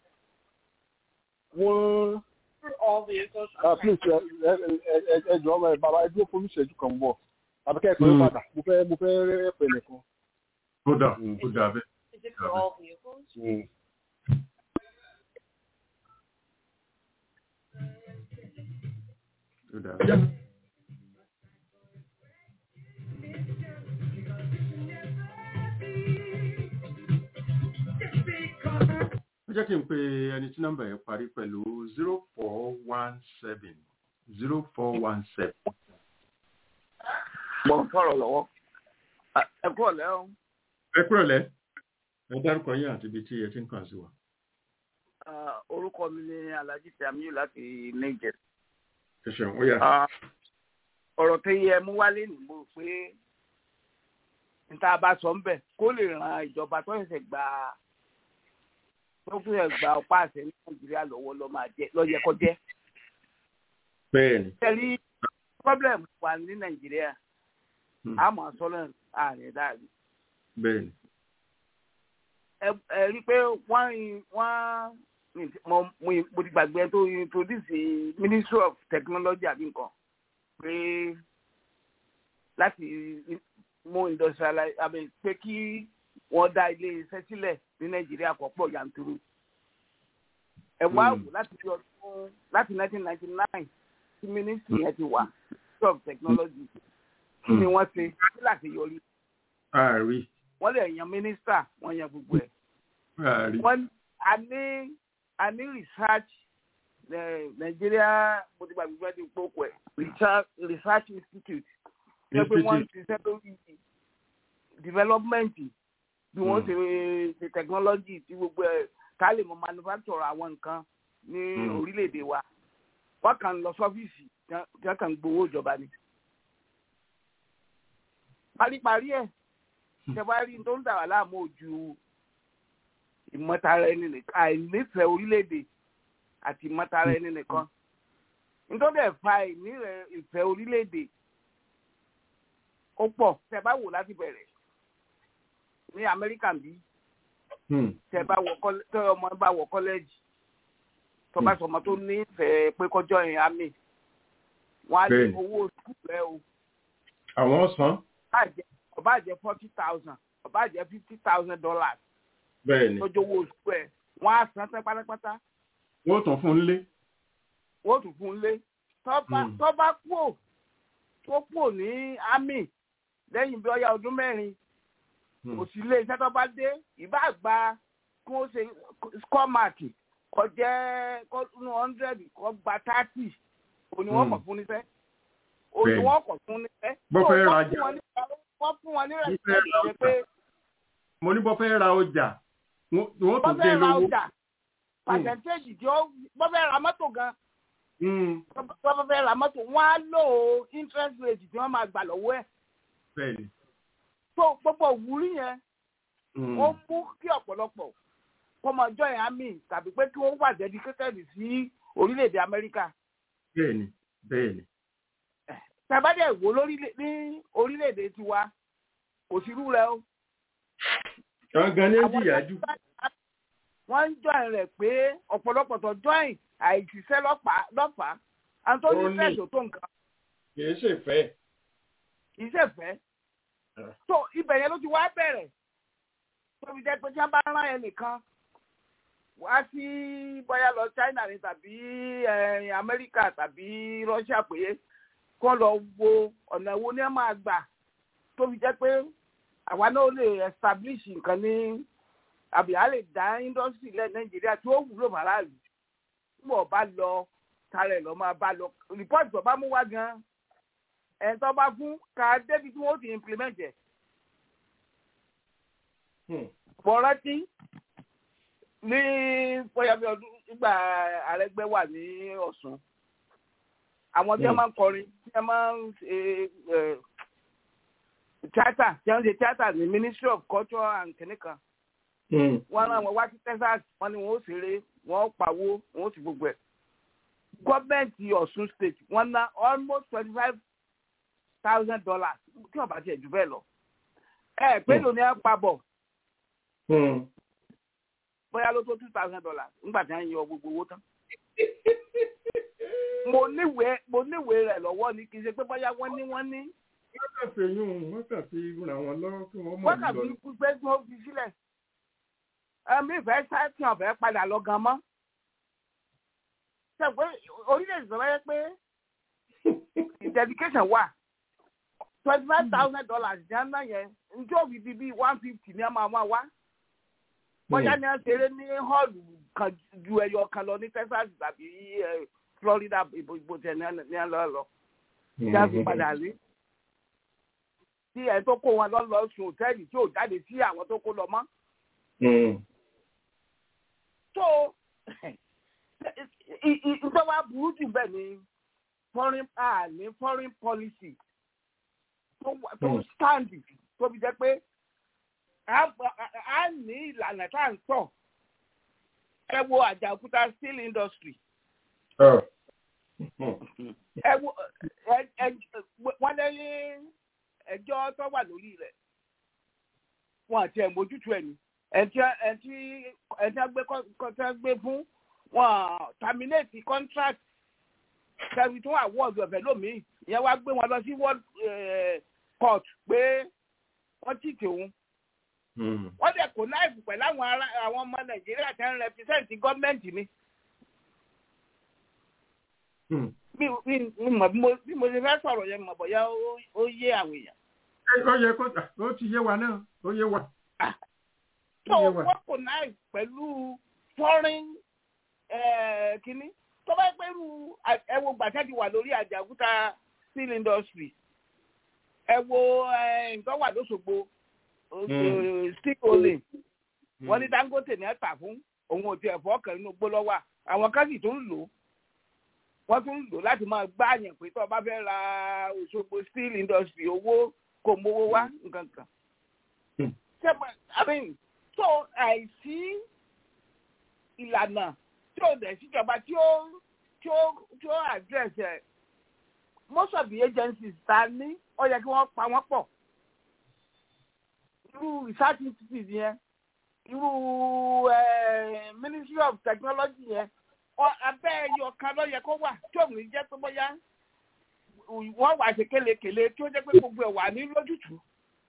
wọ́n please ẹ jọ ọmọ ẹ bàbá ẹ dúró fún ìṣẹ́jú kan bọ̀ tàbí kẹ́kọ̀ọ́ ẹ padà mo fẹ́ mo fẹ́ rẹ́ pẹ̀lẹ́ kan. ó dà ó dà bẹ́ẹ̀. Is it for all vehicles? Mm. ó dà bẹ́ẹ̀. ó jẹ́ kí n pe ẹni tí nọ́mbà yẹn parí pẹ̀lú zero four one seven zero four one seven. mo ń fọ̀rọ̀ lọ́wọ́ ẹ kúrò lẹ́hìn. ẹ kúrò lẹ́ ẹ dárúkọ yín àti ibi tí ẹ ti ń kàn sí wa. orúkọ mi ni alhaji tamiyu láti niger. ẹ ṣeun ó yà. ọ̀rọ̀ tó yẹ mú wálé ní mo pé níta bá sọ ń bẹ̀ kó lè ran ìjọba tó ṣẹ̀ṣẹ̀ gba tó ṣẹ̀ṣẹ̀ gba ọ̀pá àṣẹ ní nàìjíríà lọ́wọ́ lọ́ máa jẹ́ lọ́yẹ kó jẹ́. bẹ́ẹ̀ni. tẹ̀lé problem wà ní nàìjíríà àmọ́ sọ́lẹ̀ ààrẹ dáàbì. bẹ́ẹ̀ni. ẹ rí i pé wọ́n wọ́n mo mo ti gbàgbé tó introduce ministry of technology àbí nǹkan pé láti mú industrialize àbí pé kí wọ́n dá ilé iṣẹ́ sílẹ̀ ní nàìjíríà kó pọ̀ yanturu. ẹ wá wò láti fi ọdún láti nineteen ninety nine tí ministry yẹn ti wà ministry of technology kí ni wọ́n ṣe kí láti yọrí. ààrí. wọ́n lè yan mínísítà wọ́n yan gbogbo ẹ̀. ààrí. wọ́n a ní a ní research Nigeria mo ti gba gbogbo ẹni gbogbo ẹ̀ research institute ṣe pé wọ́n ti ṣe lórí development bí wọ́n ṣe ṣe technology tí gbogbo ẹ̀ ká lè mọ manufacture àwọn nǹkan ní orílẹ̀-èdè wa wọ́n kàn lọ sọ́fíìsì tí wọ́n kàn gbowó ìjọba ni paríparí ẹ̀ tẹ́wárí tó ń dà wá láàmú ojú ìmọ̀tara ẹni nìkan àìnífẹ̀ẹ́ orílẹ̀-èdè àti ìmọ̀tara ẹni nìkan nítorí ẹ̀fà ìfẹ́ orílẹ̀-èdè ó pọ̀ tẹ́ bá wò láti bẹ̀rẹ̀ ní Amẹ́ríkà bí tẹ́ bá wọ tẹ́ ọmọ bá wọ kọ́lẹ́jì tó bá sọmọ tó nífẹ̀ẹ́ pé kọjọ́ yẹn á mì wọ́n á lé owó sùkúù rẹ o. àwọn san ọba jẹ forty thousand ọba jẹ fifty thousand dollars. bẹ́ẹ̀ni lọ́jọ́ owó oṣù ẹ̀ wọ́n á san tán pátápátá. wọ́n tún fún un lé. wọ́n tún fún un lé. tọ́ba kúò tó kúò ní army lẹ́yìn bí ọya ọdún mẹ́rin kò sí ilé iṣẹ́ tọ́ba dé ìbá gba kí wọ́n ṣe score mark kọ jẹ́ kọ́ hundred kọ́ gba thirty òní wọ́n kọ̀ fún níṣẹ́ òní wọ́n kọ̀ fún níṣẹ́. bọ́fẹ́ rajà wọ́n fún wọn ní rẹ̀sídẹ̀ẹ́dì pé. mo ní bọ́ fẹ́ ra ọjà wọ́n tún dé lówó. bọ́ fẹ́ ra ọjà pàṣẹ́ntéèjì tí ó bọ́ fẹ́ ra mọ́tò gan. bọ́ fẹ́ ra mọ́tò wọ́n á lò ó interest rate tí wọ́n máa gbà lọ́wọ́ ẹ̀. bẹ́ẹ̀ni. tó gbogbo òwúrí yẹn ó mú kí ọ̀pọ̀lọpọ̀ kó máa join army tàbí pé kí wọ́n wà dedicated sí orílẹ̀-èdè Amẹ́ríkà. bẹ́ẹ̀ni bẹ́ẹ̀ni tàbádẹ wo lórí ní orílẹ̀-èdè tiwa kò sí irú rẹ o. gangan ní jìyà jù. wọ́n ń join rẹ̀ pé ọ̀pọ̀lọpọ̀ tó join àìsíṣẹ́ lọ́fàá antoni fẹ́ẹ̀sì tó nǹkan. kì í ṣe fẹ́. kì í ṣe fẹ́. tó ibẹ̀ yẹn ló ti wá bẹ̀rẹ̀ tó fi jẹ́ pé tí wọ́n bá rán ẹ nìkan wá sí bóyá lọ China ni tàbí eh, Amẹ́ríkà tàbí Russia pé kó lọ wo ọ̀nà wo ni ẹ máa gbà tó fi jẹ́ pé àwa náà lè establish nǹkan ní àbí a lè dá industry lẹ́ Nàìjíríà tí ó wúlò fàráàlú tí wọ́n bá lọ tààrẹ̀ lọ́ máa bá lọ report tó bá mú wá gan ẹ̀ tó bá fún ká débi tí wọ́n ti implement ẹ̀ mo rántí ní bóyá bí ọdún nígbà àrẹgbẹ wà ní Ọ̀ṣun àwọn tí wọ́n máa ń kọrin tí wọ́n máa ń ṣe tíátà tí wọ́n ń ṣe tíátà ní Ministry of Culture and kìnìkan wọ́n rán wọn wá sí Texas wọ́n ní wọ́n ó ṣeré wọ́n ó pawó wọ́n ó sì gbogbo ẹ̀ gọ́ọ̀mẹ̀ntì Ọ̀ṣun state wọ́n ná almost twenty five thousand dollars tí wọ́n bá tiẹ̀ jù bẹ́ẹ̀ lọ ẹ pé lóní ẹ pa bọ̀ bóyá ló tó two thousand dollars nígbà tí wọ́n yọ gbogbo owó tán. mo níwèé mo níwèé rẹ̀ lọ́wọ́ ni kì í ṣe pé bóyá wọ́n ní wọ́n ní. wọ́n kàn fi yún wọ́n kàn fi ràn wọ́n lọ́wọ́ kí wọ́n mọ̀ wọ́n kàn fi kú pé kí wọ́n fi sílẹ̀. ẹ̀mí ìfẹ́ sáàtì ọ̀fẹ́ padà lọ gan mọ́. ṣe pé orílẹ̀-èdè sọ wáyé pé dedication wà twenty five thousand dollars jẹ́ ńlá yẹn njẹ́ òbí bíi bíi one fifty ní ẹ máa máa wá bóyá ní ẹ ṣeré ní họ́ọ̀lù kan ju ẹyọ kan lọ ní Texas tàbí Florida ìbò tẹ ní ẹ lọ lọ tí a fi padà rí tí ẹ tó kó wọn lọ lọ sùn òtẹ́ẹ̀lì tí ò jáde sí àwọn tó kó lọ mọ́. tó ìjọba burú jù bẹ́ẹ̀ ni foreign ah ní foreign policy tó stand tó fi jẹ́ pé a ní ìlànà tá à ń tọ̀ ẹ wo àjàkúta steel industry. ẹ wo wọ́n lẹ́yìn ẹjọ́ tó wà lórí rẹ̀ wọn àti ẹ̀ mójútó ẹ̀ ní ẹ̀ntì ẹ̀ntì ẹ̀ntì ẹgbẹ́ gbé fún wọn terminate contract kẹrin tó award ọ̀fẹ́ lómii ìyẹn wá gbé wọn lọ sí world court pé wọ́n tì tòun wọ́n dẹ̀ kó láìpù pẹ̀lú àwọn ará àwọn ọmọ nàìjíríà tí wọ́n rẹpísẹ́ǹtì gọ́ọ̀mẹ̀ntì ni. bí mo ṣe fẹ́ sọ̀rọ̀ yẹn mọ̀ bóyá ó yé àwọn èèyàn. ó yẹ kó ó ti yé wa náà ó yé wa. tó wọ́n kó láìpù pẹ̀lú foreign kínní tó bá pẹ́rù ẹ wo gbàtẹ́jì wà lórí àjàgúta steel industry ẹ wo nǹkan wà lóṣogbo steel olè wọ́n ní Dangote ní ẹ̀ta fún òun ò tiẹ̀ fọ́ ọkàn nínú gbó lọ́wọ́ àwọn kan sì tún lò wọ́n tún lò láti máa gbá àyàn pé tó o bá fẹ́ ra Òṣogbo steel industry owó kò mówó wá nǹkan kan. ṣé tó àìsí ìlànà tí ó dẹ̀ síjọba tí ó tí ó tí ó address ẹ̀ most of the agencies ta ní ó yẹ kí wọ́n pa wọ́n pọ̀ irú research institute yẹn irú ministry of technology yẹn abẹ́ ẹyọ kan ló yẹ kó wà tí òun jẹ́ tó bóyá wọ́n wà ṣe kélekèle tí ó jẹ́ pé gbogbo ẹ̀ wà ní lójútùú.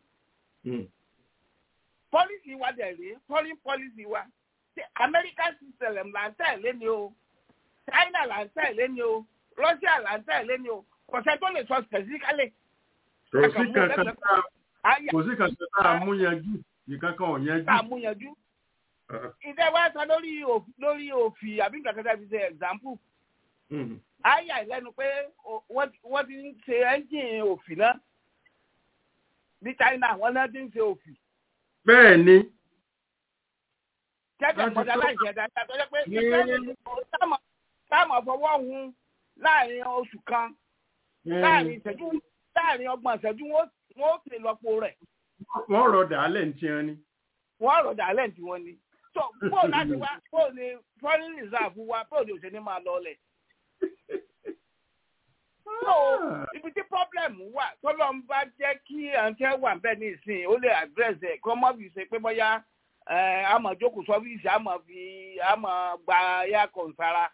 policy wa dẹ̀ rèé foreign policy wa American system là ń tẹ̀lé ni o China là ń tẹ̀lé ni o Russia là ń tẹ̀lé ni o kò sẹ́ tó lè sọ specifically. kò sí kankan tá kò sí kankan tá a mú yanjú ìkankan ò yanjú. tá a mú yanjú. ìdẹ́ wa sọ lórí lórí òfì àbí nǹkan kẹta fi ṣe example. àyà ìlẹ́nu pé wọ́n ti ń ṣe ẹ́ńjìn òfì náà ní China wọ́n náà ti ń ṣe òfì. bẹ́ẹ̀ ni jẹ́jẹ́ mọ̀dá láìsí ẹ̀dá tó yẹ pé ìfẹ́ táàmù fọwọ́ hun láàrin oṣù kan láàrin ìṣẹ́jú láàrin ọgbọ̀n ìṣẹ́jú wọ́n ó sì lọ́pọ̀ rẹ̀. wọ́n rọ̀ dàálẹ̀ ní tiẹ̀ ni. wọ́n rọ̀ dàálẹ̀ ní tiwọn ni. so bó láti wá bó ni foreign reserve wa bó ni òṣèlú máa lọ lẹ̀. so ibi tí problem wà tọ́lọ́ ń bá jẹ́ kí àǹtẹ̀ wà bẹ́ẹ̀ ní ìsìn ó lè address ẹ̀ kọ́ mọ́ fi ṣe pé bóyá àmọ́ jókòó sọ́fíìsì àmọ́ fi àmọ́ gba air kọ̀ǹsára.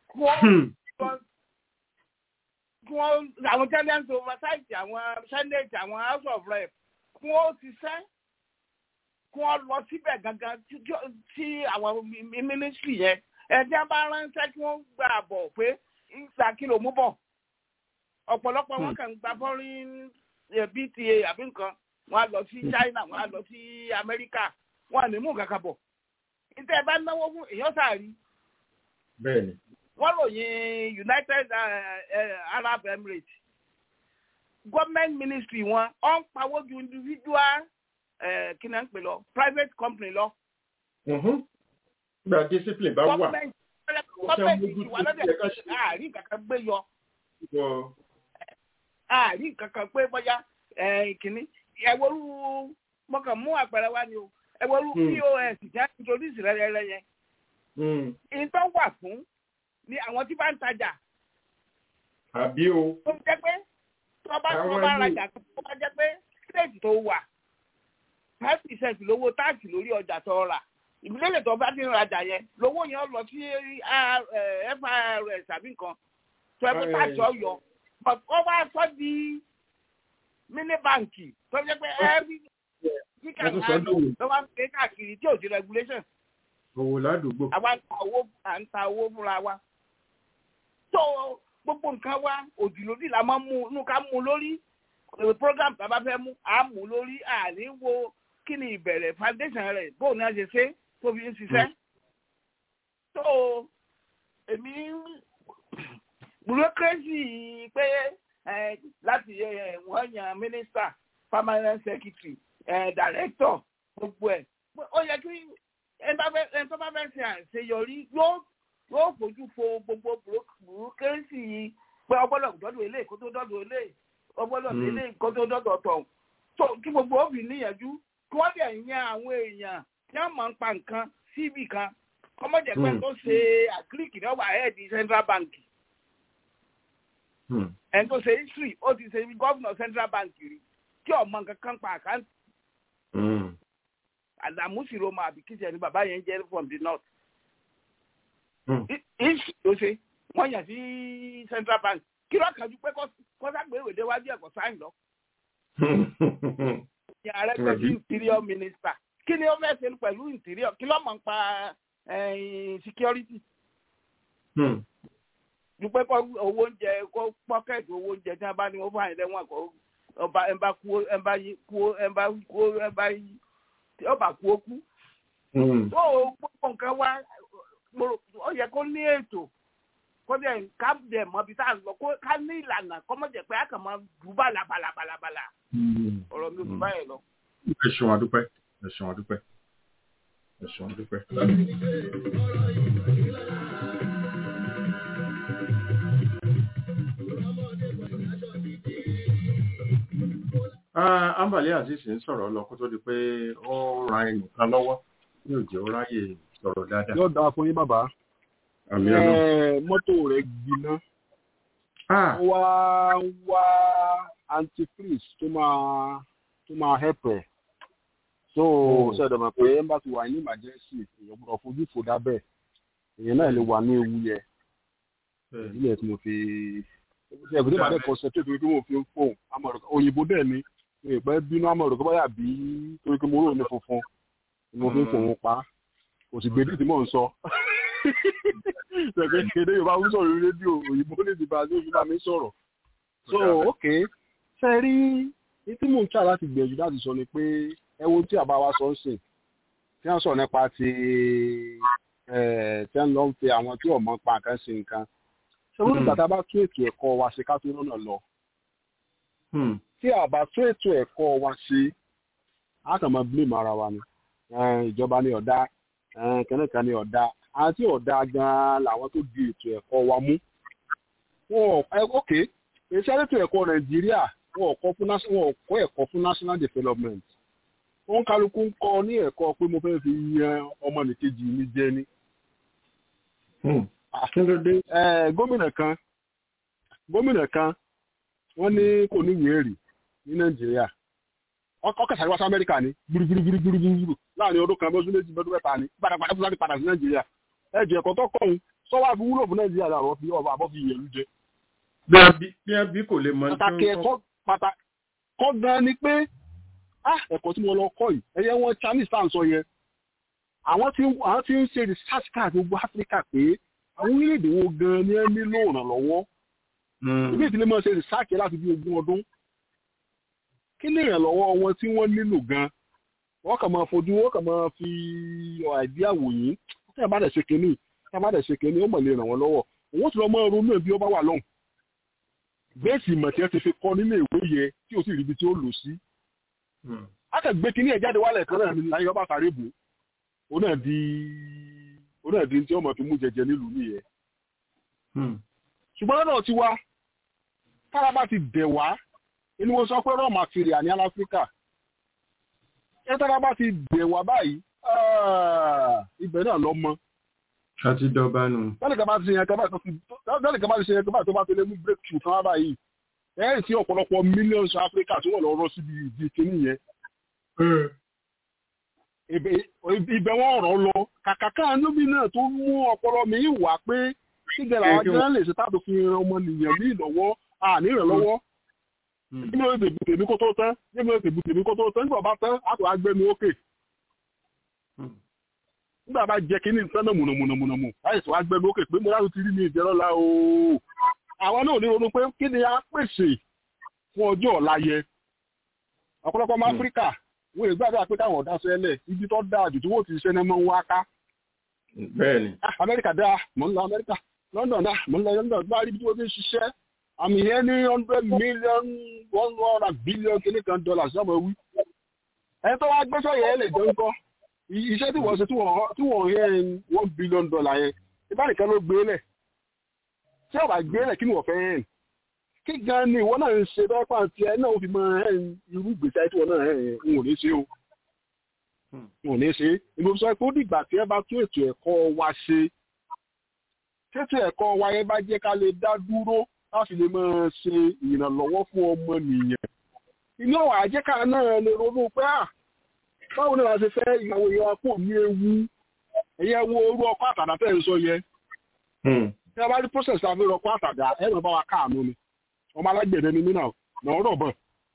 kí wọ́n àwọn tenant oversight àwọn senate àwọn house of rep kí wọ́n ṣiṣẹ́ kí wọ́n lọ síbẹ̀ gangan tí- tí- tí àwọn mínísírì yẹn ẹ̀jẹ̀ bá ránṣẹ́ kí wọ́n gbà bọ̀ pé ìgbà kí ló mú bọ̀ ọ̀pọ̀lọpọ̀ wọn kàn ń gba foreign eh, bta àbí nǹkan wọn á lọ sí china wọn á lọ sí amẹ́ríkà wọn à ní mú kankan bọ̀ níta ẹ bá náwó fún èèyàn sàárì bẹ́ẹ̀ ni wọ́n ròyìn united eh, eh, arab emirates government ministry wọn ọ̀ ń pawó ju individual eh, kí náà ń pè lọ private company lọ Mhm. nígbà discipline bá wà government government ti wà lọ́dẹ̀ àárín kankan gbé yọ wọ àárín kankan pé bóyá eh, kìíní ẹ̀wọ̀rú mọ̀kàn mú àpẹẹrẹ wá ni o ẹ̀wọ̀rú Hmm. pos jẹ́ introduce rẹ́rẹ́rẹ́ yẹn Mm. ìtọ́ wà fún ni àwọn tí bá ń tajà àbí o tó jẹ́ pé tó bá tó Àwọn bá ìlú- rajà tó bá jẹ́ pé state tó wà five percent lówó táàkì lórí ọjà tó rà ìbílẹ̀ tó bá ti ń rajà yẹn lówó yẹn lọ sí R- eh, firs àbí nǹkan tó ẹ pé Ẹ- táàkì ọyọ but ó wá sọ di mini báǹkì tó jẹ́ pé every kíkà Wọ́n tún sọ náà dòwò. ló wá ń pè káàkiri tí ò sí regulation òwò ládùúgbò àwa ń ta owó à ń ta owó fúnra wa. tó gbogbo nǹkan wa òdìlódì la máa ń mú inú ká mú lórí èrò program tá a bá fẹ́ mú à mú lórí àní wo kí ni ìbẹ̀rẹ̀ foundation rẹ̀ bóun ni a ṣe ṣe tó fi ń ṣiṣẹ́. tó èmi bureaucracy pé eh, láti eh, wọ́n yan minister permanent secretary eh, director gbogbo ẹ̀ ó yẹ kí ẹni bá fẹ́- ẹni tó bá fẹ́ ṣe àṣeyọrí yóò yóò fojú fo gbogbo burúkẹ́sì pé ọgbọ́dọ̀ dọ́dọ̀ ilé kó tó dọ́dọ̀ ilé ọgbọ́dọ̀ Mm. ilé kó tó dọ́dọ̀ tọ̀ tó kí gbogbo òbí níyànjú kí wọ́n dẹ̀ yan àwọn èèyàn tí wọ́n máa ń pa nǹkan síbì kan kọ́mọ́jẹ̀ pé Mm. tó ṣe àgíríkì náà wà ẹ́ẹ̀dì central bank Mm. ẹni tó ṣe history ó ti ṣe gọ́vùnà central bank rí tí ọmọ nǹkan kan pa àkáǹtì Mm. àdàmú sì roma àbí kìsẹ̀ ni bàbá yẹn jẹ́ from the north Mm. ìsì ló ṣe wọ́n yàn sí central bank kí ló kàn ju pé kọ́sàgbéwò déwájú ẹ̀kọ́ sáyìn lọ ní ààrẹ pẹ̀lú Right. interior minister kí ni ó fẹ́ ṣe pẹ̀lú interior kí ló mọ̀ ń pa eh, security Mm. ju pé kọ́ owó oúnjẹ kó pọ́kẹ́ẹ̀tì owó oúnjẹ tí wọ́n bá ní wọ́n fún àyẹ̀lẹ́ wọn kó ọba ẹ̀ bá kú ẹ̀ bá yí kú ẹ̀ bá kú ẹ̀ bá yí tí ọba kú ó kú Mm. tó o gbogbo nǹkan wá mo rò ó yẹ kó ní ètò kó dẹ̀ ká dẹ̀ mọ ibi tá à ń lọ kó ká ní ìlànà kó mọ̀ jẹ́ pé a kàn máa dùn bàlà bàlà bàlà bàlà Mm. ọ̀rọ̀ mi ò dùn Mm. báyìí lọ. ẹ ṣeun adúpẹ́ ẹ ṣeun adúpẹ́ ẹ ṣeun adúpẹ́. Ah, ambale azeez ń sọ̀rọ̀ lọ kó tó di pé ó ran ẹnìkan lọ́wọ́ ní òjò ó ráyè sọ̀rọ̀ dáadáa. yóò dáa fún yín bàbá àmì ọlọ́run. Eh, mọ́tò rẹ̀ gbiná Ah, ó wá ń wá antifreeze tó máa tó máa help ẹ̀ so Oh. ṣẹ̀dọ̀ mọ̀ pé ẹ̀ ń bá ti wà ní emergency èèyàn gbọ́dọ̀ fojú fò dábẹ́ èèyàn náà lè wà ní ewu yẹ bẹ́ẹ̀ ni. ìdílé tí mo fi ṣe ẹ̀kọ́ tó bá dẹ̀ concentrate torí pé mo fi ń fóun amọ̀rọ̀ òyìnbó dẹ̀ ni mi ò pẹ́ bínú amọ̀rọ̀ kó báyà bí torí pé mo rò ní funfun ni mo fi ń fòun pa kò sì gbèdé tí mò ń sọ ṣẹ̀kẹ́ kéde yorùbá ń sọ̀rọ̀ lórí rédíò òyìnbó lè ti bá lóṣù bá mi sọ̀rọ̀ so ok ṣe rí ní tí mò ń ṣà láti gbìyànjú láti sọ ni pé ẹ wo tí àbá wa sọ ń sìn tí wọ́n sọ nípa ti ẹ̀ tí wọ́n lọ ń pe àwọn tí ọ̀mọ́ pa nǹkan sí nǹkan ṣé wọ́n nígbà tá a bá tún ètò ẹ̀kọ́ wa ṣe ká tó lọ́nà lọ Hmm. tí a bá tún ètò ẹ̀kọ́ wa ṣe á kàn máa blame ara wa ni Eh, ìjọba ní ọ̀dà kẹ́nìkan ní ọ̀dà àwọn tí ọ̀dà gan-an làwọn tó di ètò ẹ̀kọ́ wa mú. wọn ò ẹ ok iṣẹ́ ètò ẹ̀kọ́ nàìjíríà wọn ò kọ́ fún nas- wọn ò kọ́ ẹ̀kọ́ fún national development. wọn kálukú ń kọ́ ní ẹ̀kọ́ pé mo fẹ́ fi yan ọmọnìkejì mi jẹ ni. Hmm. kí ló dé. Eh, gómìnà kan gómìnà kan wọ́n ní kò ní ìwé ẹ̀rí ní nàìjíríà ọkọ̀ sáré wá sí amẹ́ríkà ní gbúrúgbúrúgbúrúgbúrú láàrin ọdún kan bọ́sùn méjì bọ́dún mẹ́ta ní padàpadà fún láti padà sí nàìjíríà ẹ̀jẹ̀ ẹ̀kọ́ tó kọ̀ ń sọ́wọ́ àfi wúlò fún nàìjíríà làwọn fi ọba àbọ̀ fi yẹ̀lú jẹ. bí a bí bí a bí kò lè mọ ní pàtàkì tí wọ́n ẹ̀kọ́ pàtàkì kọ́ gan ni pé ah ẹ̀kọ́ tí mo lọ kọ́ yìí ẹ̀yẹ wọn chinese tá à ń sọ yẹn àwọn tí àwọn tí ń ṣe research káàkiri gbogbo áfíríkà pé àwọn orílẹ̀-èdè wo gan-an ni ẹ nílò ìrànlọ́wọ́ ibi ìdílé máa ṣe research láti bí ogún ọdún kí ni ìrànlọ́wọ́ wọn tí wọ́n nílò gan-an wọ́n kàn máa fojú wọ́n kàn máa fi àìdí àwòyìn tí a bá dẹ̀ ṣe kínní tí a bá dẹ̀ ṣe kínní ó mọ̀ lè ràn wọ́n lọ́wọ́ òun ti lọ mọ́ ronú ẹ̀ bí ó bá wà lọ́hùn bẹ́ẹ̀sì ìmọ̀ tí ẹ ti fi kọ́ nílé ìwé yẹ tí o sì ríbi tí ó lò sí. a kàn gbé kínní ẹ̀ jáde wálẹ̀ kan náà ní láyé ọba sáré bò ó náà di ó náà di tí ọmọ fi mú jẹjẹ nílùú nìyẹn. ṣùgbọ́n náà ti wá tára bá ti dẹ̀ wá inú wọn sọ pé raw material ní aláfíríkà ẹ tára bá ti dẹ̀ wá báyìí ibẹ̀ náà lọ mọ́ a ti dọba nù. lọ́nà kan bá ti ṣe yẹn kan báyìí tó fi lọ́nà kan bá ti ṣe yẹn kan báyìí tó bá ti lé mú breakthrough kan wá báyìí ẹ̀rì tí ọ̀pọ̀lọpọ̀ millions of Africa tí wọ́n lọ rọ́ síbi ìdí kínní yẹn. ibẹ̀ wọ́n rọ̀ lọ kàkà kan níbi náà tó mú ọpọlọ mi wà pé kíkẹ́ làwọn gan lè ṣe táàbù fi ran ọmọnìyàn ní ìlọ́wọ́ àní ìrànlọ́wọ́. níbi ó ti bùtèmí kó tó tán níbi ó ti bùtèmí kó tó tán nígbà bá tán á tó wá gbẹnu ókè nígbà bá jẹ kí ní sánà mùnàmùnàmùnàmù láìsí wá gbẹmí ókè pé mo láti ti rí mi ìjẹrọlá ooo àwọn náà ní ronú pé kí ni a pèsè fún ọjọ́ ọ̀la yẹ ọ̀pọ̀lọpọ̀ ọmọ áfíríkà wọ́n lè gbàgbà pé káwọn ọ̀dá sẹ́lẹ̀ ibi tó dáa jù tí wọ́n ti ṣe ní mọ́ ń wá ká. bẹ́ẹ̀ni. amẹ́ríkà dáa mò ń lọ amẹ́ríkà london dáa mò ń lọ london bá rí ibi tí wọ́n ti ń ṣiṣẹ́ àmì yẹn ní hundred million one hundred billion kìnnìkan dollars lọ́mọ wí. ẹ tó wá gbẹ́sọ̀ yẹn lè jẹ́ ńkọ́ iṣẹ́ tí wọ́n ṣe tí wọ́n yẹ one billion dollar yẹn ìbáraẹ̀kẹ́ ló gbé lẹ̀ tí ọba gbé lẹ̀ kí ni wọ́n fẹ́ yẹn kí gan ni ìwọ náà ń ṣe bẹ́ẹ̀ pàǹtí ẹ náà ó fi mọ irú ìgbésí ayé tí wọ́n náà ń wò ní ṣe o wò ní ṣe ìbò sọ pé ó dìgbà tí ẹ bá tún ètò ẹ̀kọ́ wa ṣe tètò ẹ̀kọ́ wa yẹn bá jẹ́ ká lè dá dúró láti lè máa ṣe ìrànlọ́wọ́ fún ọmọ nìyẹn inú ọ̀wà àjẹká náà lè ronú pé à báwo ni wàá ṣe fẹ́ ìyàwó ìyàwó kò ní ewu ẹ̀yẹ wo orú ọkọ̀ àtàdá tẹ̀ ń sọ yẹ. tí a bá rí process àfi ọkọ̀ àtàdá ẹ̀ lọ́ bá wa káàánú ni ọmọ alágbẹ̀dẹ ni mí náà nà ọ̀rọ̀ bọ̀.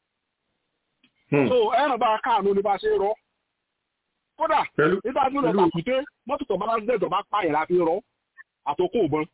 so ẹ̀ lọ́ bá wa káàánú ni bá ṣe rọ. kódà nígbà tí ó lọ tàkùté mọ́tò tó bá lásìlẹ̀ tó bá pààyàn láti rọ àtòkò òbọn.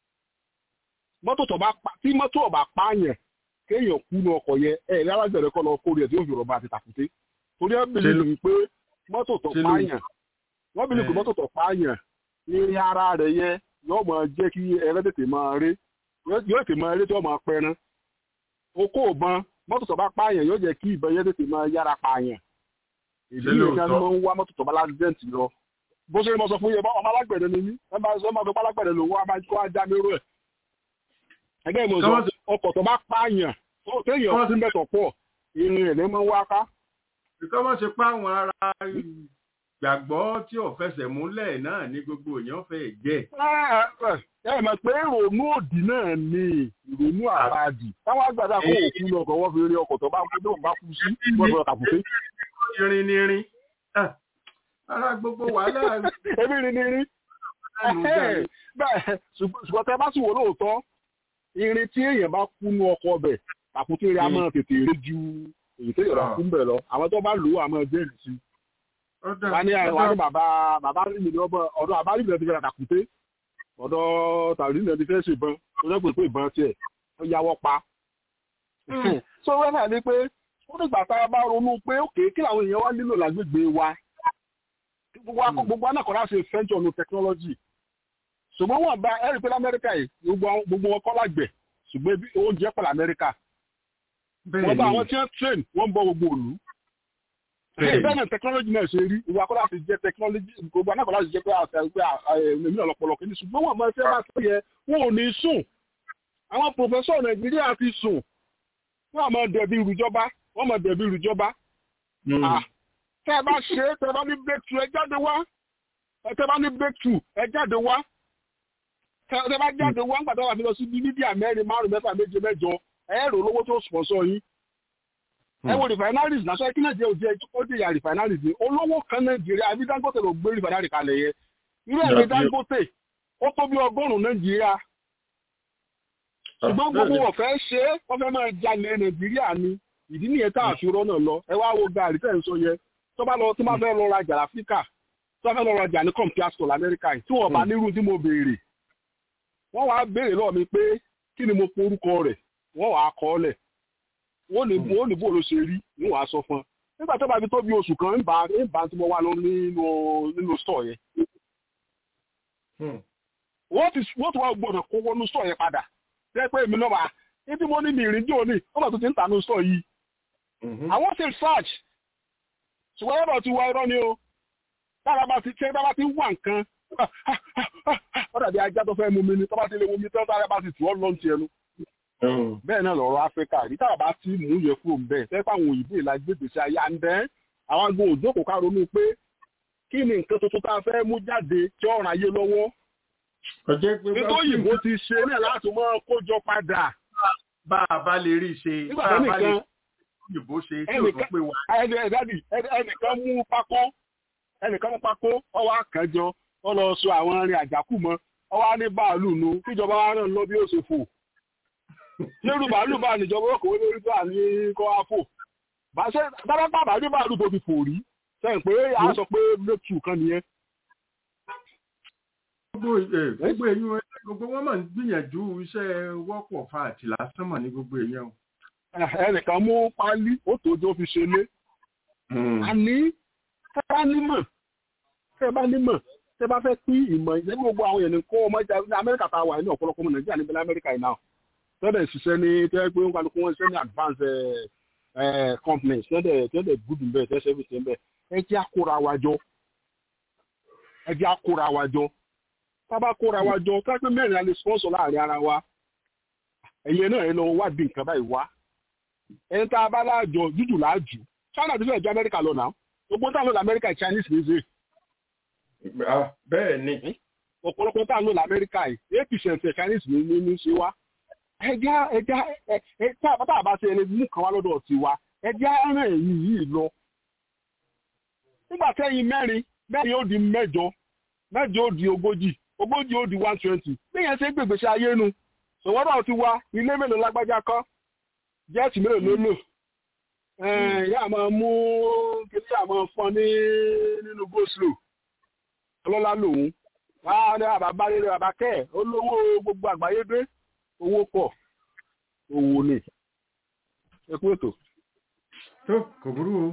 mọ́tò tó bá tí mọ́tò ọ̀bà pààyàn kéèyàn kú ní ọkọ̀ yẹ ẹ̀ ní alágbẹ̀dẹ kọ́ lọ kórè ẹ̀ tí ó fi rọ̀bà àti tàkùté torí ẹ bìlì lù pé mọ́tò tó pààyàn wọ́n bìlì pé mọ́tò tó pààyàn ní ara rẹ̀ yẹ yóò máa jẹ́ kí ẹrẹ́ tètè máa rí yóò tètè máa rí tí wọ́n máa pẹran okó ìbọn mọ́tò tó bá pààyàn yóò jẹ́ kí ìbọn yẹn tètè máa yára pààyàn ìdí nìkan ni wọ́n ń wá mọ́tò tó bá lásìdẹ́ǹtì lọ bó ṣe ni mo sọ fún yẹ ọmọ alágbẹ̀dẹ ni mí ẹ bá sọ ma fi pálágbẹ̀dẹ lòun wá máa kó ajá nírú ẹ̀ ẹgbẹ́ ìmọ̀ sọ ọkọ̀ tó bá pààyàn téèyàn ti mẹ́tọ̀ pọ̀ irin ẹ̀ ní máa ń wá ká ìkọ́ mọ́ ṣe pa àwọn ará gbàgbọ́ tí ò fẹsẹ̀ múlẹ̀ náà ní gbogbo èèyàn fẹ́ jẹ́. ẹ mọ̀ pé ìrònú òdì náà ni ìrònú àràdì táwọn àgbàdo àkókò òkú lọ ọkọ̀ wọ́n fi rí ọkọ̀ tó bá kú tó bá kú sí wọ́n fi ọkà kùté. irin ni irin ara gbogbo wàhálà. ebi irin ni irin. bẹ́ẹ̀ ṣùgbọ́n tẹ bá sì wò lóòótọ́ irin tí èèyàn bá kú nú ọkọ̀ ọbẹ̀ àkúté rẹ̀ á máa tètè rí ju èyí tó yọ̀rọ̀ fún bẹ̀ lọ àwọn tó bá lò ó àmọ́ jẹ́rìí sí. wọ́n ní wọ́n ní bàbá bàbá rí mi ní ọgbọ́n ọ̀dọ̀ àbá rí mi ti fẹ́ràn tàkùté ọ̀dọ̀ tàbí ní ẹni fẹ́ ṣe ìbọn tó jẹ́ pé pé ìbọn tiẹ̀ ó yáwọ́ pa. so wọ́n náà ní pé ó nígbà tá a bá ronú pé òkè kí làwọn èèyàn wá nílò lágbègbè wa gbogbo anákọ̀ọ́lá ṣe fẹ́ńtì ọ̀nà technology ṣùgbọ́n wọ́n bá ẹ̀rí pé lamẹ́ríkà yìí gbogbo wọn kọ́ lágbẹ̀ ṣùgbọ́n oúnjẹ pẹ̀lú amẹ́ríkà wọ́n bá àwọn tí wọ́n train wọ́n bọ́ gbogbo òlu. bẹ́ẹ̀ náà technology náà ṣe rí ìwà kọ́lá ti jẹ́ technology gbogbo anákọ̀ọ́lá ti jẹ́ pé àṣà èmi náà lọ́pọ̀lọ́ kìíní ṣùgbọ́n wọ́n máa fẹ́ bá tó yẹ wọn ò ní sùn. àwọn professor nàìjíríà ti sùn wọ́n máa dẹ̀bi ìrùjọba wọ́n máa dẹ̀bi ìrùjọba. tẹ́ ẹ bá ṣe é tẹ́ ẹ bá ní breakthrough ẹ jáde wá tẹ́ ẹ bá ní breakthrough ẹ jáde wá tẹ́ ẹ bá jáde wá ńgbà tó wà fi lọ sí mídíà mẹ́rin márùn-ún mẹ́fà méje mẹ́jọ ẹ̀rọ olówó tó sponsor yín ẹ wo refineries náà sọ kí nàìjíríà ò jẹ ó dé ya refineries ni olówó kan nàìjíríà àbí dangote ló gbé refinery kalẹ̀ yẹ irú ẹ̀rọ dangote ó tó bí ọgọ́rùn-ún nàìjíríà ṣùgbọ́n gbogbo wọn fẹ́ ṣe é wọ́n fẹ́ máa jalè nàìjíríà ni ìdí nìyẹn tá a fi rọ́nà lọ ẹ wá wo gàrí tẹ̀ ń sọ yẹn tó bá lọ tó bá fẹ́ lọ rajà láfíríkà tó bá fẹ́ lọ rajà ní compare store lamẹ́ríkà yìí tí wọ́n bá nírú tí mo béèrè wọ́n wá béèrè lọ́ọ̀ mi pé kí ni mo porúkọ rẹ̀ wọ́n wàá kọ́ ọ́lẹ̀ wọ́n ní wọ́n ní bó ló ṣe rí ní wàá sọ fún un nígbà tó bá fi tó bí oṣù kan ń bá ń bá tí mo wá lọ nínú nínú store yẹn wọ́n ti wọ́n ti wá gbọ́dọ̀ kó wọnú store yẹn padà jẹ́ pé èmi náà wà ibi mo ní mi ìrìn jò ní wọ́n bá tó ti ń tà ní store yìí àwọn ti search ṣùgbọ́n ẹ̀rọ ti wá irọ́ ni o tára bá ti ṣe tára ti wà nǹkan ó dàbí ajá tó fẹ́ mú mi ni tó bá ti lè mú mi tán tára bá ti tù ọ́ lọ́n ti ẹnu bẹ́ẹ̀ náà lọ́rọ̀ áfíríkà rí tára bá ti mú yẹ kúrò bẹ́ẹ̀ fẹ́ pé àwọn òyìnbó ìlà gbègbèsè ayé à ń bẹ́ àwọn agbó òjókòó ká ronú pé kí ni nǹkan tuntun tá a fẹ́ mú jáde tí ó ràn ayé lọ́wọ́ nítorí òyìnbó ti ṣe náà láti mọ́ kójọ padà. bá a bá lè rí ṣe nígbà bá tó a bá lè nìkan òyìnbó ṣe tí ò tó pé wà. ẹnìkan mú pákó ẹnìkan mú pákó ọwọ́ àkànjọ ọ lọ sọ àwọn arìn àjàkù mọ́ ọwọ́ á ní báàlù nu kíjọba wa náà lọ bí ó ṣe fò lérú bàálù bá níjọba ó kò lórí bá ní kọ́ á fò bàṣẹ dábàá bàbá ní bàálù tó fi fò rí sẹ́yìn pé a sọ pé lótú kan nìyẹn. gbogbo ẹ gbogbo ẹyin ẹ gbogbo wọn máa ń gbìyànjú iṣẹ́ wọ́pọ̀ fa àti lásán mọ̀ ní gbogbo èèyàn o. ẹnìkan mú pálí ó tòjó fi ṣe lé àní tẹ́ bá nímọ̀ tẹ́ bá nímọ̀ tẹ́ bá fẹ́ pín ìmọ̀ ìṣẹ́ gbogbo àwọn èèyàn kó ọmọ ìjà ní amẹ́ríkà tá a wà ní ọ̀pọ̀lọpọ̀ ọmọ nàìjíríà níbi lamẹ́ríkà yìí náà tẹ́lẹ̀ ṣiṣẹ́ ní tẹ́ pé wọ́n kálukú wọn ṣiṣẹ́ ní advance companies tẹ́lẹ̀ tẹ́lẹ̀ good bẹ́ẹ̀ tẹ́ service bẹ́ẹ̀ ẹ jẹ́ àkóra wa jọ ẹ jẹ́ àkóra wa jọ tábà kóra wa jọ ká pé mẹ́rin a lè sponsor láàrin ara wa ẹ̀yẹ náà ẹ lọ wádìí nǹkan báyìí wá ẹni tá a bá láàjọ jújù láàjù china ti fẹ́ ju amẹ́ríkà lọ náà gbogbo táwọn lọ amẹ́ríkà chinese ní í ṣe bẹ́ẹ̀ ni. ọ̀pọ̀lọpọ̀ táwọn lọ amẹ́ríkà yìí eight percent chinese ní ní ní ṣe wá ẹja ẹja ẹ tá a bá ṣe ẹni mú kan wá lọ́dọ̀ tiwa ẹja ẹran ẹ̀yìn yìí lọ nígbà tẹ́yìn mẹ́rin mẹ́rin ó di mẹ́jọ mẹ́jọ ó di ogójì ogójì ó di one twenty bí yẹn ṣe gbègbèsè ayé nu ṣòwọ́dọ̀ ti wá ilé mélòó lágbájá kọ́ jẹ́ẹ̀tì mélòó ló lò yá máa mú kíní àmọ́ fún ní nínú go-slow ọlọ́lá lòun wá ní àbábá rere bàbá kẹ́ ẹ̀ olówó gbogbo àgbáyé dé owó pọ̀ owó ni ẹ kú ètò. tó kò burú o.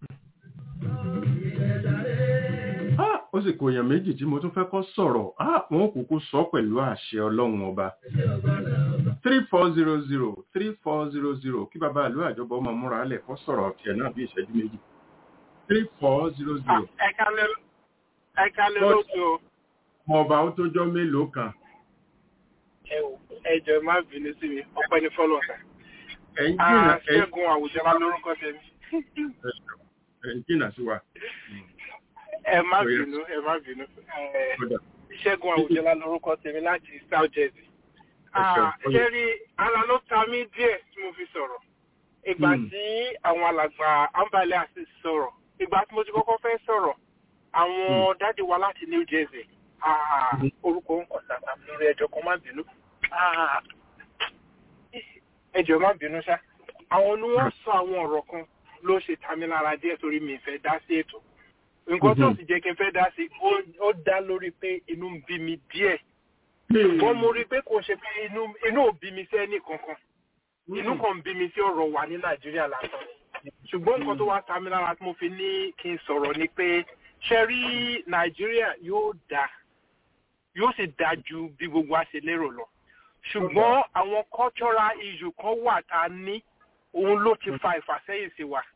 ó sì kò èèyàn méjì tí mo tún fẹ́ kọ́ sọ̀rọ̀ wọn kúkú sọ pẹ̀lú àṣẹ ọlọ́run ọba three four zero zero three four zero zero kí bàbá ìlú àjọbọ ọmọ múra lẹ̀ kọ́ sọ̀rọ̀ tiẹ̀ náà bí ìṣẹ́jú méjì three four zero zero. ẹ kálẹ̀ lóṣù o. ọmọ ọba ó tó jọ́ mélòó kan. ẹ jọ̀ọ́ má bínú sí mi ọpẹ́ ní fọ́lọ́ ẹ̀yin jìnnà ṣẹ́gun àwùjọ wa lórúkọ tẹ̀mí. ẹ̀yin jìnnà sí wa ẹ má bínú ẹ má bínú ṣẹ́gun àwùjọlá lórúkọ tèmi láti south jersey ṣé rí ara ló ta mí díẹ̀ tí mo fi sọ̀rọ̀ ìgbà tí àwọn alàgbà ambale àti sọ̀rọ̀ ìgbà tí mo ti kọ́kọ́ fẹ́ sọ̀rọ̀ àwọn dáàdi wa láti new jersey orúkọ ń kọ̀ sàtà lórí ẹjọ́ kan má bínú ẹjọ́ má bínú ṣá àwọn ni wọ́n sọ àwọn ọ̀rọ̀ kan ló ṣe ta mí lára díẹ̀ torí mi fẹ́ dá sí ètò nǹkan tó sì jẹ́ kí n fẹ́ dá sí ó dá lórí pé inú ń bí mi díẹ̀ wọ́n mo rí i pé kò ṣe pé inú ò bí mi sí ẹnì kankan inú kan ń bí mi sí ọ̀rọ̀ wà ní nàìjíríà lásán ṣùgbọ́n nǹkan tó wá ta mi lára tí mo fi ní kí n sọ̀rọ̀ ni pé ṣe rí nàìjíríà yóò dá yóò sì dá ju bí gbogbo a ṣe lérò lọ ṣùgbọ́n àwọn cultural issue kan wà tá a ní òun ló ti fa ìfàsẹ́yìn sí wa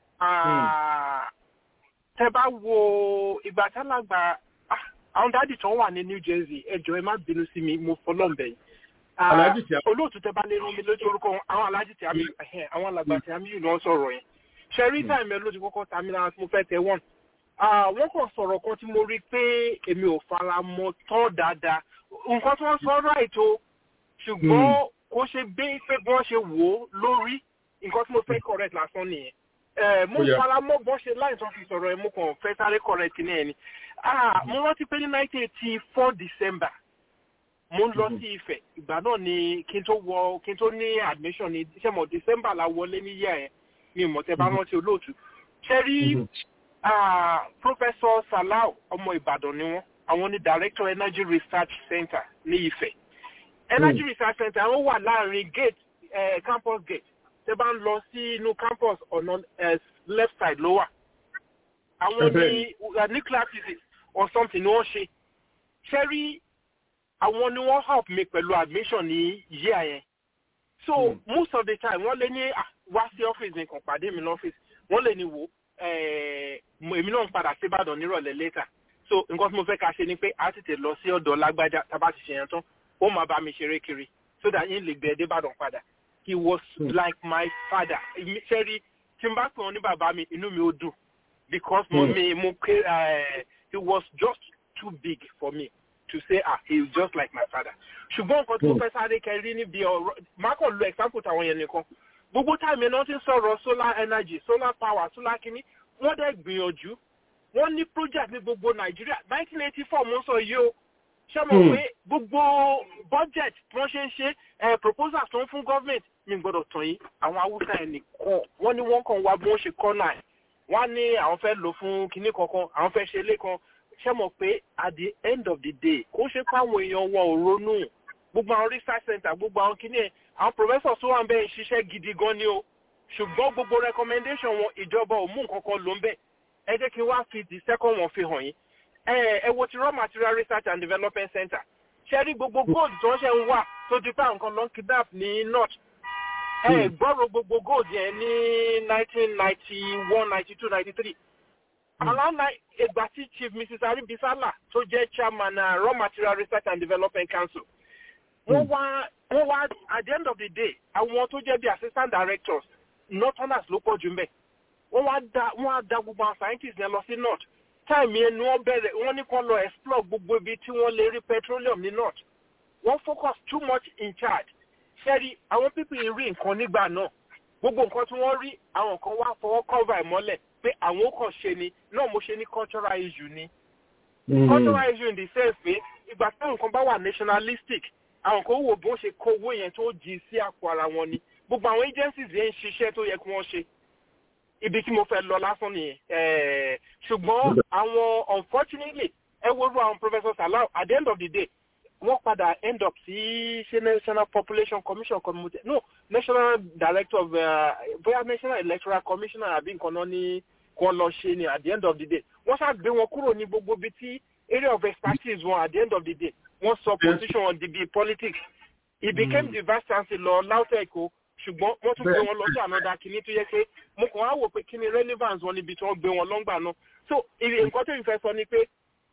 tẹ bá wo ìgbà tálàgbà àwọn dáàdì tó wà ní new jersey ẹjọ ẹ má bínú sí mi mo fọlọ́ǹbẹ̀ yìí olóòtú tẹ bá lè rán mi lójú orúkọ àwọn alájì tí a mi àwọn alàgbà tí a mi yìí náà sọ̀rọ̀ yẹn ṣẹ́rí táìmù ẹ ló ti kọ́kọ́ ta mi lára tí mo fẹ́ tẹ wọ́n wọ́n kàn sọ̀rọ̀ kan tí mo rí pé èmi ò fara mọ́ tán dáadáa nǹkan tí wọ́n sọ right o ṣùgbọ́n kó ṣe bí pé bí wọ́n ṣe wò ó lórí nǹkan tí mo fẹ́ correct lásán nìyẹn mo fara mọ́ bọ́ ṣe láì tó fi sọ̀rọ̀ ẹ̀ mo kàn fẹ́ sáré correct ní ẹni mo rántí pé ní nineteen eighty four december mo ń lọ sí ifẹ̀ ìgbà náà ni kí n tó wọ kí n tó ní admission ní sẹ́mọ̀ december la wọlé ní yíyá yẹn mi ò mọ̀ tẹ́ bá rántí olóòtú ṣe rí ah, professor salau ọmọ ìbàdàn ni wọ́n àwọn ni director energy research center ní ifẹ̀ energy research center wọ́n wà láàrin gate eh, campus gate tẹ́ bá ń lọ sí inú campus ọ̀nà eh, left side ló wà àwọn ní uh, nuclear physics or something ni wọ́n ṣe ṣe rí àwọn ni wọ́n help mi pẹ̀lú admission ní year yẹn so mm. most of the time wọ́n lè ní ah, wá sí ọ́fíìsì nìkan pàdé mi lọ́fíìsì wọ́n lè ní wò eh, mo- èmi náà ń padà sí ìbàdàn nírọ̀lẹ́ later so nǹkan tí mo fẹ́ ká ṣe ni pé a tètè lọ sí ọ̀dọ̀ lágbájá tábà ti ṣe yẹn tán ó máa bá mi ṣeré kiri so that yín lè gbé ẹ dé ìbàdàn padà he was like my father Èmi- ṣe rí tí n bá pè wọn ní bàbá mi inú mi ó dùn because mo mi mo ké eh, he was just too big for me to say ah he is just like my father ṣùgbọ́n nǹkan tí mo fẹ́ sáré kẹrí níbi ọ̀rọ̀ máa kàn lo example tàwọn yẹn nìkan gbogbo táìmì náà ti ń sọ̀rọ̀ solar energy solar power solar kínní wọ́n dẹ̀ gbìyànjú wọ́n ní project ní gbogbo nàìjíríà nineteen eighty four mo ń sọ yìí o ṣé mo pé gbogbo budget tí wọ́n ṣe ń ṣe eh, proposals tó ń fún government mi gbọ́dọ̀ tàn yín àwọn haúsá ẹ̀ nìkan wọ́n ní wọ́n kàn wá bí wọ́n ṣe kọ́nà ẹ̀ wọ́n á ní àwọn fẹ́ lò fún kinní kankan àwọn fẹ́ ṣe ilé kan ṣé mo pé at the end of the day kó ṣe pé àwọn èèyàn wọn ò ronú gbogbo àwọn research center gbogbo àwọn kinní ẹ̀ àwọn professors tó wà ń bẹ́ẹ̀ ṣiṣẹ́ gidi gan ni o ṣùgbọ́n gbogbo recommendation wọn ìjọba ò mú nǹkan kan ló ń bẹ̀ ẹ jẹ́ kí n wá fi the second one fi hàn yín ẹ ẹ wo ti raw material research and development center ṣe rí gbogbo gold tó ń ṣe ń wà tó ti pa nǹkan lọ kidnap ní north ẹ gbọ́rọ̀ gbogbo gold yẹn ní nineteen ninety one ninety two ninety three around nine ìgbà tí chief mrs aribisala tó jẹ́ chairman uh, raw material research and development council wọ́n wá wọ́n wá at the end of the day àwọn tó jẹ́ bí assistant directors northerners ló pọ̀ jù mbẹ́ wọ́n wá da wọ́n á da gbogbo àwọn scientists yẹn lọ sí north time yẹn ni wọ́n bẹ̀rẹ̀ wọ́n ní kó lọ explore gbogbo ibi tí wọ́n lè rí petroleum ní north wọ́n focus too much in charge ṣẹ́rí àwọn pípì rí nǹkan nígbà náà gbogbo nǹkan tí wọ́n rí àwọn kan wá fọwọ́ cover ẹ̀ mọ́lẹ̀ pé àwọn ó kàn ṣe ni náà mo ṣe ní cultural issue ni cultural issue in the sense pé ìgbà tí nǹkan bá wà nationalistic àwọn kan wò bí wọ́n ṣe kó owó yẹn tó jí sí àpò ara wọn ni gbogbo àwọn agencies yẹn ń ṣiṣẹ́ tó yẹ kí wọ́n ṣe ibi tí mo fẹ́ lọ lásán nìyẹn Eh, ṣùgbọ́n àwọn unfortunately ẹ wo ru àwọn professor salau at the end of the day wọ́n padà end up sí ṣe national population commission committee no national director of uh, bóyá national electoral commissioner àbí nǹkan náà ní kàn lọ ṣe ni at the end of the day wọ́n ṣáà gbé wọn kúrò ní gbogbo ibi tí area of expertise wọn at the end of the day wọ́n sọ position wọn di bíi politics he became the vice chancellor lautech o ṣùgbọ́n wọ́n tún gbé wọn lọ sí ànádà kìíní tó yẹ pé mo kàn á wò pé kí ni relevance wọn níbi tí wọ́n gbé wọn lọ́ngbà náà so ìrì nǹkan tó ń fẹ́ sọ ni pé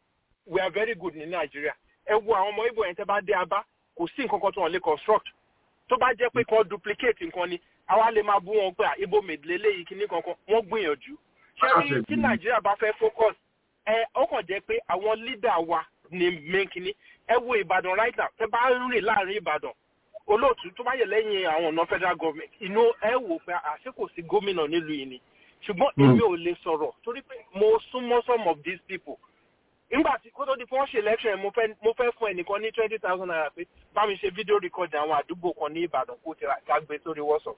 we are very good ní nàìjíríà ẹ wo àwọn ọmọ ibo yẹn tẹ́ bá dé abá kò sí nǹkan kan tó wọn lè construct tó bá jẹ́ pé kàn duplicate nǹkan ni àwa lè máa bú wọn pé à, ibo mèdìlé léyìí kìíní kankan wọ́n gbìyànjú ṣé rí tí nàìjíríà bá fẹ́ focus ẹ ó kàn jẹ́ pé àwọn leader wa ni main kìíní ẹ wo ìbàdàn right now tẹ́ bá ń rìn láàrin ìbàdàn olóòtú tó bá yẹ lẹ́yìn àwọn ọ̀nà federal government inú ẹ wò pé àṣé kò sí gómìnà nílùú yìí ni ṣùgbọ́n èmi ò lè sọ̀rọ̀ torí pé mo súnmọ́ some of these people nígbà tí kó tó di fún wọn ṣe election mo fẹ́ mo fẹ́ fún ẹnìkan ní twenty thousand naira pé bá mi ṣe fídíò record àwọn àdúgbò kan ní ìbàdàn kó tira ká gbé sórí wọ́sọ̀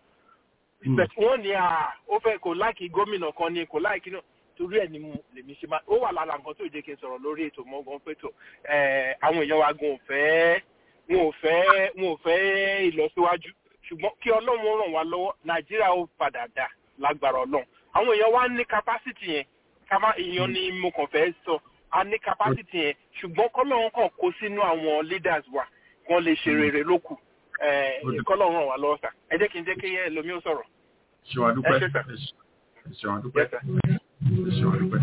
but wọ́n ní à ó fẹ́ kò láìkí gómìnà kan ní kò láìkí náà torí ẹ̀ ni mo lèmi ṣe máa ó wà lára nǹkan tó jẹ́ kí n sọ̀rọ̀ lórí ètò mọ́gàn pé tó ẹ̀, àwọn èèyàn wa gan ò fẹ́ wọn ò fẹ́ wọn ò fẹ́ ìlọsíwájú ṣùgbọ́n kí ọlọ́run ràn wá lọ́wọ́ nàìjíríà ó padà dà lágbára ọlọ́run àwọn èèyàn wa ní capacity yẹn kama èèyàn ni mo kàn fẹ́ sọ a ní capacity yẹn ṣùgbọ́n kọ́lọ́run kàn kó sínú àwọn leaders wa wọ́n lè ṣe rere lókù ẹ̀, kọ́lọ́run ràn wá lọ́wọ́ sà ẹ jẹ́ kí n jẹ́ kí ẹlòmí ó sọ̀rọ̀. ṣèwà dúpẹ́ Ẹ ṣé, sir. ṣèwà dúpẹ́ Yes, sir. ṣèwà dúpẹ́.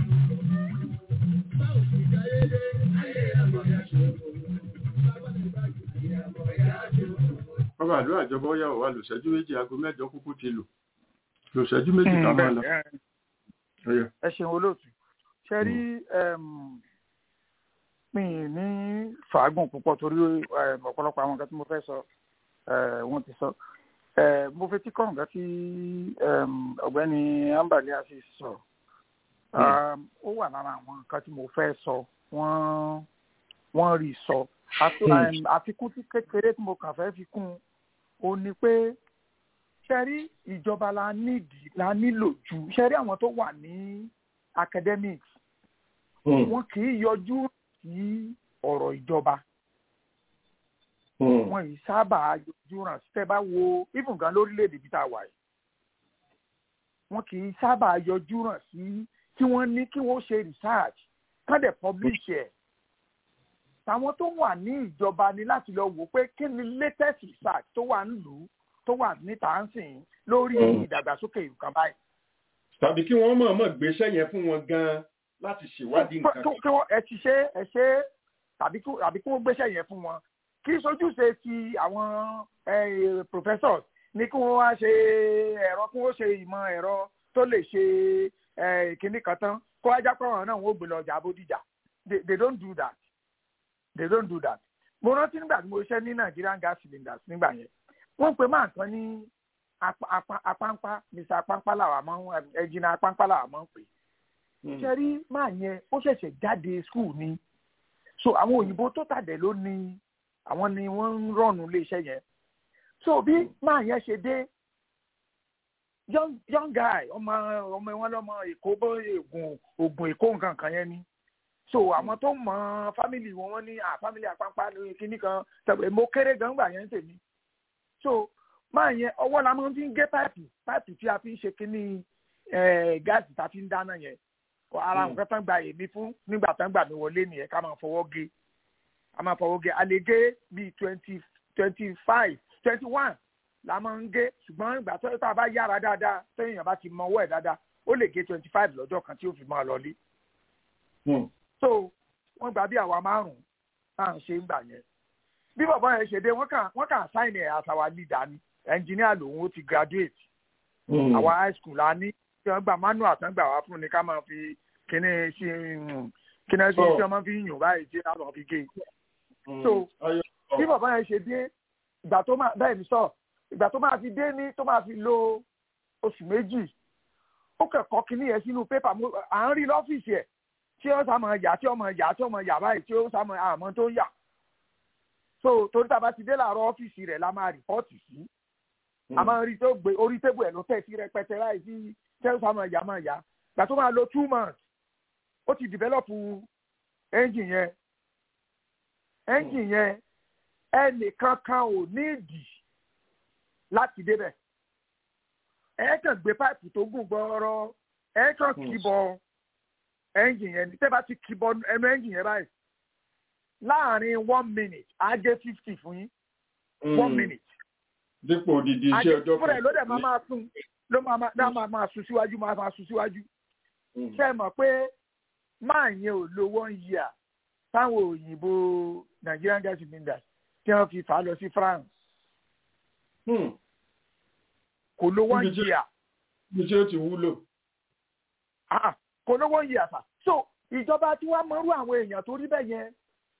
bàbá àdúrà ìjọba ó yà wá lòṣẹ́jú méjì aago mẹ́jọ kúkú ti lò lòṣẹ́jú méjì ká máa lọ. Ó yá. ẹ ṣeun olóòtú ṣe rí mi ní fàágùn púpọ̀ torí em, ọ̀pọ̀lọpọ̀ àwọn nǹkan tí mo fẹ́ sọ eh, wọ́n ti sọ Eh, mo fetí kọ́ nǹkan tí em, ọ̀gbẹ́ni ambali asi sọ Um, ó wà lára àwọn nǹkan tí mo fẹ́ sọ wọ́n wọ́n rí sọ Àfi- em, àfikún tí kékeré tí mo kàn fẹ́ fi kún un ó ní pé ṣẹ́rí ìjọba la nídìí la nílò jù ṣẹ́rí àwọn tó wà ní academics wọn kì í yọjú sí ọ̀rọ̀ ìjọba wọn yìí sábà yọjú ràn tẹ́ bá wo even gan lórílẹ̀‐èdè bí tá a wà yìí wọn kì í sábà yọjú ràn sí kí wọ́n ní kí wọ́n ṣe research kán dẹ̀ publish ẹ̀ tàwọn tó wà ní ìjọba ni láti lọ wò pé kí ni latest research tó wà nílùú tó wà níta ń sìn lórí ìdàgbàsókè nǹkan báyìí. tàbí kí wọ́n mọ̀ọ́mọ̀ gbéṣẹ́ yẹn fún wọn gan-an láti ṣèwádìí nǹkan. kí wọ́n ẹ ti ṣe ẹ ṣe tàbí kí wọ́n gbéṣẹ́ yẹn fún wọn kí sojúṣe ti àwọn professors ní kí wọ́n wá ṣe ẹ̀rọ kí wọ́n ṣe ìmọ̀ ẹ̀rọ tó lè ṣe kínní kan tán kó wájá pé àwọn náà wọ́n gbé lọ ọjà Bódìjà they don't do that they don't do that. mo rántí nígbà tí mo ṣiṣẹ́ ní Nigerian gas cylinders nígbà yẹn wọ́n pe máa kan ní apáńpá mr apáńpá làwà mọ́ ẹ̀jìnà apáńpá làwà mọ́ pé ṣe rí máa yẹn ó ṣẹ̀ṣẹ̀ jáde school ni so àwọn òyìnbó tó tàdé ló ní àwọn ni wọ́n ń rọ̀nù iléeṣẹ́ yẹn so bí máa yẹn ṣe dé young young guy ọmọ ọmọ wọn lọmọ èkó bó oògùn oògùn èkó nǹkan kan yẹn ni so àwọn tó mọ fámìlì wọn wọn ní à fámìlì àpáńpá lórí kinní kan tẹ̀wé mo kéré gan gbà yẹn tèmi so máa yẹn ọwọ́ la máa fi ń gé páìpù páìpù tí a fi ń ṣe kínní gáàsì tá a fi ń dáná yẹn ara nǹkan tán gba èmi fún nígbà tán gbà mí wọlé nìyẹn ká máa fọwọ́ gé a máa fọwọ́ gé a lè gé bíi twenty twenty five twenty one la máa ń gé ṣùgbọ́n ìgbà tó tá a bá yára dáadáa téèyàn bá ti mọ ọwọ́ ẹ̀ dáadáa ó lè gé twenty five lọ́jọ́ kan tí ó fi máa lọlé. so wọ́n gbà bí àwa márùn-ún tá à ń ṣe ń gbà yẹn bí bàbá yẹn ṣe dé wọ́n kàn wọ́n kàn sign ẹ̀ as our leader ni engineer lòun ó ti graduate àwa high school la ní tí wọ́n gba manual tán gbà wá fún ni ká máa fi kíní sí kíní sí tí wọ́n máa fi yùn báyìí tí wọ́n máa fi gé so bí bàbá yẹn ṣe dé ìgbà tó máa bẹ́ẹ̀ ni sọ ìgbà tó máa fi dé ní tó máa fi lo oṣù méjì ó kẹ́kọ̀ọ́ kíní yẹn sínú pépà à ń rí lọ́fíìsì ẹ̀ tí ó sá máa yà tí ó máa yà tí ó máa yà báyìí tí ó sá máa àmọ́ tó ń yà so torí tá a bá ti dé láàárọ̀ ọ́fíìsì rẹ̀ la máa rìpọ́ọ̀tì sí a máa rí tó gbé orí tébù ẹ̀ ló tẹ̀ sí rẹpẹtẹ láì sí tẹ́sán máa yá máa yá gbà tó máa lo two months ó ti develop engine yẹn engine yẹn ẹnìkan kan ò ní ìdì láti débẹ̀ ẹ kàn gbé páìpù tó gùn gbọ́ọ́rọ́ ẹ kàn kìbọ engine yẹn tẹ́ bá ti kìbọ ẹnu engine yẹn báyìí láàrin one minute á jẹ́ fifty fún yín one minute dípò odidi iṣẹ́ ọjọ́ kan. fúnra ẹ̀ ló dẹ̀ máa máa sún ló máa máa máa máa sún síwájú máa máa sún síwájú. ṣé ẹ mọ̀ pé máa yẹn ò lo one year táwọn òyìnbó Nigerian gas cylinders tí wọ́n fi fà á lọ sí France. kò lo one year. ibi tí ó ti wúlò. kò lo one year sà. so ìjọba tí wàá mọrú àwọn èèyàn tó rí bẹ́ẹ̀ yẹn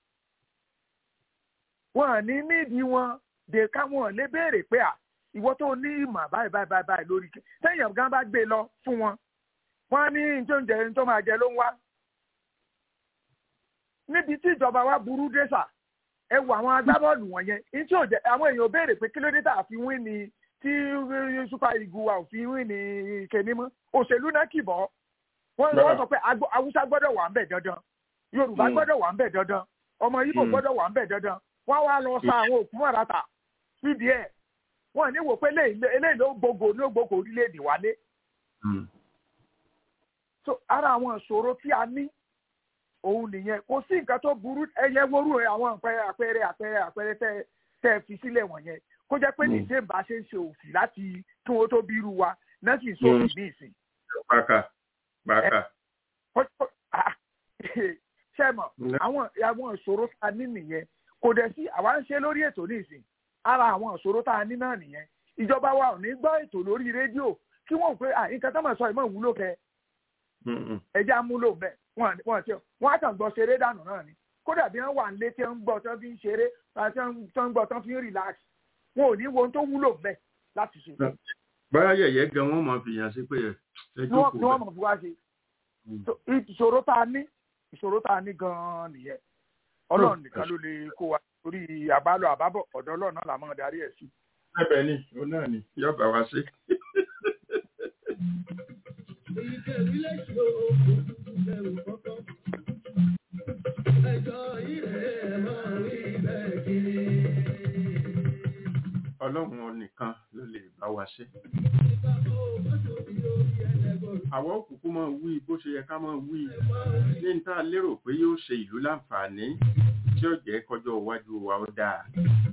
wọn ní nídìí wọn de káwọn lè béèrè pé à ìwọ tó ní ìmọ̀ báyìí báyìí báyìí báyìí lórí kí sẹ́yìn ọ̀gá bá gbé lọ fún wọn wọn ní njó ń jẹ ní tó máa jẹ ló ń wá. níbi tí ìjọba wa burú dé sà ẹ wo àwọn agbábọ́ọ̀lù wọ̀nyẹn ní tí àwọn èèyàn béèrè pé kí ló dé tà fi wí ni tí super eagle wa ò fi wí ni kèmí mọ́ òṣèlú náà kì bọ́ wọ́n wọ́n sọ pé haúsá gbọ́dọ̀ wà ń bẹ̀ dandan yorùbá gbọ́dọ̀ wà ń bẹ̀ dandan ọmọ ibo gbọ́dọ̀ wà ń bẹ̀ dandan wọ́n wá lọ sa àwọn òkú mọ̀ràtà síbi ẹ̀ wọ́n ní wò pé eléyìí ló gbogbo ní gbogbo orílẹ̀-èdè wálé. so ara àwọn ìṣòro tí a ní òun nìyẹn kò sí nǹkan tó burú ẹyẹ wóró àwọn àpẹẹrẹ àpẹẹrẹ àpẹẹrẹ tẹ tẹ fi sílẹ̀ wọ̀nyẹn kó jẹ́ pé nìṣẹ́ bá ṣe ń ṣe òfì láti kí wọ́n tó bí irú wa náà sì ń sófì ní ìsìn. bàkà bàkà. ṣé mọ̀ àwọn àwọn ìṣòro tá a ní nìyẹn kò dẹ̀ sí àwa ń ṣe lórí ètò ní ìsìn ara àwọn ìṣòro tá a ní náà nìyẹn ìjọba wa ò ní gbọ́ ètò lórí rédíò kí wọ́n pé à nǹkan tó máa sọ ìmọ̀ ìwúlò kẹ ẹja múlò bẹ́ẹ̀ wọ́n ti wọ́n á kàn gbọ́ ṣeré dànù náà ni kódà bí wọ́n wà ń lé tí wọ́n ń gbọ́ tí wọ́n fi ń ṣeré tí wọ́n ń gbọ́ tí wọ́n fi ń relax wọn ò ní wo ohun tó wúlò bẹ́ẹ̀ láti ṣe. báyà yẹ̀yẹ́ gan wọ́n máa fi yàn sí pé ẹ jókòó bẹ́ẹ̀. wọ́n máa fi wá ṣe ìṣòro tá a ní ìṣòro tá a ní gan-an nìyẹn ọlọ́run nìkan ló lè kó wa torí àbálọ àbábọ̀ ọ̀dọ̀ ọlọ́run náà làmọ́ darí ẹ̀ sí. ẹ̀bẹ̀ ni òun náà ni yóò bá wa ṣe. ọlọ́run nìkan ló lè bá wa ṣe. àwọn òkùnkùn máa wí bó ṣe yẹ ká máa wí ní n tá a lérò pé yóò ṣe ìlú láǹfààní tí ó jẹ́ kọjọ́ iwájú wa ó dáa.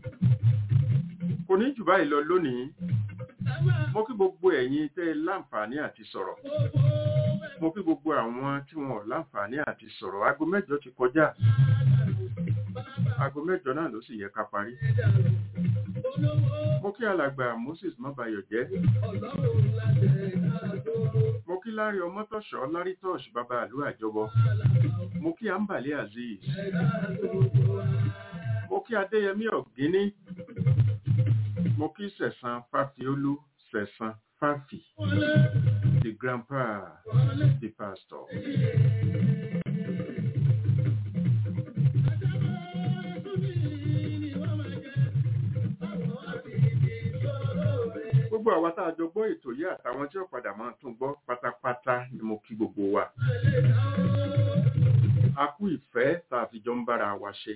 kò ní jù báyìí lọ lónìí mo kí gbogbo ẹ̀yin tẹ́ ẹ láǹfààní àti sọ̀rọ̀ mo kí gbogbo àwọn tí wọn ò láǹfààní àti sọ̀rọ̀ aago mẹ́jọ ti kọjá aago mẹ́jọ náà ló sì yẹ ká parí mo kí alàgbà moses mọ́bayọ̀ jẹ́ mo kí lárí ọmọtọ̀ṣọ́ lárí tọ́ṣ bàbá àlú àjọbọ mo kí àǹbàlẹ̀ azeez mo kí adéyẹmí ọ̀gíní mo kí sẹ̀sán fáfiolú sẹ̀sán fáfì the grandpa the pastor. gbogbo àwa tá a jọ gbọ́ ètò yìí àtàwọn tí ó padà máa tún gbọ́ pátápátá ni mo kí gbogbo wa. a kú ìfẹ́ tá a fi jọ ń bára wa ṣe.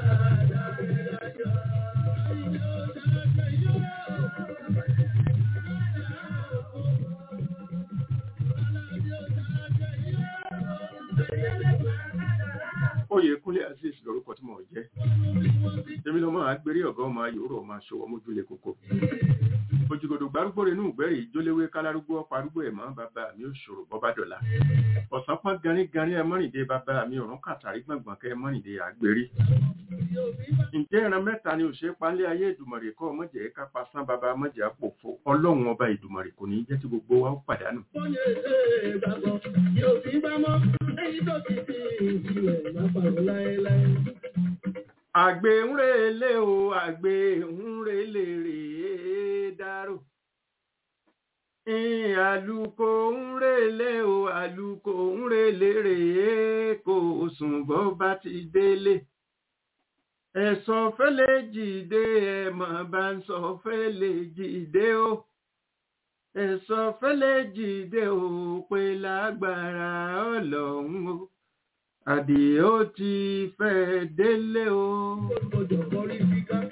Oyèkúnlé Azeez lórúkọ tí mo jẹ́. Èmi lọ́mọ àgbèrè ọ̀gá ọmọ ayòrò ọmọ aṣọwọ́ mójúlé kókó òjìgòdò gbárùgbò rẹ̀ nù gbẹ́rì ìjólewé kálárúgbó ọparúgbó ẹ̀ mọ́ bàbá mi ò ṣòro bọ́bá dọ̀la ọ̀sán pọ́n ganíganí ẹ mọ́rìndé bàbá mi ọ̀rún kàtàrí gbọ̀ngbọ̀n kẹ́ ẹ mọ́rìndé àgbérí. ǹjẹ́ ìran mẹ́ta ni òṣèré panlé ayé ìdùmọ̀rè kọ́ mọ̀jẹ̀ ká pasán bàbá mọ̀jẹ̀ àpòfo ọlọ́run ọba ìdùmọ̀rè kò ní jẹ́ tí gbogbo wa ó pàdánù. àgbè ń relé o àgbè ń relé rèé dárò. Àlùkò ń relé o, àlùkò ń relé rèé kò sùn bọ́ bá ti délé. Ẹ̀sọ́ fẹ́lẹ̀ jìde ẹ̀mọ̀ bá ń sọ fẹ́lẹ̀ jìde o. Ẹ̀sọ́ fẹ́lẹ̀ jìde o pé lágbára ọlọ́run o. Àdìó ti fẹ́ délé o. Gbọ́dọ̀ kọrí síká.